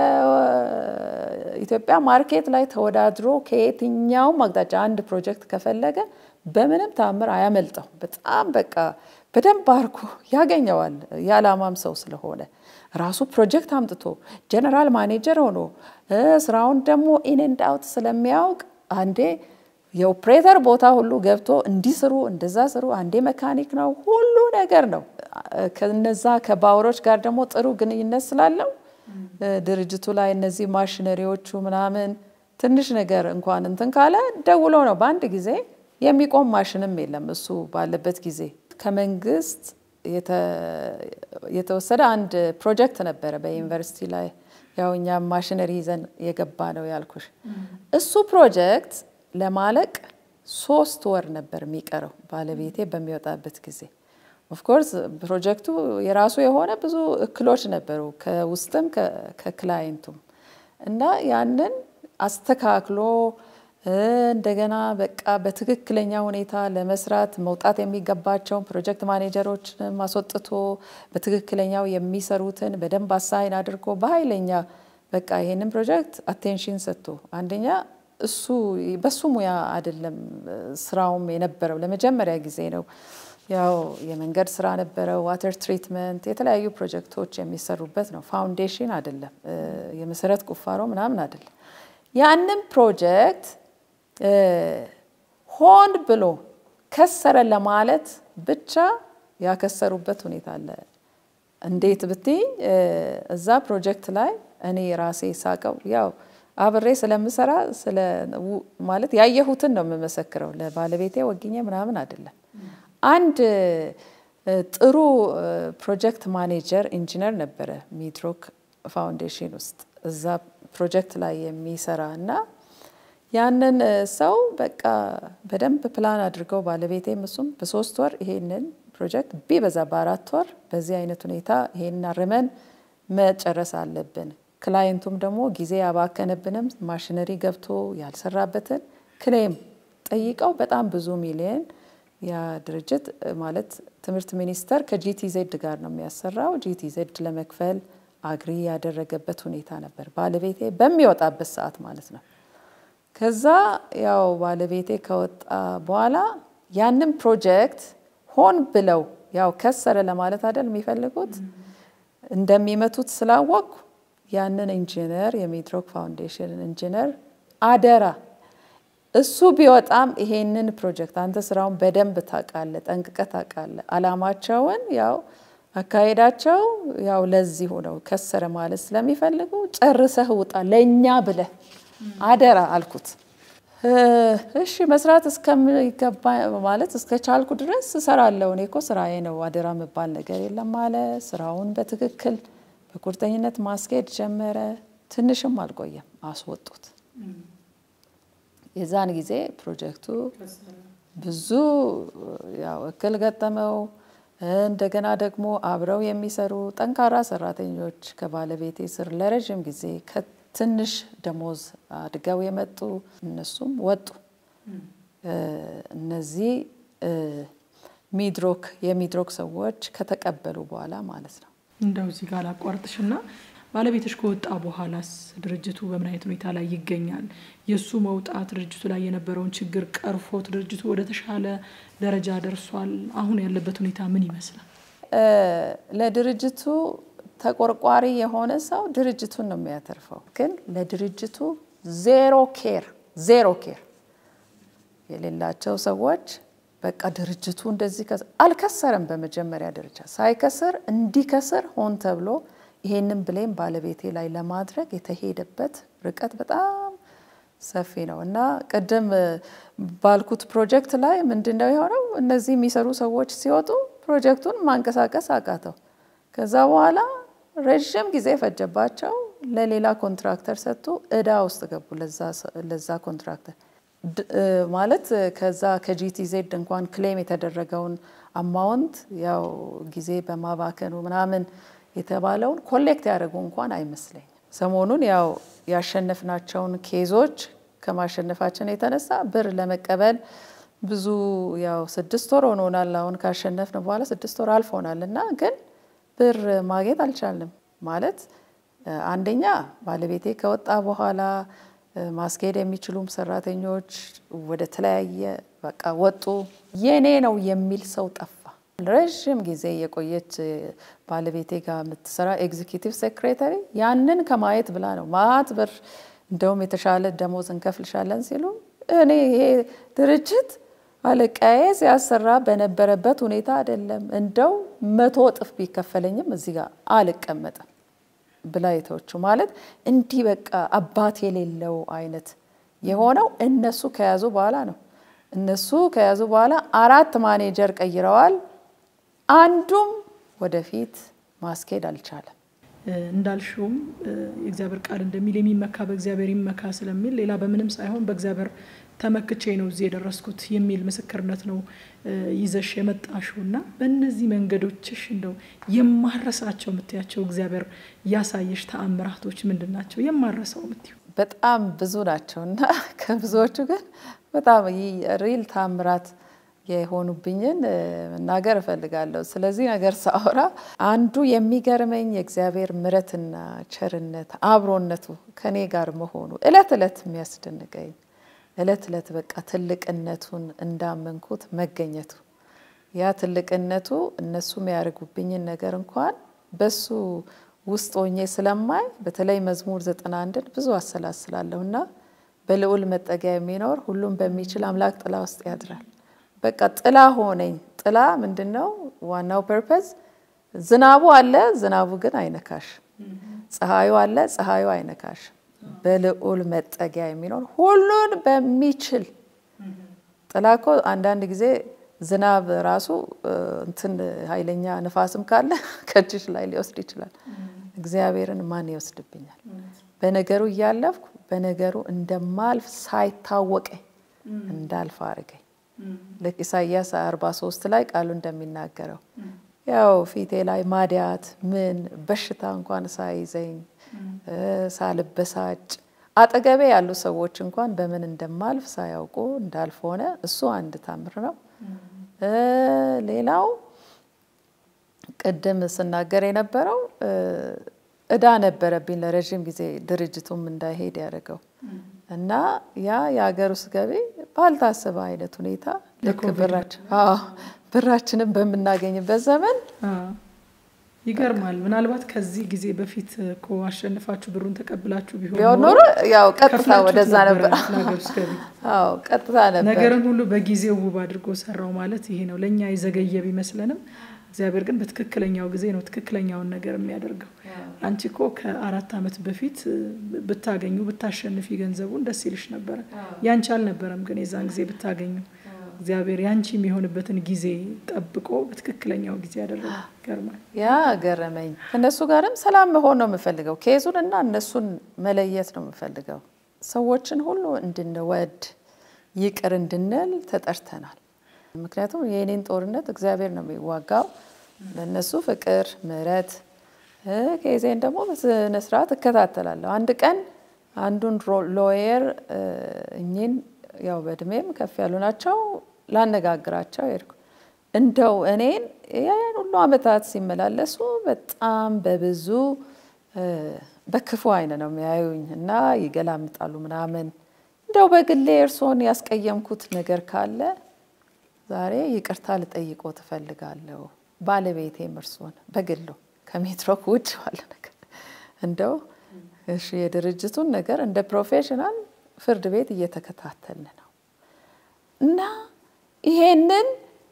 S2: ከኢትዮጵያ ማርኬት ላይ ተወዳድሮ ከየትኛውም አቅጣጫ አንድ ፕሮጀክት ከፈለገ በምንም ታምር አያመልጠው። በጣም በቃ በደንብ አርጎ ያገኘዋል። የዓላማም ሰው ስለሆነ ራሱ ፕሮጀክት አምጥቶ ጀነራል ማኔጀር ሆኖ ስራውን ደግሞ ኢንንድ አውት ስለሚያውቅ አንዴ የኦፕሬተር ቦታ ሁሉ ገብቶ እንዲስሩ እንደዛ ስሩ፣ አንዴ መካኒክ ነው፣ ሁሉ ነገር ነው። ከነዛ ከባውሮች ጋር ደግሞ ጥሩ ግንኙነት ስላለው ድርጅቱ ላይ እነዚህ ማሽነሪዎቹ ምናምን ትንሽ ነገር እንኳን እንትን ካለ ደውሎ ነው በአንድ ጊዜ የሚቆም ማሽንም የለም። እሱ ባለበት ጊዜ ከመንግስት የተወሰደ አንድ ፕሮጀክት ነበረ በዩኒቨርሲቲ ላይ ያው እኛም ማሽነሪ ይዘን የገባ ነው ያልኩሽ። እሱ ፕሮጀክት ለማለቅ ሶስት ወር ነበር የሚቀረው ባለቤቴ በሚወጣበት ጊዜ። ኦፍኮርስ ፕሮጀክቱ የራሱ የሆነ ብዙ እክሎች ነበሩ ከውስጥም ከክላይንቱም እና ያንን አስተካክሎ እንደገና በቃ በትክክለኛ ሁኔታ ለመስራት መውጣት የሚገባቸውን ፕሮጀክት ማኔጀሮች አስወጥቶ በትክክለኛው የሚሰሩትን በደንብ አሳይን አድርጎ በኃይለኛ በቃ ይሄንን ፕሮጀክት አቴንሽን ሰጥቶ አንደኛ እሱ በሱ ሙያ አይደለም ስራውም የነበረው ለመጀመሪያ ጊዜ ነው። ያው የመንገድ ስራ ነበረው፣ ዋተር ትሪትመንት፣ የተለያዩ ፕሮጀክቶች የሚሰሩበት ነው። ፋውንዴሽን አይደለም፣ የመሰረት ቁፋሮ ምናምን አይደለም። ያንን ፕሮጀክት ሆን ብሎ ከሰረ ለማለት ብቻ ያከሰሩበት ሁኔታ አለ። እንዴት ብትይ እዛ ፕሮጀክት ላይ እኔ ራሴ ሳቀው ያው አብሬ ስለምሰራ ማለት ያየሁትን ነው የምመሰክረው። ለባለቤቴ ወግኜ ምናምን አይደለም። አንድ ጥሩ ፕሮጀክት ማኔጀር ኢንጂነር ነበረ ሚድሮክ ፋውንዴሽን ውስጥ እዛ ፕሮጀክት ላይ የሚሰራ እና ያንን ሰው በቃ በደንብ ፕላን አድርገው ባለቤቴም እሱም በሶስት ወር ይሄንን ፕሮጀክት ቢበዛ በአራት ወር በዚህ አይነት ሁኔታ ይሄንን አርመን መጨረስ አለብን። ክላይንቱም ደግሞ ጊዜ ያባከነብንም ማሽነሪ ገብቶ ያልሰራበትን ክሌም ጠይቀው በጣም ብዙ ሚሊየን ያ ድርጅት ማለት ትምህርት ሚኒስቴር ከጂቲዜድ ጋር ነው የሚያሰራው። ጂቲዜድ ለመክፈል አግሪ ያደረገበት ሁኔታ ነበር። ባለቤቴ በሚወጣበት ሰዓት ማለት ነው። ከዛ ያው ባለቤቴ ከወጣ በኋላ ያንን ፕሮጀክት ሆን ብለው ያው ከሰረ ለማለት አይደል የሚፈልጉት እንደሚመቱት ስላወቅኩ ያንን ኢንጂነር የሚድሮክ ፋውንዴሽን ኢንጂነር አደራ እሱ ቢወጣም ይሄንን ፕሮጀክት አንተ ስራውን በደንብ ታውቃለህ፣ ጠንቅቀህ ታውቃለህ። አላማቸውን ያው አካሄዳቸው ያው ለዚሁ ነው። ከሰረ ማለት ስለሚፈልጉ ጨርሰህ ውጣ ለእኛ ብለህ አደራ አልኩት። እሺ መስራት እስከሚገባ ማለት እስከ ቻልኩ ድረስ እሰራለሁ። እኔ እኮ ስራዬ ነው፣ አደራ የሚባል ነገር የለም አለ። ስራውን በትክክል በቁርጠኝነት ማስኬድ ጀመረ። ትንሽም አልቆየም፣ አስወጡት። የዛን ጊዜ ፕሮጀክቱ ብዙ ያው እክል ገጠመው። እንደገና ደግሞ አብረው የሚሰሩ ጠንካራ ሰራተኞች ከባለቤቴ ስር ለረዥም ጊዜ ከትንሽ ደሞዝ አድገው የመጡ እነሱም ወጡ። እነዚህ ሚድሮክ የሚድሮክ ሰዎች ከተቀበሉ በኋላ ማለት ነው።
S1: እንደው እዚህ ጋር ላቋርጥሽና ባለቤትሽ ከወጣ በኋላስ ድርጅቱ በምን አይነት ሁኔታ ላይ ይገኛል? የእሱ መውጣት ድርጅቱ ላይ የነበረውን ችግር ቀርፎት ድርጅቱ ወደ ተሻለ ደረጃ ደርሷል? አሁን ያለበት ሁኔታ ምን ይመስላል?
S2: ለድርጅቱ ተቆርቋሪ የሆነ ሰው ድርጅቱን ነው የሚያተርፈው። ግን ለድርጅቱ ዜሮ ኬር ዜሮ ኬር የሌላቸው ሰዎች በቃ ድርጅቱ እንደዚህ አልከሰርም። በመጀመሪያ ደረጃ ሳይከስር እንዲከስር ሆን ተብሎ ይሄንን ብሌም ባለቤቴ ላይ ለማድረግ የተሄደበት ርቀት በጣም ሰፊ ነው እና ቅድም ባልኩት ፕሮጀክት ላይ ምንድን ነው የሆነው? እነዚህ የሚሰሩ ሰዎች ሲወጡ ፕሮጀክቱን ማንቀሳቀስ አቃተው። ከዛ በኋላ ረዥም ጊዜ ፈጀባቸው። ለሌላ ኮንትራክተር ሰጥቶ እዳ ውስጥ ገቡ። ለዛ ኮንትራክተር ማለት ከዛ ከጂቲዜድ እንኳን ክሌም የተደረገውን አማውንት ያው ጊዜ በማባከኑ ምናምን የተባለውን ኮሌክት ያደረጉ እንኳን አይመስለኝም። ሰሞኑን ያው ያሸነፍናቸውን ኬዞች ከማሸነፋችን የተነሳ ብር ለመቀበል ብዙ ያው ስድስት ወር ሆኖናል። አሁን ካሸነፍን በኋላ ስድስት ወር አልፎናል እና ግን ብር ማግኘት አልቻልንም። ማለት አንደኛ ባለቤቴ ከወጣ በኋላ ማስኬድ የሚችሉም ሰራተኞች ወደ ተለያየ በቃ ወጡ። የኔ ነው የሚል ሰው ጠፋ። ረዥም ጊዜ የቆየች ባለቤቴ ጋር የምትሰራ ኤግዚኪቲቭ ሴክሬታሪ ያንን ከማየት ብላ ነው ማት ብር እንደውም የተሻለ ደሞዝ እንከፍልሻለን ሲሉ እኔ ይሄ ድርጅት አለቃዬ ሲያሰራ በነበረበት ሁኔታ አይደለም፣ እንደው መቶ እጥፍ ቢከፈለኝም እዚህ ጋር አልቀመጥም ብላ የተወቹ ማለት እንዲህ በቃ አባት የሌለው አይነት የሆነው እነሱ ከያዙ በኋላ ነው። እነሱ ከያዙ በኋላ አራት ማኔጀር ቀይረዋል። አንዱም ወደፊት ማስኬድ አልቻለም።
S1: እንዳልሽውም የእግዚአብሔር ቃል እንደሚል የሚመካ በእግዚአብሔር ይመካ ስለሚል ሌላ በምንም ሳይሆን በእግዚአብሔር ተመክቼ ነው እዚህ የደረስኩት የሚል ምስክርነት ነው ይዘሽ የመጣሽው እና በእነዚህ መንገዶችሽ እንደው የማረሳቸው የምትያቸው እግዚአብሔር ያሳየሽ ተአምራቶች ምንድን ናቸው? የማረሰው የምትዩ
S2: በጣም ብዙ ናቸው እና ከብዙዎቹ ግን በጣም ሪል ተአምራት የሆኑብኝን መናገር እፈልጋለሁ። ስለዚህ ነገር ሳወራ አንዱ የሚገርመኝ የእግዚአብሔር ምሕረትና ቸርነት አብሮነቱ ከኔ ጋር መሆኑ እለት እለት የሚያስደንቀኝ እለት እለት በቃ ትልቅነቱን እንዳመንኩት መገኘቱ ያ ትልቅነቱ እነሱ የሚያደርጉብኝን ነገር እንኳን በሱ ውስጥ ሆኜ ስለማይ በተለይ መዝሙር ዘጠና አንድን ብዙ አሰላስላለሁ እና በልዑል መጠጊያ የሚኖር ሁሉም በሚችል አምላክ ጥላ ውስጥ ያድራል። በቃ ጥላ ሆነኝ። ጥላ ምንድን ነው? ዋናው ፐርፐዝ ዝናቡ አለ፣ ዝናቡ ግን አይነካሽ። ፀሐዩ አለ፣ ፀሐዩ አይነካሽ። በልዑል መጠጊያ የሚኖር ሁሉን በሚችል ጥላ እኮ አንዳንድ ጊዜ ዝናብ ራሱ እንትን ኃይለኛ ንፋስም ካለ ከእጅሽ ላይ ሊወስድ ይችላል። እግዚአብሔርን ማን ይወስድብኛል? በነገሩ እያለፍኩ በነገሩ እንደማልፍ ሳይታወቀኝ እንዳልፍ አድርገኝ። ልክ ኢሳያስ 43 ላይ ቃሉ እንደሚናገረው ያው ፊቴ ላይ ማዲያት ምን በሽታ እንኳን ሳይዘኝ ሳልበሳጭ አጠገቤ ያሉ ሰዎች እንኳን በምን እንደማልፍ ሳያውቁ እንዳልፍ ሆነ። እሱ አንድ ታምር ነው። ሌላው ቅድም ስናገር የነበረው እዳ ነበረብኝ ለረዥም ጊዜ ድርጅቱም እንዳይሄድ ያደረገው እና ያ የሀገር ውስጥ ገቢ ባልታሰበ አይነት ሁኔታ ልክ ብራችን ብራችንን በምናገኝበት ዘመን
S1: ይገርማል። ምናልባት ከዚህ ጊዜ በፊት እኮ አሸንፋችሁ ብሩን ተቀብላችሁ ቢሆን
S2: ቢሆን ኖሮ ያው ቀጥታ ወደዛ ነበር።
S1: ለሀገር ውስጥ ገቢ
S2: አዎ ቀጥታ ነበር።
S1: ነገርን ሁሉ በጊዜው ውብ አድርጎ ሰራው ማለት ይሄ ነው። ለእኛ የዘገየ ቢመስለንም እግዚአብሔር ግን በትክክለኛው ጊዜ ነው ትክክለኛውን ነገር የሚያደርገው። አንቺ እኮ ከአራት ዓመት በፊት ብታገኙ ብታሸንፊ ገንዘቡን ደስ ይልሽ ነበረ። ያንቺ አልነበረም ግን የዛን ጊዜ ብታገኙ እግዚአብሔር ያንቺ የሚሆንበትን ጊዜ ጠብቆ በትክክለኛው ጊዜ ያደረገ ይገርማል።
S2: ያ ገረመኝ። ከእነሱ ጋርም ሰላም መሆን ነው የምፈልገው። ኬዙን እና እነሱን መለየት ነው የምፈልገው። ሰዎችን ሁሉ እንድንወድ ይቅር እንድንል ተጠርተናል። ምክንያቱም የእኔን ጦርነት እግዚአብሔር ነው የሚዋጋው። ለእነሱ ፍቅር፣ ምሕረት ኬዜን ደግሞ በስነ ስርዓት እከታተላለሁ። አንድ ቀን አንዱን ሎየር እኚህን ያው በእድሜም ከፍ ያሉ ናቸው ላነጋግራቸው ሄድኩ። እንደው እኔን ያን ሁሉ ዓመታት ሲመላለሱ በጣም በብዙ በክፉ አይን ነው የሚያዩኝ እና ይገላምጣሉ ምናምን። እንደው በግሌ እርስዎን ያስቀየምኩት ነገር ካለ ዛሬ ይቅርታ ልጠይቆ ትፈልጋለሁ። ባለቤቴም እርስዎን በግሉ ከሜትሮክ ውጭ ባለ ነገር እንደው እሺ የድርጅቱን ነገር እንደ ፕሮፌሽናል ፍርድ ቤት እየተከታተልን ነው እና ይሄንን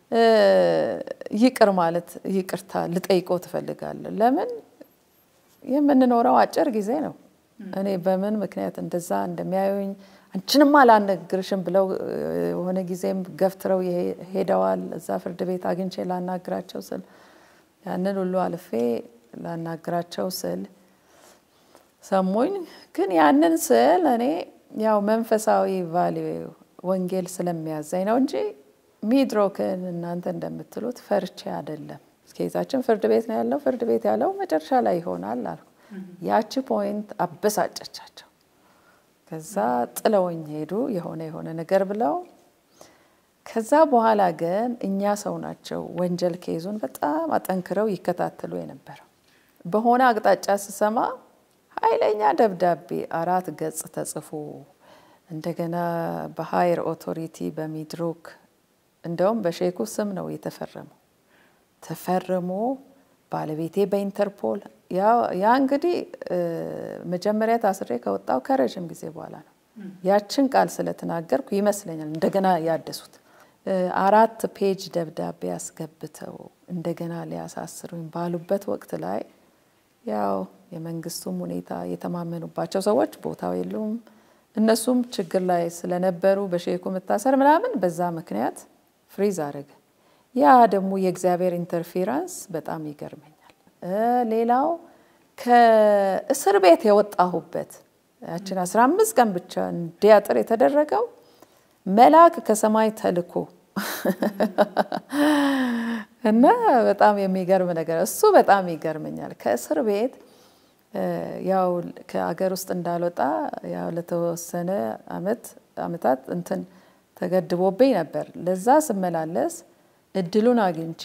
S2: ይቅር ማለት ይቅርታ ልጠይቆ ትፈልጋለሁ። ለምን የምንኖረው አጭር ጊዜ ነው። እኔ በምን ምክንያት እንደዛ እንደሚያዩኝ አንቺንም አላነግርሽም ብለው የሆነ ጊዜም ገፍትረው ሄደዋል። እዛ ፍርድ ቤት አግኝቼ ላናግራቸው ስል ያንን ሁሉ አልፌ ላናግራቸው ስል ሰሙኝ። ግን ያንን ስል እኔ ያው መንፈሳዊ ቫሊዩ ወንጌል ስለሚያዘኝ ነው እንጂ ሚድሮክን እናንተ እንደምትሉት ፈርቼ አይደለም። ኬዛችን ፍርድ ቤት ነው ያለው። ፍርድ ቤት ያለው መጨረሻ ላይ ይሆናል አልኩ። ያቺ ፖይንት አበሳጨቻቸው። ከዛ ጥለውኝ ሄዱ የሆነ የሆነ ነገር ብለው። ከዛ በኋላ ግን እኛ ሰው ናቸው ወንጀል ኬዙን በጣም አጠንክረው ይከታተሉ የነበረው። በሆነ አቅጣጫ ስሰማ ኃይለኛ ደብዳቤ አራት ገጽ ተጽፎ እንደገና በሀየር ኦቶሪቲ በሚድሮክ እንደውም በሼኩ ስም ነው የተፈረመው። ተፈርሞ ባለቤቴ በኢንተርፖል ያ እንግዲህ መጀመሪያ ታስሬ ከወጣው ከረዥም ጊዜ በኋላ ነው። ያችን ቃል ስለተናገርኩ ይመስለኛል እንደገና ያደሱት አራት ፔጅ ደብዳቤ አስገብተው እንደገና ሊያሳስሩኝ ባሉበት ወቅት ላይ ያው የመንግስቱም ሁኔታ የተማመኑባቸው ሰዎች ቦታው የሉም። እነሱም ችግር ላይ ስለነበሩ በሼኩ መታሰር ምናምን በዛ ምክንያት ፍሪዝ አደረገ። ያ ደግሞ የእግዚአብሔር ኢንተርፌራንስ በጣም ይገርመኛል። ሌላው ከእስር ቤት የወጣሁበት ያችን አስራ አምስት ቀን ብቻ እንዲያጥር የተደረገው መልአክ ከሰማይ ተልኮ እና በጣም የሚገርም ነገር እሱ በጣም ይገርመኛል። ከእስር ቤት ያው ከአገር ውስጥ እንዳልወጣ ያው ለተወሰነ አመት አመታት እንትን ተገድቦብኝ ነበር። ለዛ ስመላለስ እድሉን አግኝቼ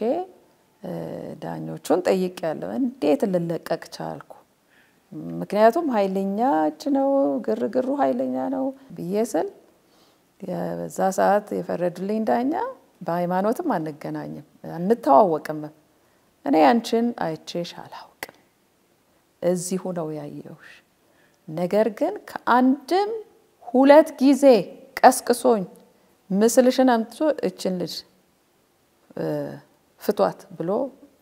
S2: ዳኞቹን ጠይቄያለሁ። እንዴት ልለቀቅ ቻልኩ? ምክንያቱም ኃይለኛ እጅ ነው፣ ግርግሩ ኃይለኛ ነው ብዬ ስል በዛ ሰዓት የፈረዱልኝ ዳኛ በሃይማኖትም አንገናኝም አንተዋወቅም፣ እኔ አንቺን አይቼሽ አላውቅም፣ እዚሁ ነው ያየሁሽ። ነገር ግን ከአንድም ሁለት ጊዜ ቀስቅሶኝ ምስልሽን አምጥቶ እችን ልጅ ፍቷት ብሎ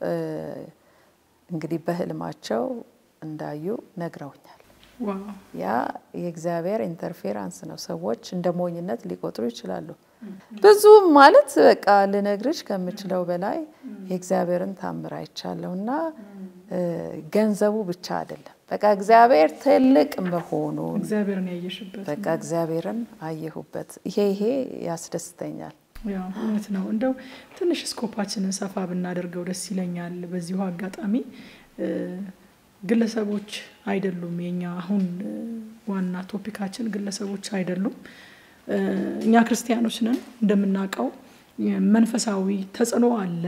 S2: እንግዲህ በህልማቸው እንዳዩ ነግረውኛል። ያ የእግዚአብሔር ኢንተርፌራንስ ነው። ሰዎች እንደ ሞኝነት ሊቆጥሩ ይችላሉ። ብዙ ማለት በቃ ልነግርሽ ከምችለው በላይ የእግዚአብሔርን ታምር አይቻለሁ እና ገንዘቡ ብቻ አይደለም። በቃ እግዚአብሔር ትልቅ መሆኑ
S1: እግዚአብሔርን ያየሽበት
S2: በቃ እግዚአብሔርን አየሁበት። ይሄ ይሄ ያስደስተኛል።
S1: ያው እውነት ነው። እንደው ትንሽ ስኮፓችንን ሰፋ ብናደርገው ደስ ይለኛል። በዚሁ አጋጣሚ ግለሰቦች አይደሉም የኛ አሁን ዋና ቶፒካችን ግለሰቦች አይደሉም። እኛ ክርስቲያኖች ነን። እንደምናውቀው መንፈሳዊ ተጽዕኖ አለ።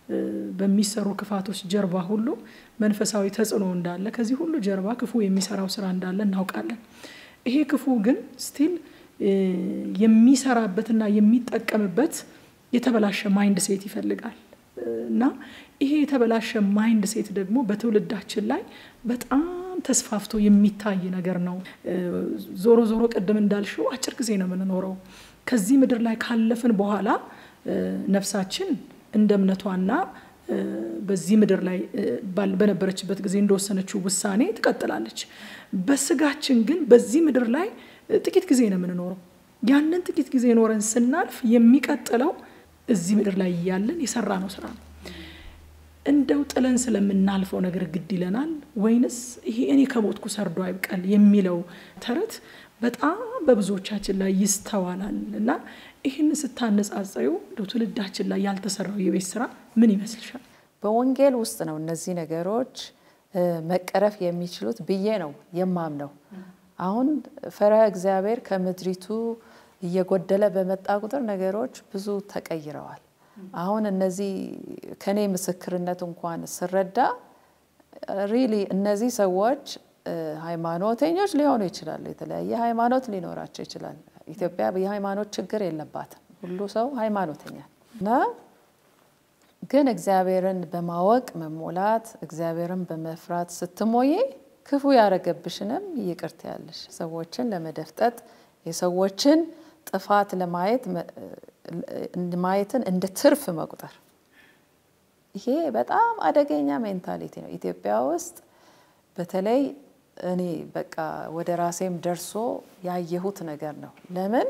S1: በሚሰሩ ክፋቶች ጀርባ ሁሉ መንፈሳዊ ተጽዕኖ እንዳለ ከዚህ ሁሉ ጀርባ ክፉ የሚሰራው ስራ እንዳለ እናውቃለን። ይሄ ክፉ ግን ስቲል የሚሰራበትና የሚጠቀምበት የተበላሸ ማይንድ ሴት ይፈልጋል እና ይሄ የተበላሸ ማይንድ ሴት ደግሞ በትውልዳችን ላይ በጣም ተስፋፍቶ የሚታይ ነገር ነው። ዞሮ ዞሮ ቅድም እንዳልሽው አጭር ጊዜ ነው የምንኖረው። ከዚህ ምድር ላይ ካለፍን በኋላ ነፍሳችን እንደ እምነቷና በዚህ ምድር ላይ በነበረችበት ጊዜ እንደወሰነችው ውሳኔ ትቀጥላለች። በስጋችን ግን በዚህ ምድር ላይ ጥቂት ጊዜ ነው የምንኖረው። ያንን ጥቂት ጊዜ ኖረን ስናልፍ የሚቀጥለው እዚህ ምድር ላይ እያለን የሰራ ነው ስራ ነው። እንደው ጥለን ስለምናልፈው ነገር ግድ ይለናል ወይንስ ይሄ እኔ ከሞትኩ ሰርዶ አይብቀል የሚለው ተረት በጣም በብዙዎቻችን ላይ ይስተዋላል እና ይህን ስታነጻጸዩ ትውልዳችን ላይ ያልተሰራው የቤት ስራ ምን ይመስልሻል?
S2: በወንጌል ውስጥ ነው እነዚህ ነገሮች መቀረፍ የሚችሉት ብዬ ነው የማምነው። አሁን ፈሪሃ እግዚአብሔር ከምድሪቱ እየጎደለ በመጣ ቁጥር ነገሮች ብዙ ተቀይረዋል። አሁን እነዚህ ከኔ ምስክርነት እንኳን ስረዳ ሪሊ እነዚህ ሰዎች ሃይማኖተኞች ሊሆኑ ይችላሉ። የተለያየ ሃይማኖት ሊኖራቸው ይችላል። ኢትዮጵያ የሃይማኖት ችግር የለባትም። ሁሉ ሰው ሃይማኖተኛ እና ግን እግዚአብሔርን በማወቅ መሞላት፣ እግዚአብሔርን በመፍራት ስትሞዬ ክፉ ያደረገብሽንም ይቅርት ያለሽ ሰዎችን ለመደፍጠጥ የሰዎችን ጥፋት ለማየት ማየትን እንደ ትርፍ መቁጠር ይሄ በጣም አደገኛ ሜንታሊቲ ነው። ኢትዮጵያ ውስጥ በተለይ እኔ በቃ ወደ ራሴም ደርሶ ያየሁት ነገር ነው። ለምን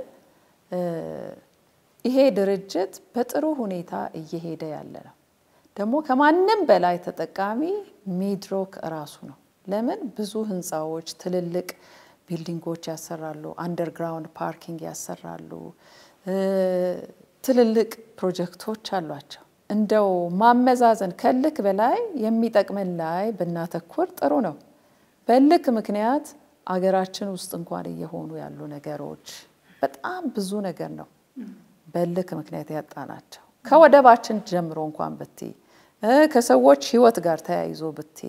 S2: ይሄ ድርጅት በጥሩ ሁኔታ እየሄደ ያለ ነው። ደግሞ ከማንም በላይ ተጠቃሚ ሚድሮክ እራሱ ነው። ለምን ብዙ ህንፃዎች፣ ትልልቅ ቢልዲንጎች ያሰራሉ፣ አንደርግራውንድ ፓርኪንግ ያሰራሉ፣ ትልልቅ ፕሮጀክቶች አሏቸው። እንደው ማመዛዘን ከልክ በላይ የሚጠቅመን ላይ ብናተኩር ጥሩ ነው። በልክ ምክንያት አገራችን ውስጥ እንኳን እየሆኑ ያሉ ነገሮች በጣም ብዙ ነገር ነው። በልክ ምክንያት ያጣናቸው ከወደባችን ጀምሮ እንኳን ብቴ ከሰዎች ህይወት ጋር ተያይዞ ብቴ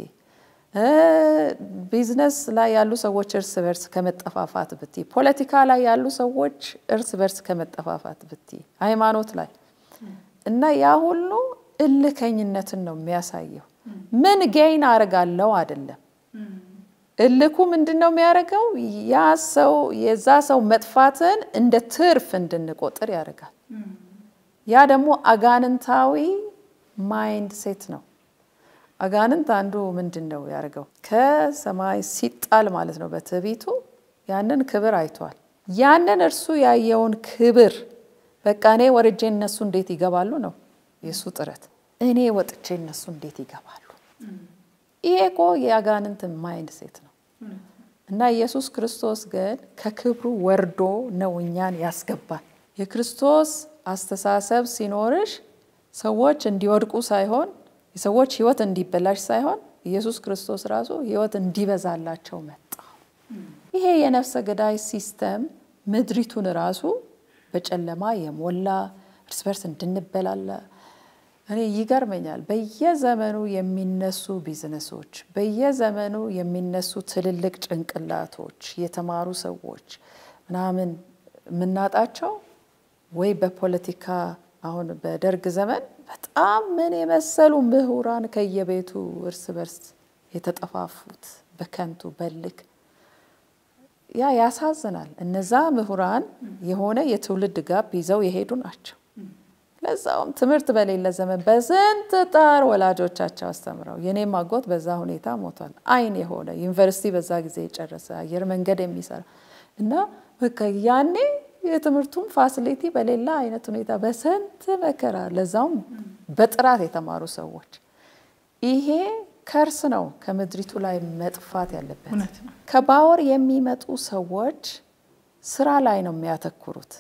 S2: ቢዝነስ ላይ ያሉ ሰዎች እርስ በርስ ከመጠፋፋት ብቲ፣ ፖለቲካ ላይ ያሉ ሰዎች እርስ በርስ ከመጠፋፋት ብቲ፣ ሃይማኖት ላይ እና ያ ሁሉ እልከኝነትን ነው የሚያሳየው። ምን ጌይን አደርጋለሁ አይደለም። እልኩ ምንድን ነው የሚያደርገው? ያ ሰው የዛ ሰው መጥፋትን እንደ ትርፍ እንድንቆጥር ያደርጋል። ያ ደግሞ አጋንንታዊ ማይንድ ሴት ነው። አጋንንት አንዱ ምንድን ነው ያደርገው? ከሰማይ ሲጣል ማለት ነው በትዕቢቱ ያንን ክብር አይቷል። ያንን እርሱ ያየውን ክብር በቃ እኔ ወርጄ እነሱ እንዴት ይገባሉ ነው የእሱ ጥረት። እኔ ወጥቼ እነሱ እንዴት ይገባሉ? ይሄ እኮ የአጋንንት ማይንድ ሴት ነው። እና ኢየሱስ ክርስቶስ ግን ከክብሩ ወርዶ ነው እኛን ያስገባል። የክርስቶስ አስተሳሰብ ሲኖርሽ ሰዎች እንዲወድቁ ሳይሆን የሰዎች ሕይወት እንዲበላሽ ሳይሆን ኢየሱስ ክርስቶስ ራሱ ሕይወት እንዲበዛላቸው መጣ። ይሄ የነፍሰ ገዳይ ሲስተም ምድሪቱን ራሱ በጨለማ የሞላ እርስ በርስ እንድንበላላ እኔ ይገርመኛል። በየዘመኑ የሚነሱ ቢዝነሶች፣ በየዘመኑ የሚነሱ ትልልቅ ጭንቅላቶች፣ የተማሩ ሰዎች ምናምን የምናጣቸው ወይ በፖለቲካ አሁን በደርግ ዘመን በጣም ምን የመሰሉ ምሁራን ከየቤቱ እርስ በርስ የተጠፋፉት በከንቱ በልክ ያ ያሳዝናል። እነዛ ምሁራን የሆነ የትውልድ ጋብ ይዘው የሄዱ ናቸው። ለዛውም ትምህርት በሌለ ዘመን በስንት ጣር ወላጆቻቸው አስተምረው የኔም አጎት በዛ ሁኔታ ሞቷል። አይን የሆነ ዩኒቨርሲቲ በዛ ጊዜ የጨረሰ አየር መንገድ የሚሰራ እና በቃ ያኔ የትምህርቱም ፋሲሊቲ በሌላ አይነት ሁኔታ በስንት መከራ ለዛውም በጥራት የተማሩ ሰዎች ይሄ ከርስ ነው ከምድሪቱ ላይ መጥፋት ያለበት። ከባወር የሚመጡ ሰዎች ስራ ላይ ነው የሚያተኩሩት።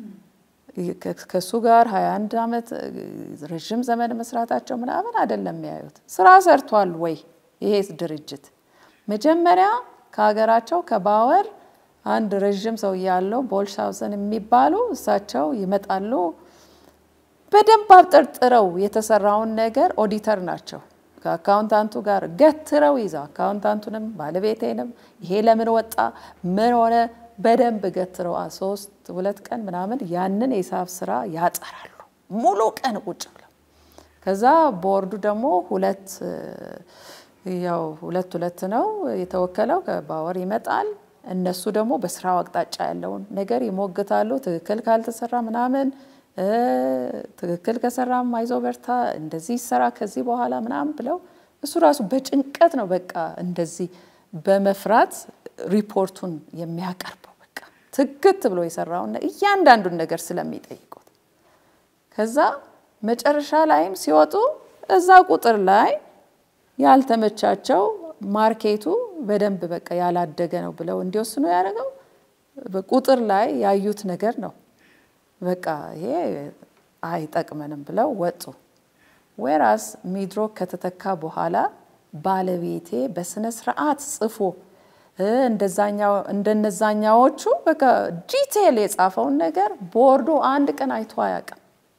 S2: ከእሱ ጋር 21 ዓመት ረዥም ዘመን መስራታቸው ምናምን አይደለም የሚያዩት። ስራ ሰርቷል ወይ ይሄ ድርጅት? መጀመሪያ ከሀገራቸው ከባወር አንድ ረዥም ሰው ያለው ቦልሻውሰን የሚባሉ እሳቸው ይመጣሉ። በደንብ አብጠርጥረው የተሰራውን ነገር ኦዲተር ናቸው ከአካውንታንቱ ጋር ገትረው ይዘው አካውንታንቱንም ባለቤቴንም ይሄ ለምን ወጣ ምን ሆነ በደንብ ገትረው ሶስት ሁለት ቀን ምናምን ያንን የሂሳብ ስራ ያጠራሉ ሙሉ ቀን ቁጭ ብለው። ከዛ ቦርዱ ደግሞ ሁለት ያው ሁለት ሁለት ነው የተወከለው ከባወር ይመጣል። እነሱ ደግሞ በስራው አቅጣጫ ያለውን ነገር ይሞግታሉ። ትክክል ካልተሰራ ምናምን ትክክል ከሰራም አይዞ በርታ፣ እንደዚህ ይሰራ ከዚህ በኋላ ምናምን ብለው እሱ ራሱ በጭንቀት ነው በቃ እንደዚህ በመፍራት ሪፖርቱን የሚያቀርበው በቃ ትክት ብሎ የሰራውን እያንዳንዱን ነገር ስለሚጠይቁት ከዛ መጨረሻ ላይም ሲወጡ እዛ ቁጥር ላይ ያልተመቻቸው ማርኬቱ በደንብ በቃ ያላደገ ነው ብለው እንዲወስኑ ያደረገው ቁጥር ላይ ያዩት ነገር ነው። በቃ ይሄ አይጠቅመንም ብለው ወጡ። ወራስ ሚድሮክ ከተተካ በኋላ ባለቤቴ በስነ ስርዓት ጽፎ እንደነዛኛዎቹ በቃ ዲቴል የጻፈውን ነገር ቦርዱ አንድ ቀን አይቶ አያውቅም።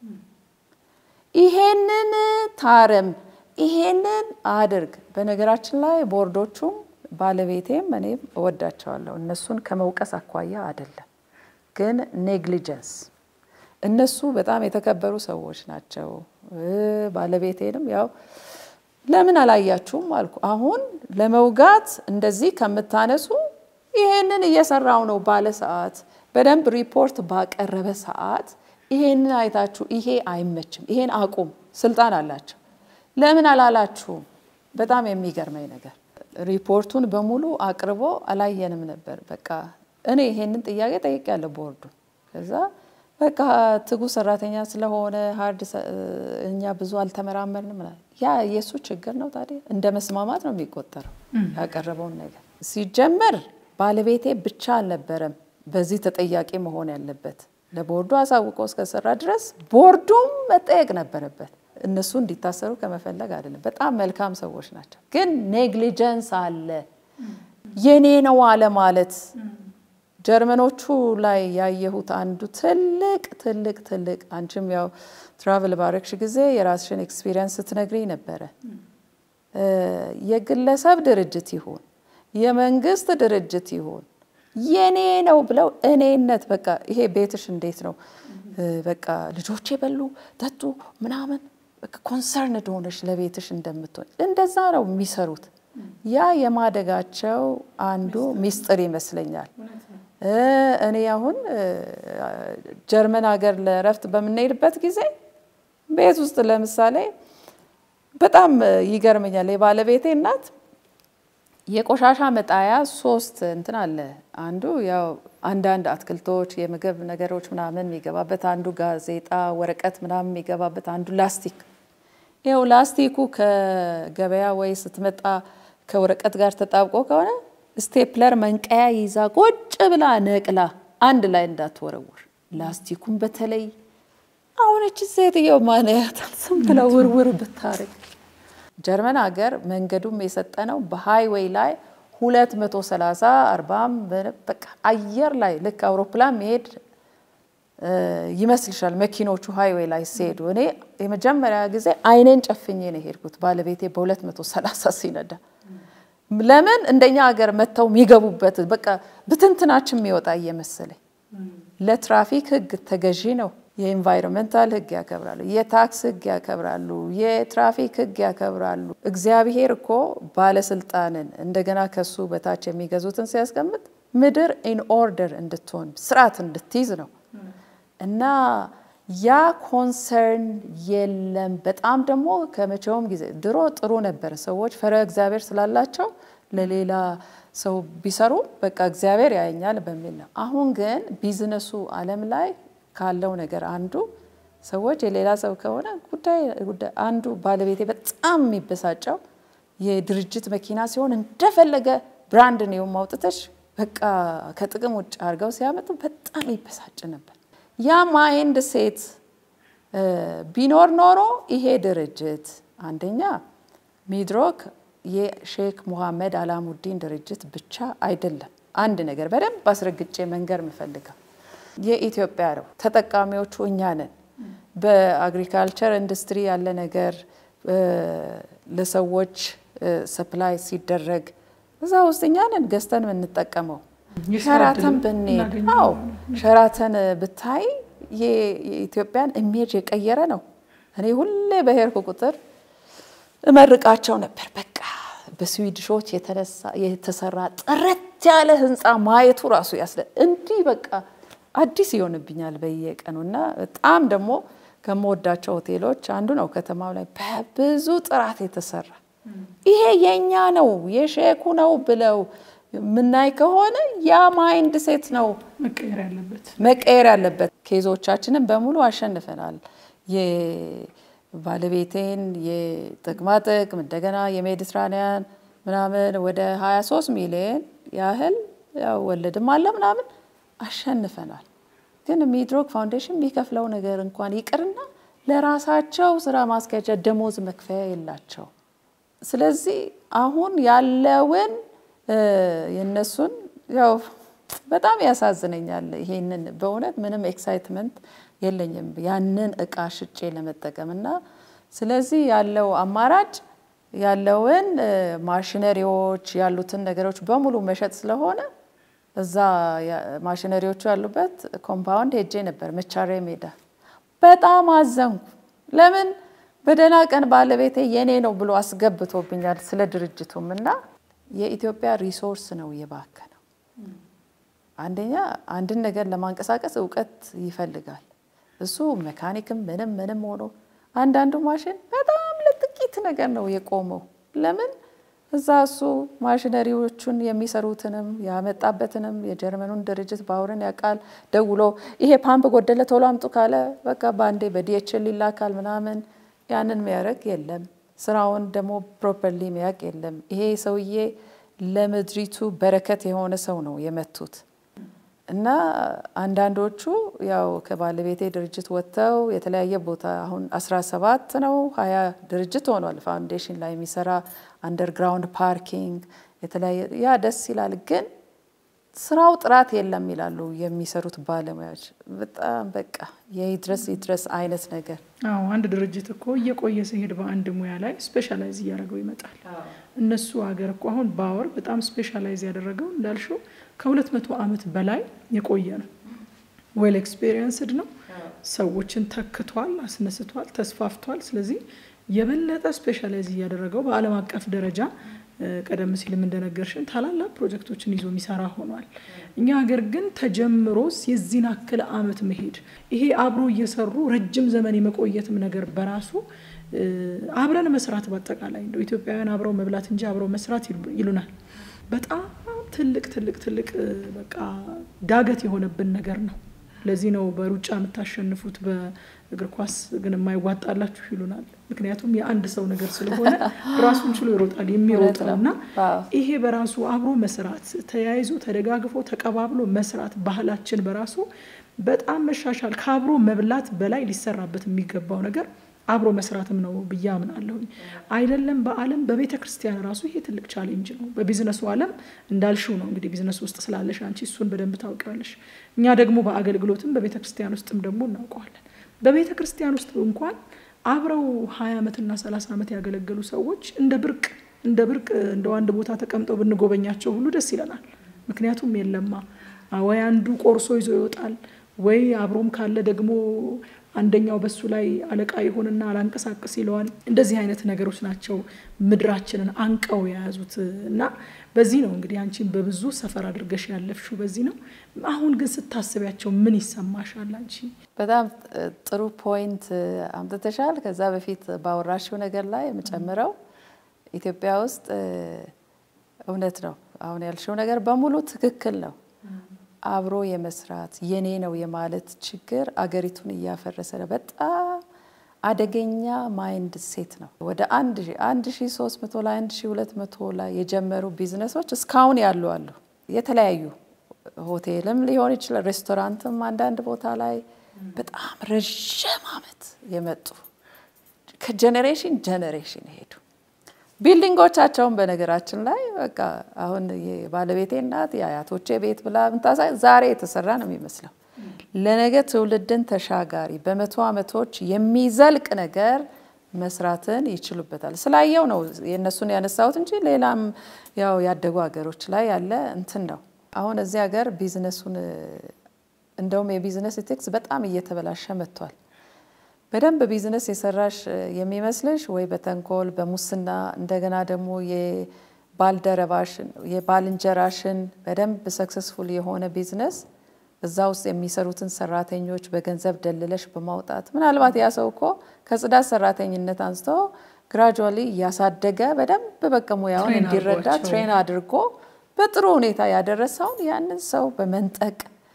S2: ይሄንን ታረም፣ ይሄንን አድርግ። በነገራችን ላይ ቦርዶቹም ባለቤቴም እኔም እወዳቸዋለሁ። እነሱን ከመውቀስ አኳያ አይደለም፣ ግን ኔግሊጀንስ እነሱ በጣም የተከበሩ ሰዎች ናቸው። ባለቤቴንም ያው ለምን አላያችሁም አልኩ። አሁን ለመውጋት እንደዚህ ከምታነሱ ይሄንን እየሰራው ነው ባለ ሰዓት በደንብ ሪፖርት ባቀረበ ሰዓት ይሄንን አይታችሁ ይሄ አይመችም፣ ይሄን አቁም፣ ስልጣን አላቸው። ለምን አላላችሁም? በጣም የሚገርመኝ ነገር ሪፖርቱን በሙሉ አቅርቦ አላየንም ነበር። በቃ እኔ ይሄንን ጥያቄ ጠይቄያለሁ ቦርዱ ከዛ በቃ ትጉ ሰራተኛ ስለሆነ ሀርድ እኛ ብዙ አልተመራመርንም ምናምን። ያ የእሱ ችግር ነው። ታዲያ እንደ መስማማት ነው የሚቆጠረው ያቀረበውን ነገር። ሲጀመር ባለቤቴ ብቻ አልነበረም በዚህ ተጠያቂ መሆን ያለበት። ለቦርዱ አሳውቆ እስከሰራ ድረስ ቦርዱም መጠየቅ ነበረበት። እነሱ እንዲታሰሩ ከመፈለግ አይደለም። በጣም መልካም ሰዎች ናቸው። ግን ኔግሊጀንስ አለ። የኔ ነው አለ ማለት ጀርመኖቹ ላይ ያየሁት አንዱ ትልቅ ትልቅ ትልቅ አንቺም ያው ትራቭል ባረግሽ ጊዜ የራስሽን ኤክስፒሪየንስ ስትነግሪኝ ነበረ። የግለሰብ ድርጅት ይሁን የመንግስት ድርጅት ይሁን የኔ ነው ብለው እኔነት በቃ ይሄ ቤትሽ እንዴት ነው በቃ ልጆቼ በሉ ጠጡ ምናምን ኮንሰርንድ ሆነሽ ለቤትሽ እንደምትሆን እንደዛ ነው የሚሰሩት። ያ የማደጋቸው አንዱ ሚስጥር ይመስለኛል። እኔ አሁን ጀርመን ሀገር ለእረፍት በምንሄድበት ጊዜ ቤት ውስጥ ለምሳሌ በጣም ይገርመኛል። የባለቤቴ እናት የቆሻሻ መጣያ ሶስት እንትን አለ። አንዱ ያው አንዳንድ አትክልቶች፣ የምግብ ነገሮች ምናምን የሚገባበት፣ አንዱ ጋዜጣ፣ ወረቀት ምናምን የሚገባበት፣ አንዱ ላስቲክ። ይኸው ላስቲኩ ከገበያ ወይ ስትመጣ ከወረቀት ጋር ተጣብቆ ከሆነ ስቴፕለር መንቀያ ይዛ ቁጭ ብላ ነቅላ አንድ ላይ እንዳትወረውር። ላስቲኩን በተለይ አሁነች ሴትየው ማንያታል ዝም ብላ ውርውር ብታረግ። ጀርመን ሀገር መንገዱም የሰጠነው በሃይዌይ ላይ 230 40 በቃ አየር ላይ ልክ አውሮፕላን መሄድ ይመስልሻል መኪኖቹ ሃይዌይ ላይ ሲሄዱ። እኔ የመጀመሪያ ጊዜ አይኔን ጨፍኜ ነው የሄድኩት ባለቤቴ በ230 ሲነዳ ለምን እንደኛ ሀገር መጥተው የሚገቡበት በቃ ብትንትናችን የሚወጣ እየመሰለኝ። ለትራፊክ ሕግ ተገዢ ነው። የኢንቫይሮንመንታል ሕግ ያከብራሉ፣ የታክስ ሕግ ያከብራሉ፣ የትራፊክ ሕግ ያከብራሉ። እግዚአብሔር እኮ ባለስልጣንን እንደገና ከሱ በታች የሚገዙትን ሲያስቀምጥ ምድር ኢን ኦርደር እንድትሆን ስርዓት እንድትይዝ ነው እና ያ ኮንሰርን የለም። በጣም ደግሞ ከመቼውም ጊዜ ድሮ ጥሩ ነበር። ሰዎች ፈረ እግዚአብሔር ስላላቸው ለሌላ ሰው ቢሰሩ በቃ እግዚአብሔር ያየኛል በሚል ነው። አሁን ግን ቢዝነሱ ዓለም ላይ ካለው ነገር አንዱ ሰዎች የሌላ ሰው ከሆነ ጉዳይ አንዱ ባለቤቴ በጣም የሚበሳጨው የድርጅት መኪና ሲሆን እንደፈለገ ብራንድ ነው ማውጥተሽ በቃ ከጥቅም ውጭ አድርገው ሲያመጡ በጣም ይበሳጭ ነበር። ያ ማይንድ ሴት ቢኖር ኖሮ ይሄ ድርጅት አንደኛ ሚድሮክ የሼክ ሙሐመድ አላሙዲን ድርጅት ብቻ አይደለም። አንድ ነገር በደንብ አስረግጬ መንገር የምፈልገው የኢትዮጵያ ነው። ተጠቃሚዎቹ እኛ ነን። በአግሪካልቸር ኢንዱስትሪ ያለ ነገር ለሰዎች ሰፕላይ ሲደረግ እዛ ውስጥ እኛ ነን ገዝተን የምንጠቀመው። ሸራተን ብንሄድ አዎ ሸራተን ብታይ የኢትዮጵያን ኢሜጅ የቀየረ ነው። እኔ ሁሌ በሄድኩ ቁጥር እመርቃቸው ነበር። በቃ በስዊድሾች የተሰራ ጥርት ያለ ህንፃ ማየቱ ራሱ ያስደ እንዲህ በቃ አዲስ ይሆንብኛል በየቀኑ እና በጣም ደግሞ ከምወዳቸው ሆቴሎች አንዱ ነው። ከተማው ላይ በብዙ ጥራት የተሰራ ይሄ የኛ ነው የሼኩ ነው ብለው የምናይ ከሆነ ያ ማይንድ ሴት ነው
S1: መቀየር ያለበት
S2: መቀየር ያለበት። ኬዞቻችንን በሙሉ አሸንፈናል። የባለቤቴን የጥቅማጥቅም እንደገና የሜዲትራኒያን ምናምን ወደ 23 ሚሊዮን ያህል ያው ወለድም አለ ምናምን አሸንፈናል። ግን ሚድሮክ ፋውንዴሽን የሚከፍለው ነገር እንኳን ይቅርና ለራሳቸው ስራ ማስኪያጃ ደሞዝ መክፈያ የላቸው። ስለዚህ አሁን ያለውን የነሱን ያው በጣም ያሳዝነኛል። ይሄንን በእውነት ምንም ኤክሳይትመንት የለኝም ያንን እቃ ሽጬ ለመጠቀም እና ስለዚህ ያለው አማራጭ ያለውን ማሽነሪዎች ያሉትን ነገሮች በሙሉ መሸጥ ስለሆነ እዛ ማሽነሪዎቹ ያሉበት ኮምፓውንድ ሄጄ ነበር መቻሪያ ሜዳ። በጣም አዘንኩ። ለምን በደህና ቀን ባለቤቴ የኔ ነው ብሎ አስገብቶብኛል ስለ ድርጅቱም እና የኢትዮጵያ ሪሶርስ ነው የባከነው። አንደኛ አንድን ነገር ለማንቀሳቀስ እውቀት ይፈልጋል። እሱ መካኒክም ምንም ምንም ሆኖ አንዳንዱ ማሽን በጣም ለጥቂት ነገር ነው የቆመው። ለምን እዛ እሱ ማሽነሪዎቹን የሚሰሩትንም ያመጣበትንም የጀርመኑን ድርጅት ባውርን ያውቃል። ደውሎ ይሄ ፓምፕ ጎደለ ቶሎ አምጡ ካለ በቃ በአንዴ በዲኤችኤል ይላካል ምናምን። ያንን የሚያደርግ የለም። ስራውን ደግሞ ፕሮፐርሊ የሚያውቅ የለም። ይሄ ሰውዬ ለምድሪቱ በረከት የሆነ ሰው ነው የመቱት እና አንዳንዶቹ ያው ከባለቤቴ ድርጅት ወጥተው የተለያየ ቦታ አሁን 17 ነው ሀያ ድርጅት ሆኗል። ፋውንዴሽን ላይ የሚሰራ አንደርግራውንድ ፓርኪንግ የተለያየ ያ ደስ ይላል። ግን ስራው ጥራት የለም ይላሉ የሚሰሩት ባለሙያዎች። በጣም በቃ የይድረስ ይድረስ አይነት ነገር
S1: አዎ አንድ ድርጅት እኮ እየቆየ ሲሄድ በአንድ ሙያ ላይ ስፔሻላይዝ እያደረገው ይመጣል። እነሱ ሀገር እኮ አሁን ባወር በጣም ስፔሻላይዝ ያደረገው እንዳልሽው ከሁለት መቶ ዓመት በላይ የቆየ ነው። ዌል ኤክስፔሪየንስድ ነው። ሰዎችን ተክቷል፣ አስነስቷል፣ ተስፋፍቷል። ስለዚህ የበለጠ ስፔሻላይዝ እያደረገው በዓለም አቀፍ ደረጃ ቀደም ሲልም እንደነገርሽን ታላላቅ ፕሮጀክቶችን ይዞ የሚሰራ ሆኗል። እኛ ሀገር ግን ተጀምሮ የዚህን አክል አመት መሄድ ይሄ አብሮ እየሰሩ ረጅም ዘመን የመቆየትም ነገር በራሱ አብረን መስራት በአጠቃላይ እንደው ኢትዮጵያውያን አብረው መብላት እንጂ አብረው መስራት ይሉናል። በጣም ትልቅ ትልቅ ትልቅ በቃ ዳገት የሆነብን ነገር ነው። ለዚህ ነው በሩጫ የምታሸንፉት በእግር ኳስ ግን የማይዋጣላችሁ ይሉናል። ምክንያቱም የአንድ ሰው ነገር ስለሆነ ራሱን ችሎ ይሮጣል የሚሮጥ ነው እና ይሄ በራሱ አብሮ መስራት፣ ተያይዞ ተደጋግፎ ተቀባብሎ መስራት ባህላችን በራሱ በጣም መሻሻል ከአብሮ መብላት በላይ ሊሰራበት የሚገባው ነገር አብሮ መስራትም ነው ብዬ አምናለሁኝ። አይደለም በዓለም በቤተ ክርስቲያን ራሱ ይሄ ትልቅ ቻሌንጅ ነው። በቢዝነሱ ዓለም እንዳልሽው ነው እንግዲህ ቢዝነስ ውስጥ ስላለሽ አንቺ እሱን በደንብ ታውቂዋለሽ። እኛ ደግሞ በአገልግሎትም በቤተ ክርስቲያን ውስጥም ደግሞ እናውቀዋለን። በቤተ ክርስቲያን ውስጥ እንኳን አብረው ሀያ ዓመትና ሰላሳ ዓመት ያገለገሉ ሰዎች እንደ ብርቅ እንደ ብርቅ እንደ አንድ ቦታ ተቀምጠው ብንጎበኛቸው ሁሉ ደስ ይለናል። ምክንያቱም የለማ ወይ አንዱ ቆርሶ ይዞ ይወጣል ወይ አብሮም ካለ ደግሞ አንደኛው በሱ ላይ አለቃ ይሆንና አላንቀሳቅስ ይለዋል። እንደዚህ አይነት ነገሮች ናቸው ምድራችንን አንቀው የያዙት እና በዚህ ነው እንግዲህ አንቺን በብዙ ሰፈር አድርገሽ ያለፍሽው በዚህ ነው። አሁን ግን ስታስቢያቸው ምን ይሰማሻል አንቺ?
S2: በጣም ጥሩ ፖይንት አምጥተሻል። ከዛ በፊት ባወራሽው ነገር ላይ የምጨምረው ኢትዮጵያ ውስጥ እውነት ነው አሁን ያልሽው ነገር በሙሉ ትክክል ነው። አብሮ የመስራት የኔ ነው የማለት ችግር አገሪቱን እያፈረሰ ነው። በጣም አደገኛ ማይንድ ሴት ነው። ወደ አንድ ሺ ሶስት መቶ ላይ አንድ ሺ ሁለት መቶ ላይ የጀመሩ ቢዝነሶች እስካሁን ያሉ አሉ። የተለያዩ ሆቴልም ሊሆን ይችላል፣ ሬስቶራንትም አንዳንድ ቦታ ላይ በጣም ረዥም ዓመት የመጡ ከጀኔሬሽን ጀኔሬሽን ሄዱ። ቢልዲንጎቻቸውን በነገራችን ላይ በቃ አሁን የባለቤቴ እናት የአያቶቼ ቤት ብላ ምታሳይ ዛሬ የተሰራ ነው የሚመስለው። ለነገ ትውልድን ተሻጋሪ በመቶ ዓመቶች የሚዘልቅ ነገር መስራትን ይችሉበታል። ስላየው ነው የእነሱን ያነሳሁት እንጂ ሌላም ያው ያደጉ ሀገሮች ላይ ያለ እንትን ነው። አሁን እዚህ ሀገር ቢዝነሱን እንደውም የቢዝነስ ኢቴክስ በጣም እየተበላሸ መጥቷል። በደንብ ቢዝነስ የሰራሽ የሚመስልሽ ወይ በተንኮል በሙስና እንደገና ደግሞ የባልደረባሽን የባልንጀራሽን በደንብ ሰክሰስፉል የሆነ ቢዝነስ እዛ ውስጥ የሚሰሩትን ሰራተኞች በገንዘብ ደልለሽ በማውጣት ምናልባት ያ ሰው እኮ ከጽዳት ሰራተኝነት አንስቶ ግራጁዋሊ እያሳደገ በደንብ በቃ ሙያውን እንዲረዳ ትሬን አድርጎ በጥሩ ሁኔታ ያደረሰውን ያንን ሰው በመንጠቅ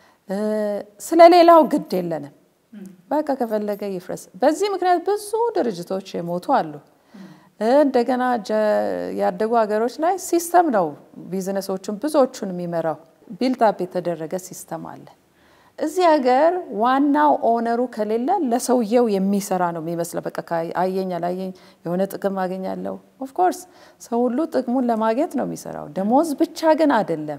S2: ስለሌላው ግድ የለንም። በቃ ከፈለገ ይፍረስ። በዚህ ምክንያት ብዙ ድርጅቶች የሞቱ አሉ። እንደገና ያደጉ ሀገሮች ላይ ሲስተም ነው ቢዝነሶቹን ብዙዎቹን የሚመራው ቢልታፕ የተደረገ ሲስተም አለ። እዚህ ሀገር ዋናው ኦነሩ ከሌለ ለሰውየው የሚሰራ ነው የሚመስለው። በቃ አየኝ አላየኝ የሆነ ጥቅም አገኛለሁ። ኦፍኮርስ ሰው ሁሉ ጥቅሙን ለማግኘት ነው የሚሰራው። ደሞዝ ብቻ ግን አይደለም።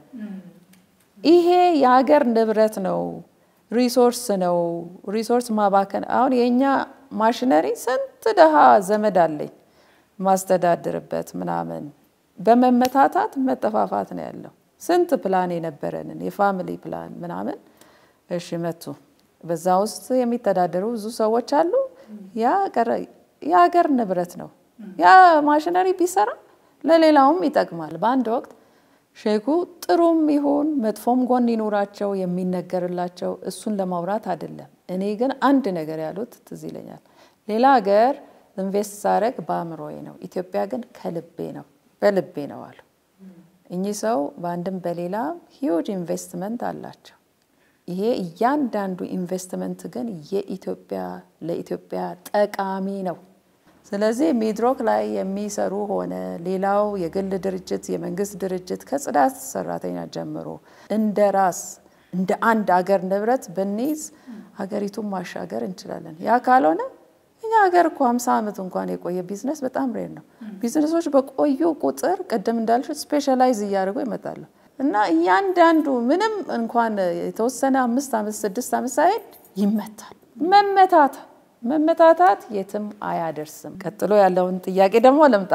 S2: ይሄ የሀገር ንብረት ነው፣ ሪሶርስ ነው። ሪሶርስ ማባከን አሁን የእኛ ማሽነሪ ስንት ድሃ ዘመድ አለኝ ማስተዳድርበት ምናምን በመመታታት መጠፋፋት ነው ያለው። ስንት ፕላን የነበረንን የፋሚሊ ፕላን ምናምን እሺ መቱ። በዛ ውስጥ የሚተዳደሩ ብዙ ሰዎች አሉ። ያ የሀገር ንብረት ነው። ያ ማሽነሪ ቢሰራ ለሌላውም ይጠቅማል። በአንድ ወቅት ሼኩ ጥሩም ይሁን መጥፎም ጎን ይኖራቸው የሚነገርላቸው እሱን ለማውራት አይደለም። እኔ ግን አንድ ነገር ያሉት ትዝ ይለኛል። ሌላ ሀገር ኢንቨስት ሳረግ በአእምሮዬ ነው፣ ኢትዮጵያ ግን ከልቤ ነው በልቤ ነው አሉ። እኚህ ሰው በአንድም በሌላም ሂውጅ ኢንቨስትመንት አላቸው። ይሄ እያንዳንዱ ኢንቨስትመንት ግን የኢትዮጵያ ለኢትዮጵያ ጠቃሚ ነው። ስለዚህ ሚድሮክ ላይ የሚሰሩ ሆነ ሌላው የግል ድርጅት፣ የመንግስት ድርጅት ከጽዳት ሰራተኛ ጀምሮ እንደ ራስ እንደ አንድ አገር ንብረት ብንይዝ ሀገሪቱን ማሻገር እንችላለን። ያ ካልሆነ እኛ ሀገር እኮ ሀምሳ ዓመት እንኳን የቆየ ቢዝነስ በጣም ሬር ነው። ቢዝነሶች በቆዩ ቁጥር ቅድም እንዳልሽ ስፔሻላይዝ እያደረጉ ይመጣሉ እና እያንዳንዱ ምንም እንኳን የተወሰነ አምስት ዓመት ስድስት ዓመት ሳይሄድ ይመታል። መመታታ መመታታት የትም አያደርስም። ቀጥሎ ያለውን ጥያቄ ደግሞ ልምጣ።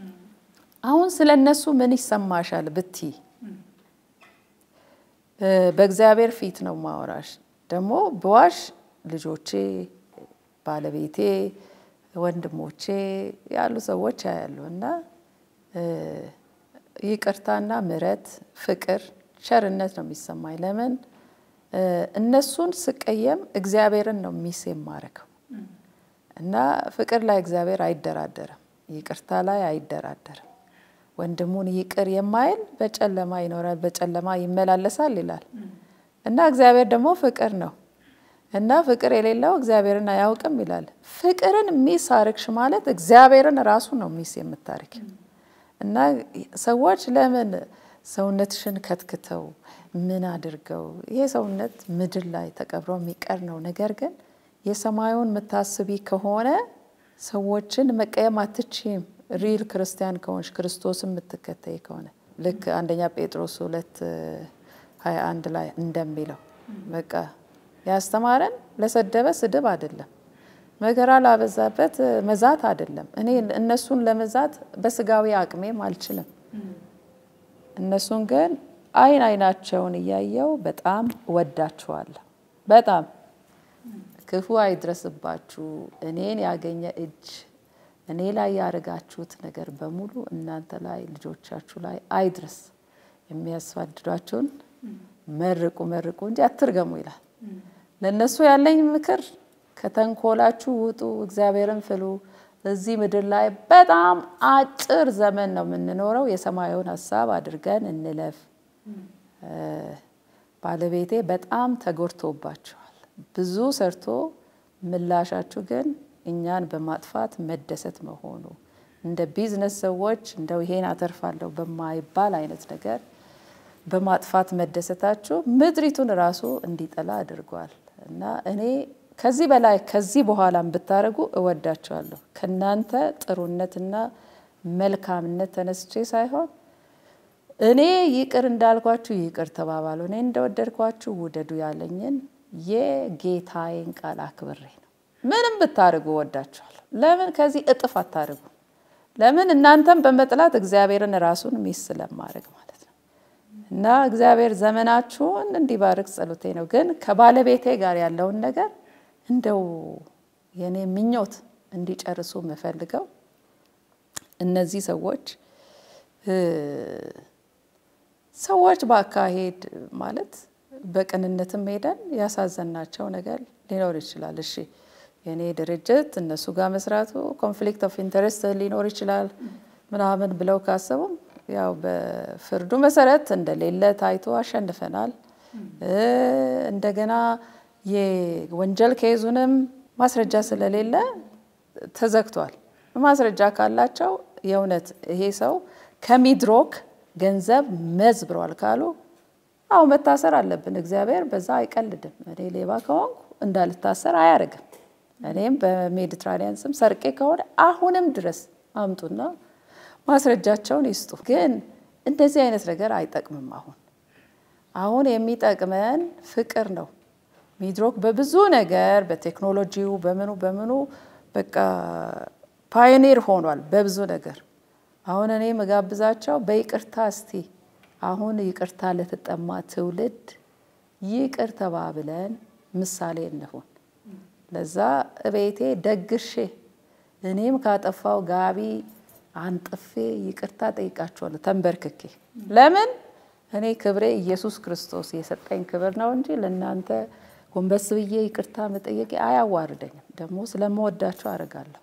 S2: አሁን ስለ እነሱ ምን ይሰማሻል ብቲ በእግዚአብሔር ፊት ነው ማወራሽ። ደግሞ በዋሽ ልጆቼ ባለቤቴ ወንድሞቼ ያሉ ሰዎች ያያሉ እና ይቅርታና ምሕረት፣ ፍቅር፣ ቸርነት ነው የሚሰማኝ። ለምን እነሱን ስቀየም እግዚአብሔርን ነው ሚስ የማረገው እና ፍቅር ላይ እግዚአብሔር አይደራደርም፣ ይቅርታ ላይ አይደራደርም። ወንድሙን ይቅር የማይል በጨለማ ይኖራል፣ በጨለማ ይመላለሳል ይላል እና እግዚአብሔር ደግሞ ፍቅር ነው እና ፍቅር የሌለው እግዚአብሔርን አያውቅም ይላል። ፍቅርን ሚስ አርግሽ ማለት እግዚአብሔርን ራሱ ነው ሚስ የምታርግ እና ሰዎች ለምን ሰውነትሽን ከትክተው ምን አድርገው ይሄ ሰውነት ምድር ላይ ተቀብሮ የሚቀር ነው። ነገር ግን የሰማዩን የምታስቢ ከሆነ ሰዎችን መቀየም አትችም። ሪል ክርስቲያን ከሆንሽ ክርስቶስን የምትከተይ ከሆነ ልክ አንደኛ ጴጥሮስ ሁለት ሀያ አንድ ላይ እንደሚለው በቃ ያስተማረን ለሰደበ ስድብ አይደለም፣ መከራ ላበዛበት መዛት አይደለም። እኔ እነሱን ለመዛት በስጋዊ አቅሜም አልችልም። እነሱን ግን አይን አይናቸውን እያየው በጣም እወዳችኋለሁ። በጣም ክፉ አይድረስባችሁ፣ እኔን ያገኘ እጅ እኔ ላይ ያደረጋችሁት ነገር በሙሉ እናንተ ላይ ልጆቻችሁ ላይ አይድረስ። የሚያስፋድዷችሁን መርቁ መርቁ እንጂ አትርገሙ ይላል። ለእነሱ ያለኝ ምክር ከተንኮላችሁ ውጡ፣ እግዚአብሔርን ፍሉ። እዚህ ምድር ላይ በጣም አጭር ዘመን ነው የምንኖረው። የሰማዩን ሀሳብ አድርገን እንለፍ። ባለቤቴ በጣም ተጎድቶባቸዋል። ብዙ ሰርቶ ምላሻችሁ ግን እኛን በማጥፋት መደሰት መሆኑ እንደ ቢዝነስ ሰዎች እንደው ይሄን አተርፋለሁ በማይባል አይነት ነገር በማጥፋት መደሰታችሁ ምድሪቱን ራሱ እንዲጠላ አድርጓል እና እኔ ከዚህ በላይ ከዚህ በኋላም ብታደርጉ እወዳቸዋለሁ። ከእናንተ ጥሩነትና መልካምነት ተነስቼ ሳይሆን እኔ ይቅር እንዳልኳችሁ ይቅር ተባባሉ፣ እኔ እንደወደድኳችሁ ውደዱ ያለኝን የጌታዬን ቃል አክብሬ ነው። ምንም ብታደርጉ ወዳችኋለሁ። ለምን ከዚህ እጥፍ አታደርጉ? ለምን እናንተም በመጥላት እግዚአብሔርን ራሱን ሚስ ስለማድረግ ማለት ነው። እና እግዚአብሔር ዘመናችሁን እንዲባርክ ጸሎቴ ነው። ግን ከባለቤቴ ጋር ያለውን ነገር እንደው የኔ ምኞት እንዲጨርሱ የምፈልገው እነዚህ ሰዎች ሰዎች በአካሄድ ማለት በቅንነትም ሄደን ያሳዘናቸው ነገር ሊኖር ይችላል። እሺ የእኔ ድርጅት እነሱ ጋር መስራቱ ኮንፍሊክት ኦፍ ኢንተረስት ሊኖር ይችላል ምናምን ብለው ካሰቡም ያው በፍርዱ መሰረት እንደሌለ ታይቶ አሸንፈናል። እንደገና የወንጀል ኬዙንም ማስረጃ ስለሌለ ተዘግቷል። ማስረጃ ካላቸው የእውነት ይሄ ሰው ከሚድሮክ ገንዘብ መዝብሯል ካሉ አዎ መታሰር አለብን። እግዚአብሔር በዛ አይቀልድም። እኔ ሌባ ከሆንኩ እንዳልታሰር አያደርግም። እኔም በሜዲትራኒያን ስም ሰርቄ ከሆነ አሁንም ድረስ አምጡና ማስረጃቸውን ይስጡ። ግን እንደዚህ አይነት ነገር አይጠቅምም። አሁን አሁን የሚጠቅመን ፍቅር ነው። ሚድሮክ በብዙ ነገር በቴክኖሎጂው በምኑ በምኑ በቃ ፓዮኒር ሆኗል በብዙ ነገር። አሁን እኔ መጋብዛቸው በይቅርታ እስቲ አሁን ይቅርታ ለተጠማ ትውልድ ይቅር ተባብለን ምሳሌ እንሁን። ለዛ እቤቴ ደግሼ እኔም ካጠፋው ጋቢ አንጥፌ ይቅርታ ጠይቃቸዋለሁ ተንበርክኬ። ለምን እኔ ክብሬ ኢየሱስ ክርስቶስ የሰጠኝ ክብር ነው እንጂ ለእናንተ ጎንበስ ብዬ ይቅርታ መጠየቄ አያዋርደኝም። ደግሞ ስለምወዳቸው አደርጋለሁ።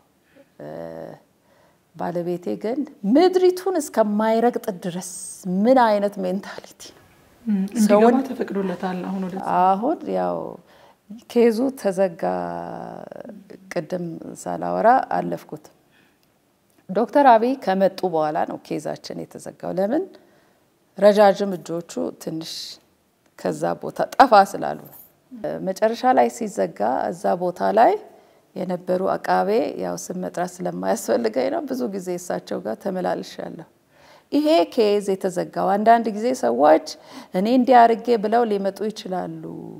S2: ባለቤቴ ግን ምድሪቱን እስከማይረግጥ ድረስ ምን አይነት ሜንታሊቲ ነው?
S1: እንዲገባ ተፈቅዶለታል። አሁን ወደ
S2: አሁን ያው ኬዙ ተዘጋ። ቅድም ሳላወራ አለፍኩት። ዶክተር አብይ ከመጡ በኋላ ነው ኬዛችን የተዘጋው። ለምን ረዣዥም እጆቹ ትንሽ ከዛ ቦታ ጠፋ ስላሉ ነው። መጨረሻ ላይ ሲዘጋ እዛ ቦታ ላይ የነበሩ አቃቤ ያው ስም መጥራት ስለማያስፈልገኝ ነው። ብዙ ጊዜ እሳቸው ጋር ተመላልሻለሁ። ይሄ ኬዝ የተዘጋው አንዳንድ ጊዜ ሰዎች እኔ እንዲያርጌ ብለው ሊመጡ ይችላሉ።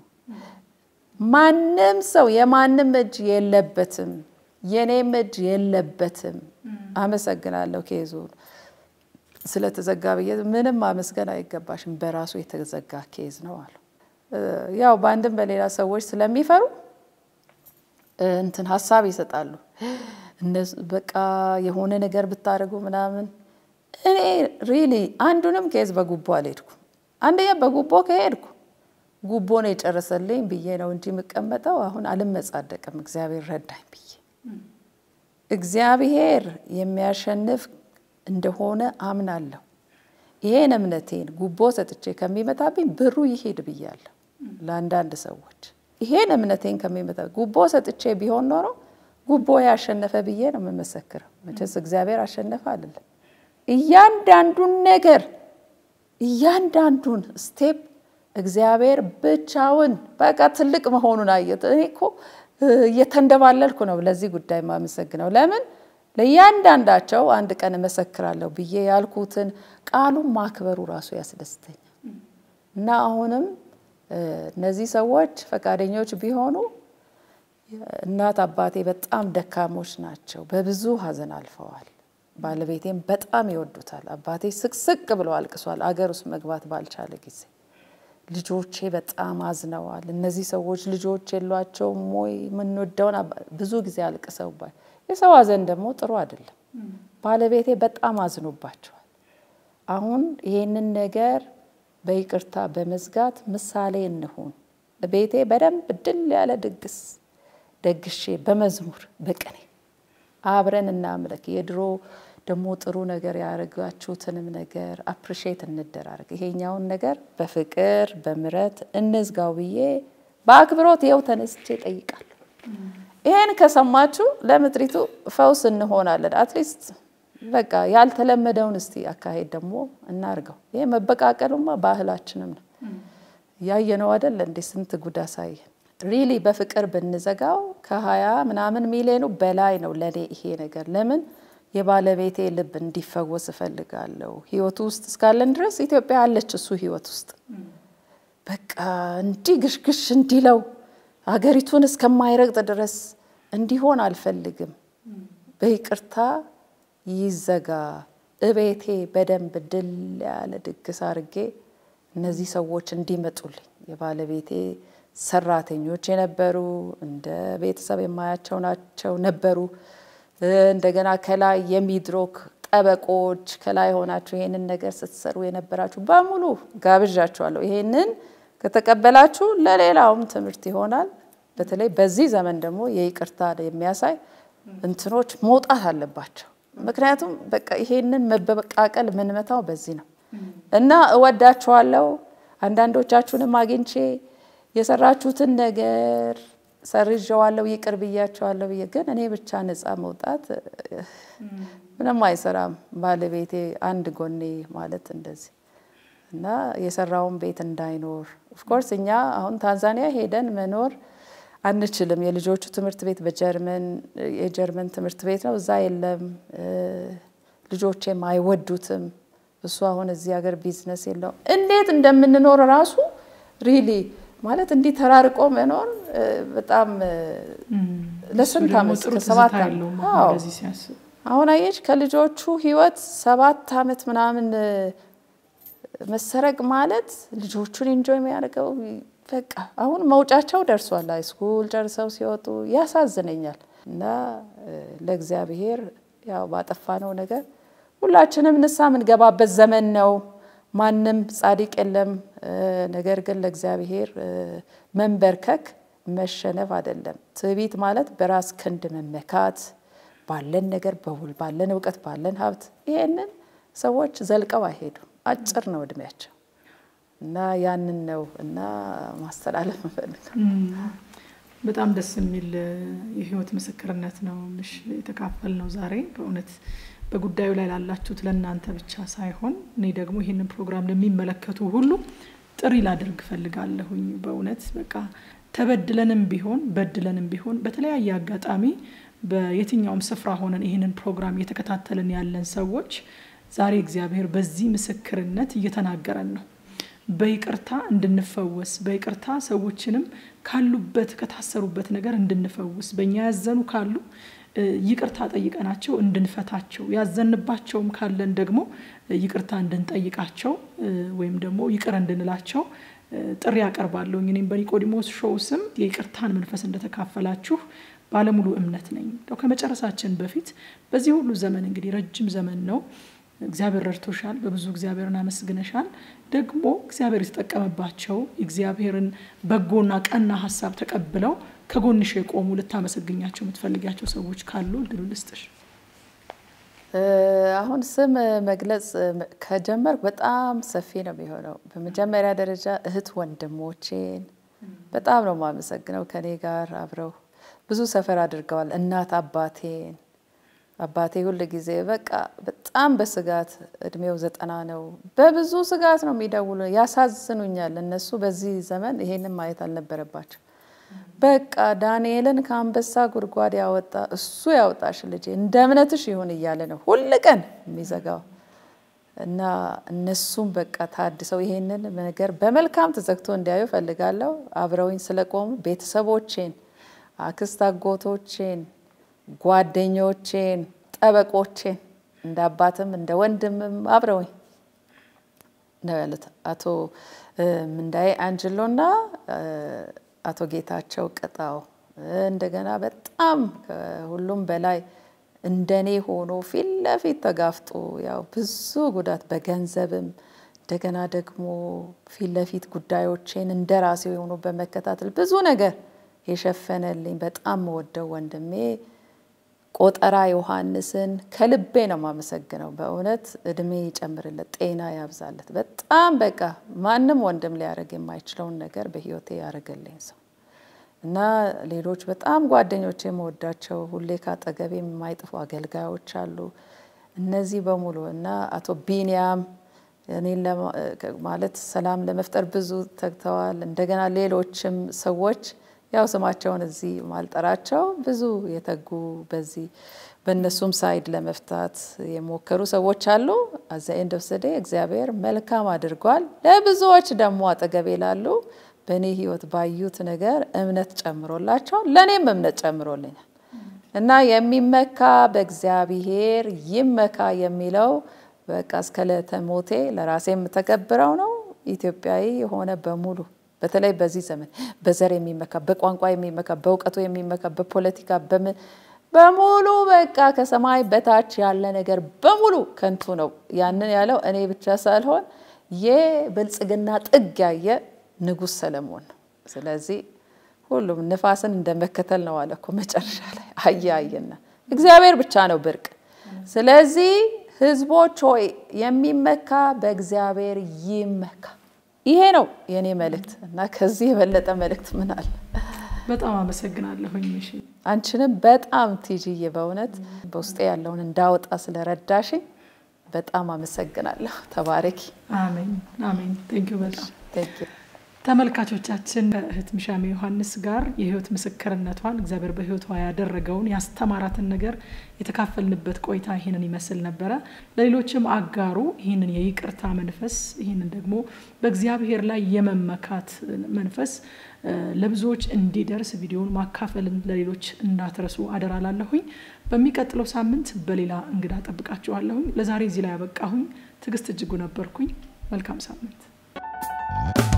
S2: ማንም ሰው የማንም እጅ የለበትም፣ የኔም እጅ የለበትም። አመሰግናለሁ ኬዙ ስለተዘጋ ብዬ ምንም ማመስገን አይገባሽም፣ በራሱ የተዘጋ ኬዝ ነው አሉ። ያው በአንድም በሌላ ሰዎች ስለሚፈሩ እንትን ሀሳብ ይሰጣሉ። በቃ የሆነ ነገር ብታደርጉ ምናምን። እኔ ሪሊ አንዱንም ኬዝ በጉቦ አልሄድኩም። አንደኛ በጉቦ ከሄድኩ ጉቦ ነው የጨረሰልኝ ብዬ ነው እንጂ የምቀመጠው አሁን አልመጻደቅም። እግዚአብሔር ረዳኝ ብዬ እግዚአብሔር የሚያሸንፍ እንደሆነ አምናለሁ። ይሄን እምነቴን ጉቦ ሰጥቼ ከሚመጣብኝ ብሩ ይሄድ ብያለሁ ለአንዳንድ ሰዎች ይሄን እምነቴን ከሚመጣ ጉቦ ሰጥቼ ቢሆን ኖሮ ጉቦ ያሸነፈ ብዬ ነው የምመሰክረው። መቼስ እግዚአብሔር አሸነፈ አይደለም። እያንዳንዱን ነገር እያንዳንዱን ስቴፕ እግዚአብሔር ብቻውን በቃ ትልቅ መሆኑን አየት። እኔ እኮ እየተንደባለልኩ ነው ለዚህ ጉዳይ የማመሰግነው። ለምን ለእያንዳንዳቸው አንድ ቀን እመሰክራለሁ ብዬ ያልኩትን ቃሉን ማክበሩ ራሱ ያስደስተኛል እና አሁንም እነዚህ ሰዎች ፈቃደኞች ቢሆኑ እናት አባቴ በጣም ደካሞች ናቸው። በብዙ ሐዘን አልፈዋል። ባለቤቴም በጣም ይወዱታል። አባቴ ስቅስቅ ብሎ አልቅሷል አገር ውስጥ መግባት ባልቻለ ጊዜ። ልጆቼ በጣም አዝነዋል። እነዚህ ሰዎች ልጆች የሏቸውም ወይ? የምንወደውን ብዙ ጊዜ አልቅሰውባል። የሰው ሐዘን ደግሞ ጥሩ አይደለም። ባለቤቴ በጣም አዝኖባቸዋል። አሁን ይሄንን ነገር በይቅርታ በመዝጋት ምሳሌ እንሁን። ቤቴ በደንብ ድል ያለ ድግስ ደግሼ በመዝሙር በቅኔ አብረን እናምለክ። የድሮ ደግሞ ጥሩ ነገር ያደረጋችሁትንም ነገር አፕሪሼት እንደራረግ። ይሄኛውን ነገር በፍቅር በምረት እንዝጋው ብዬ በአክብሮት ይኸው ተነስቼ ጠይቃለሁ። ይሄን ከሰማችሁ ለምድሪቱ ፈውስ እንሆናለን። አትሊስት በቃ ያልተለመደውን እስቲ አካሄድ ደግሞ እናርገው። ይሄ መበቃቀሉማ ባህላችንም ነው። ያየነው አይደል እንዴ? ስንት ጉድ አሳየን። ሪሊ በፍቅር ብንዘጋው ከሀያ ምናምን ሚሊዮኑ በላይ ነው ለእኔ ይሄ ነገር። ለምን የባለቤቴ ልብ እንዲፈወስ እፈልጋለሁ። ህይወቱ ውስጥ እስካለን ድረስ ኢትዮጵያ አለች እሱ ህይወት ውስጥ በቃ እንዲህ ግሽግሽ እንዲለው ሀገሪቱን እስከማይረግጥ ድረስ እንዲሆን አልፈልግም። በይቅርታ ይዘጋ። እቤቴ በደንብ ድል ያለ ድግስ አድርጌ እነዚህ ሰዎች እንዲመጡልኝ የባለቤቴ ሰራተኞች የነበሩ እንደ ቤተሰብ የማያቸው ናቸው ነበሩ። እንደገና ከላይ የሚድሮክ ጠበቆች ከላይ ሆናችሁ ይሄንን ነገር ስትሰሩ የነበራችሁ በሙሉ ጋብዣችኋለሁ። ይሄንን ከተቀበላችሁ ለሌላውም ትምህርት ይሆናል። በተለይ በዚህ ዘመን ደግሞ የይቅርታ የሚያሳይ እንትኖች መውጣት አለባቸው። ምክንያቱም በቃ ይሄንን መበቃቀል የምንመታው በዚህ ነው እና እወዳችኋለሁ። አንዳንዶቻችሁንም አግኝቼ የሰራችሁትን ነገር ሰርዣዋለሁ፣ ይቅር ብያቸዋለሁ ብዬ ግን እኔ ብቻ ነፃ መውጣት ምንም አይሰራም። ባለቤቴ አንድ ጎኔ ማለት እንደዚህ እና የሰራውን ቤት እንዳይኖር ኦፍኮርስ እኛ አሁን ታንዛኒያ ሄደን መኖር አንችልም። የልጆቹ ትምህርት ቤት በጀርመን የጀርመን ትምህርት ቤት ነው፣ እዛ የለም። ልጆቼም አይወዱትም። እሱ አሁን እዚህ ሀገር ቢዝነስ የለውም። እንዴት እንደምንኖር ራሱ ሪሊ ማለት እንዲህ ተራርቆ መኖር በጣም ለስንት ዓመት ከሰባት አሁን አየች ከልጆቹ ህይወት ሰባት ዓመት ምናምን መሰረቅ ማለት ልጆቹን ኢንጆይ የሚያደርገው በቃ አሁን መውጫቸው ደርሷል። ሃይስኩል ጨርሰው ሲወጡ ያሳዝነኛል። እና ለእግዚአብሔር ያው ባጠፋነው ነገር ሁላችንም ንሳ የምንገባበት ዘመን ነው። ማንም ጻድቅ የለም። ነገር ግን ለእግዚአብሔር መንበርከክ መሸነፍ አይደለም። ትዕቢት ማለት በራስ ክንድ መመካት፣ ባለን ነገር በውል ባለን እውቀት ባለን ሀብት ይሄንን ሰዎች ዘልቀው አይሄዱም። አጭር ነው እድሜያቸው እና ያንን ነው እና ማስተላለፍ እንፈልጋል።
S1: በጣም ደስ የሚል የህይወት ምስክርነት ነው ምሽ የተካፈል ነው ዛሬ በእውነት በጉዳዩ ላይ ላላችሁት ለእናንተ ብቻ ሳይሆን እኔ ደግሞ ይህንን ፕሮግራም ለሚመለከቱ ሁሉ ጥሪ ላደርግ እፈልጋለሁኝ። በእውነት በቃ ተበድለንም ቢሆን በድለንም ቢሆን በተለያየ አጋጣሚ በየትኛውም ስፍራ ሆነን ይህንን ፕሮግራም እየተከታተልን ያለን ሰዎች ዛሬ እግዚአብሔር በዚህ ምስክርነት እየተናገረን ነው። በይቅርታ እንድንፈወስ በይቅርታ ሰዎችንም ካሉበት ከታሰሩበት ነገር እንድንፈውስ በእኛ ያዘኑ ካሉ ይቅርታ ጠይቀናቸው እንድንፈታቸው ያዘንባቸውም ካለን ደግሞ ይቅርታ እንድንጠይቃቸው ወይም ደግሞ ይቅር እንድንላቸው ጥሪ ያቀርባለሁ። እኔም በኒቆዲሞስ ሾው ስም የይቅርታን መንፈስ እንደተካፈላችሁ ባለሙሉ እምነት ነኝ። ከመጨረሳችን በፊት በዚህ ሁሉ ዘመን እንግዲህ ረጅም ዘመን ነው እግዚአብሔር ረድቶሻል። በብዙ እግዚአብሔርን አመስግነሻል። ደግሞ እግዚአብሔር የተጠቀመባቸው እግዚአብሔርን በጎና ቀና ሀሳብ ተቀብለው ከጎንሽ የቆሙ ልታመሰግኛቸው የምትፈልጊያቸው ሰዎች ካሉ እድሉ ልስጥሽ።
S2: አሁን ስም መግለጽ ከጀመርኩ በጣም ሰፊ ነው የሚሆነው። በመጀመሪያ ደረጃ እህት ወንድሞቼን በጣም ነው የማመሰግነው። ከኔ ጋር አብረው ብዙ ሰፈር አድርገዋል። እናት አባቴን አባቴ ሁል ጊዜ በቃ በጣም በስጋት እድሜው ዘጠና ነው። በብዙ ስጋት ነው የሚደውሉ፣ ያሳዝኑኛል። እነሱ በዚህ ዘመን ይሄንን ማየት አልነበረባቸው። በቃ ዳንኤልን ከአንበሳ ጉድጓድ ያወጣ እሱ ያወጣሽ ልጄ እንደ እምነትሽ ይሁን እያለ ነው ሁል ቀን የሚዘጋው እና እነሱም በቃ ታድሰው ይሄንን ነገር በመልካም ተዘግቶ እንዲያዩ ፈልጋለሁ። አብረውኝ ስለቆሙ ቤተሰቦቼን፣ አክስት አጎቶቼን ጓደኞቼን፣ ጠበቆቼን እንደ አባትም እንደ ወንድምም አብረውኝ ነው ያሉት አቶ ምንዳዬ አንጅሎና አቶ ጌታቸው ቅጣው። እንደገና በጣም ከሁሉም በላይ እንደኔ ሆኖ ፊት ለፊት ተጋፍጦ ያው ብዙ ጉዳት በገንዘብም እንደገና ደግሞ ፊት ለፊት ጉዳዮቼን እንደ ራሴ ሆኖ በመከታተል ብዙ ነገር የሸፈነልኝ በጣም መወደው ወንድሜ ቆጠራ ዮሐንስን ከልቤ ነው የማመሰግነው። በእውነት እድሜ ይጨምርለት፣ ጤና ያብዛለት። በጣም በቃ ማንም ወንድም ሊያደርግ የማይችለውን ነገር በህይወቴ ያደረገልኝ ሰው እና ሌሎች በጣም ጓደኞች የመወዳቸው ሁሌ ካጠገቤ የማይጥፉ አገልጋዮች አሉ። እነዚህ በሙሉ እና አቶ ቢንያም እኔን ማለት ሰላም ለመፍጠር ብዙ ተግተዋል። እንደገና ሌሎችም ሰዎች ያው ስማቸውን እዚህ ማልጠራቸው ብዙ የተጉ በዚህ በእነሱም ሳይድ ለመፍታት የሞከሩ ሰዎች አሉ። አዛ ኤንድ ኦፍ ዘ ዴይ እግዚአብሔር መልካም አድርጓል። ለብዙዎች ደግሞ አጠገቤ ላሉ በእኔ ህይወት ባዩት ነገር እምነት ጨምሮላቸዋል፣ ለእኔም እምነት ጨምሮልኛል እና የሚመካ በእግዚአብሔር ይመካ የሚለው በቃ እስከ ዕለተ ሞቴ ለራሴ የምተገብረው ነው። ኢትዮጵያዊ የሆነ በሙሉ በተለይ በዚህ ዘመን በዘር የሚመካ በቋንቋ የሚመካ በእውቀቱ የሚመካ በፖለቲካ በምን በሙሉ በቃ ከሰማይ በታች ያለ ነገር በሙሉ ከንቱ ነው። ያንን ያለው እኔ ብቻ ሳልሆን የብልጽግና ጥግ ያየ ንጉሥ ሰለሞን ነው። ስለዚህ ሁሉም ንፋስን እንደመከተል ነው አለ እኮ መጨረሻ ላይ አየ አየና እግዚአብሔር ብቻ ነው ብርቅ። ስለዚህ ህዝቦች ሆይ የሚመካ በእግዚአብሔር ይመካ። ይሄ ነው የእኔ መልእክት እና ከዚህ የበለጠ መልእክት ምን አለ?
S1: በጣም አመሰግናለሁኝ። እሺ
S2: አንቺንም በጣም ቲጂዬ በእውነት በውስጤ ያለውን እንዳወጣ ስለረዳሽኝ በጣም አመሰግናለሁ። ተባረኪ።
S1: አሜን አሜን። ቴንኪዩ በጣም
S2: Thank you።
S1: ተመልካቾቻችን ከእህት ሚሻሜ ዮሐንስ ጋር የህይወት ምስክርነቷን እግዚአብሔር በህይወቷ ያደረገውን ያስተማራትን ነገር የተካፈልንበት ቆይታ ይህንን ይመስል ነበረ። ለሌሎችም አጋሩ ይህንን የይቅርታ መንፈስ ይህንን ደግሞ በእግዚአብሔር ላይ የመመካት መንፈስ እ፣ ለብዙዎች እንዲደርስ ቪዲዮውን ማካፈልን ለሌሎች እንዳትረሱ አደራ ላለሁኝ። በሚቀጥለው ሳምንት በሌላ እንግዳ ጠብቃችኋለሁኝ። ለዛሬ እዚህ ላይ ያበቃሁኝ። ትዕግስት እጅጉ ነበርኩኝ። መልካም ሳምንት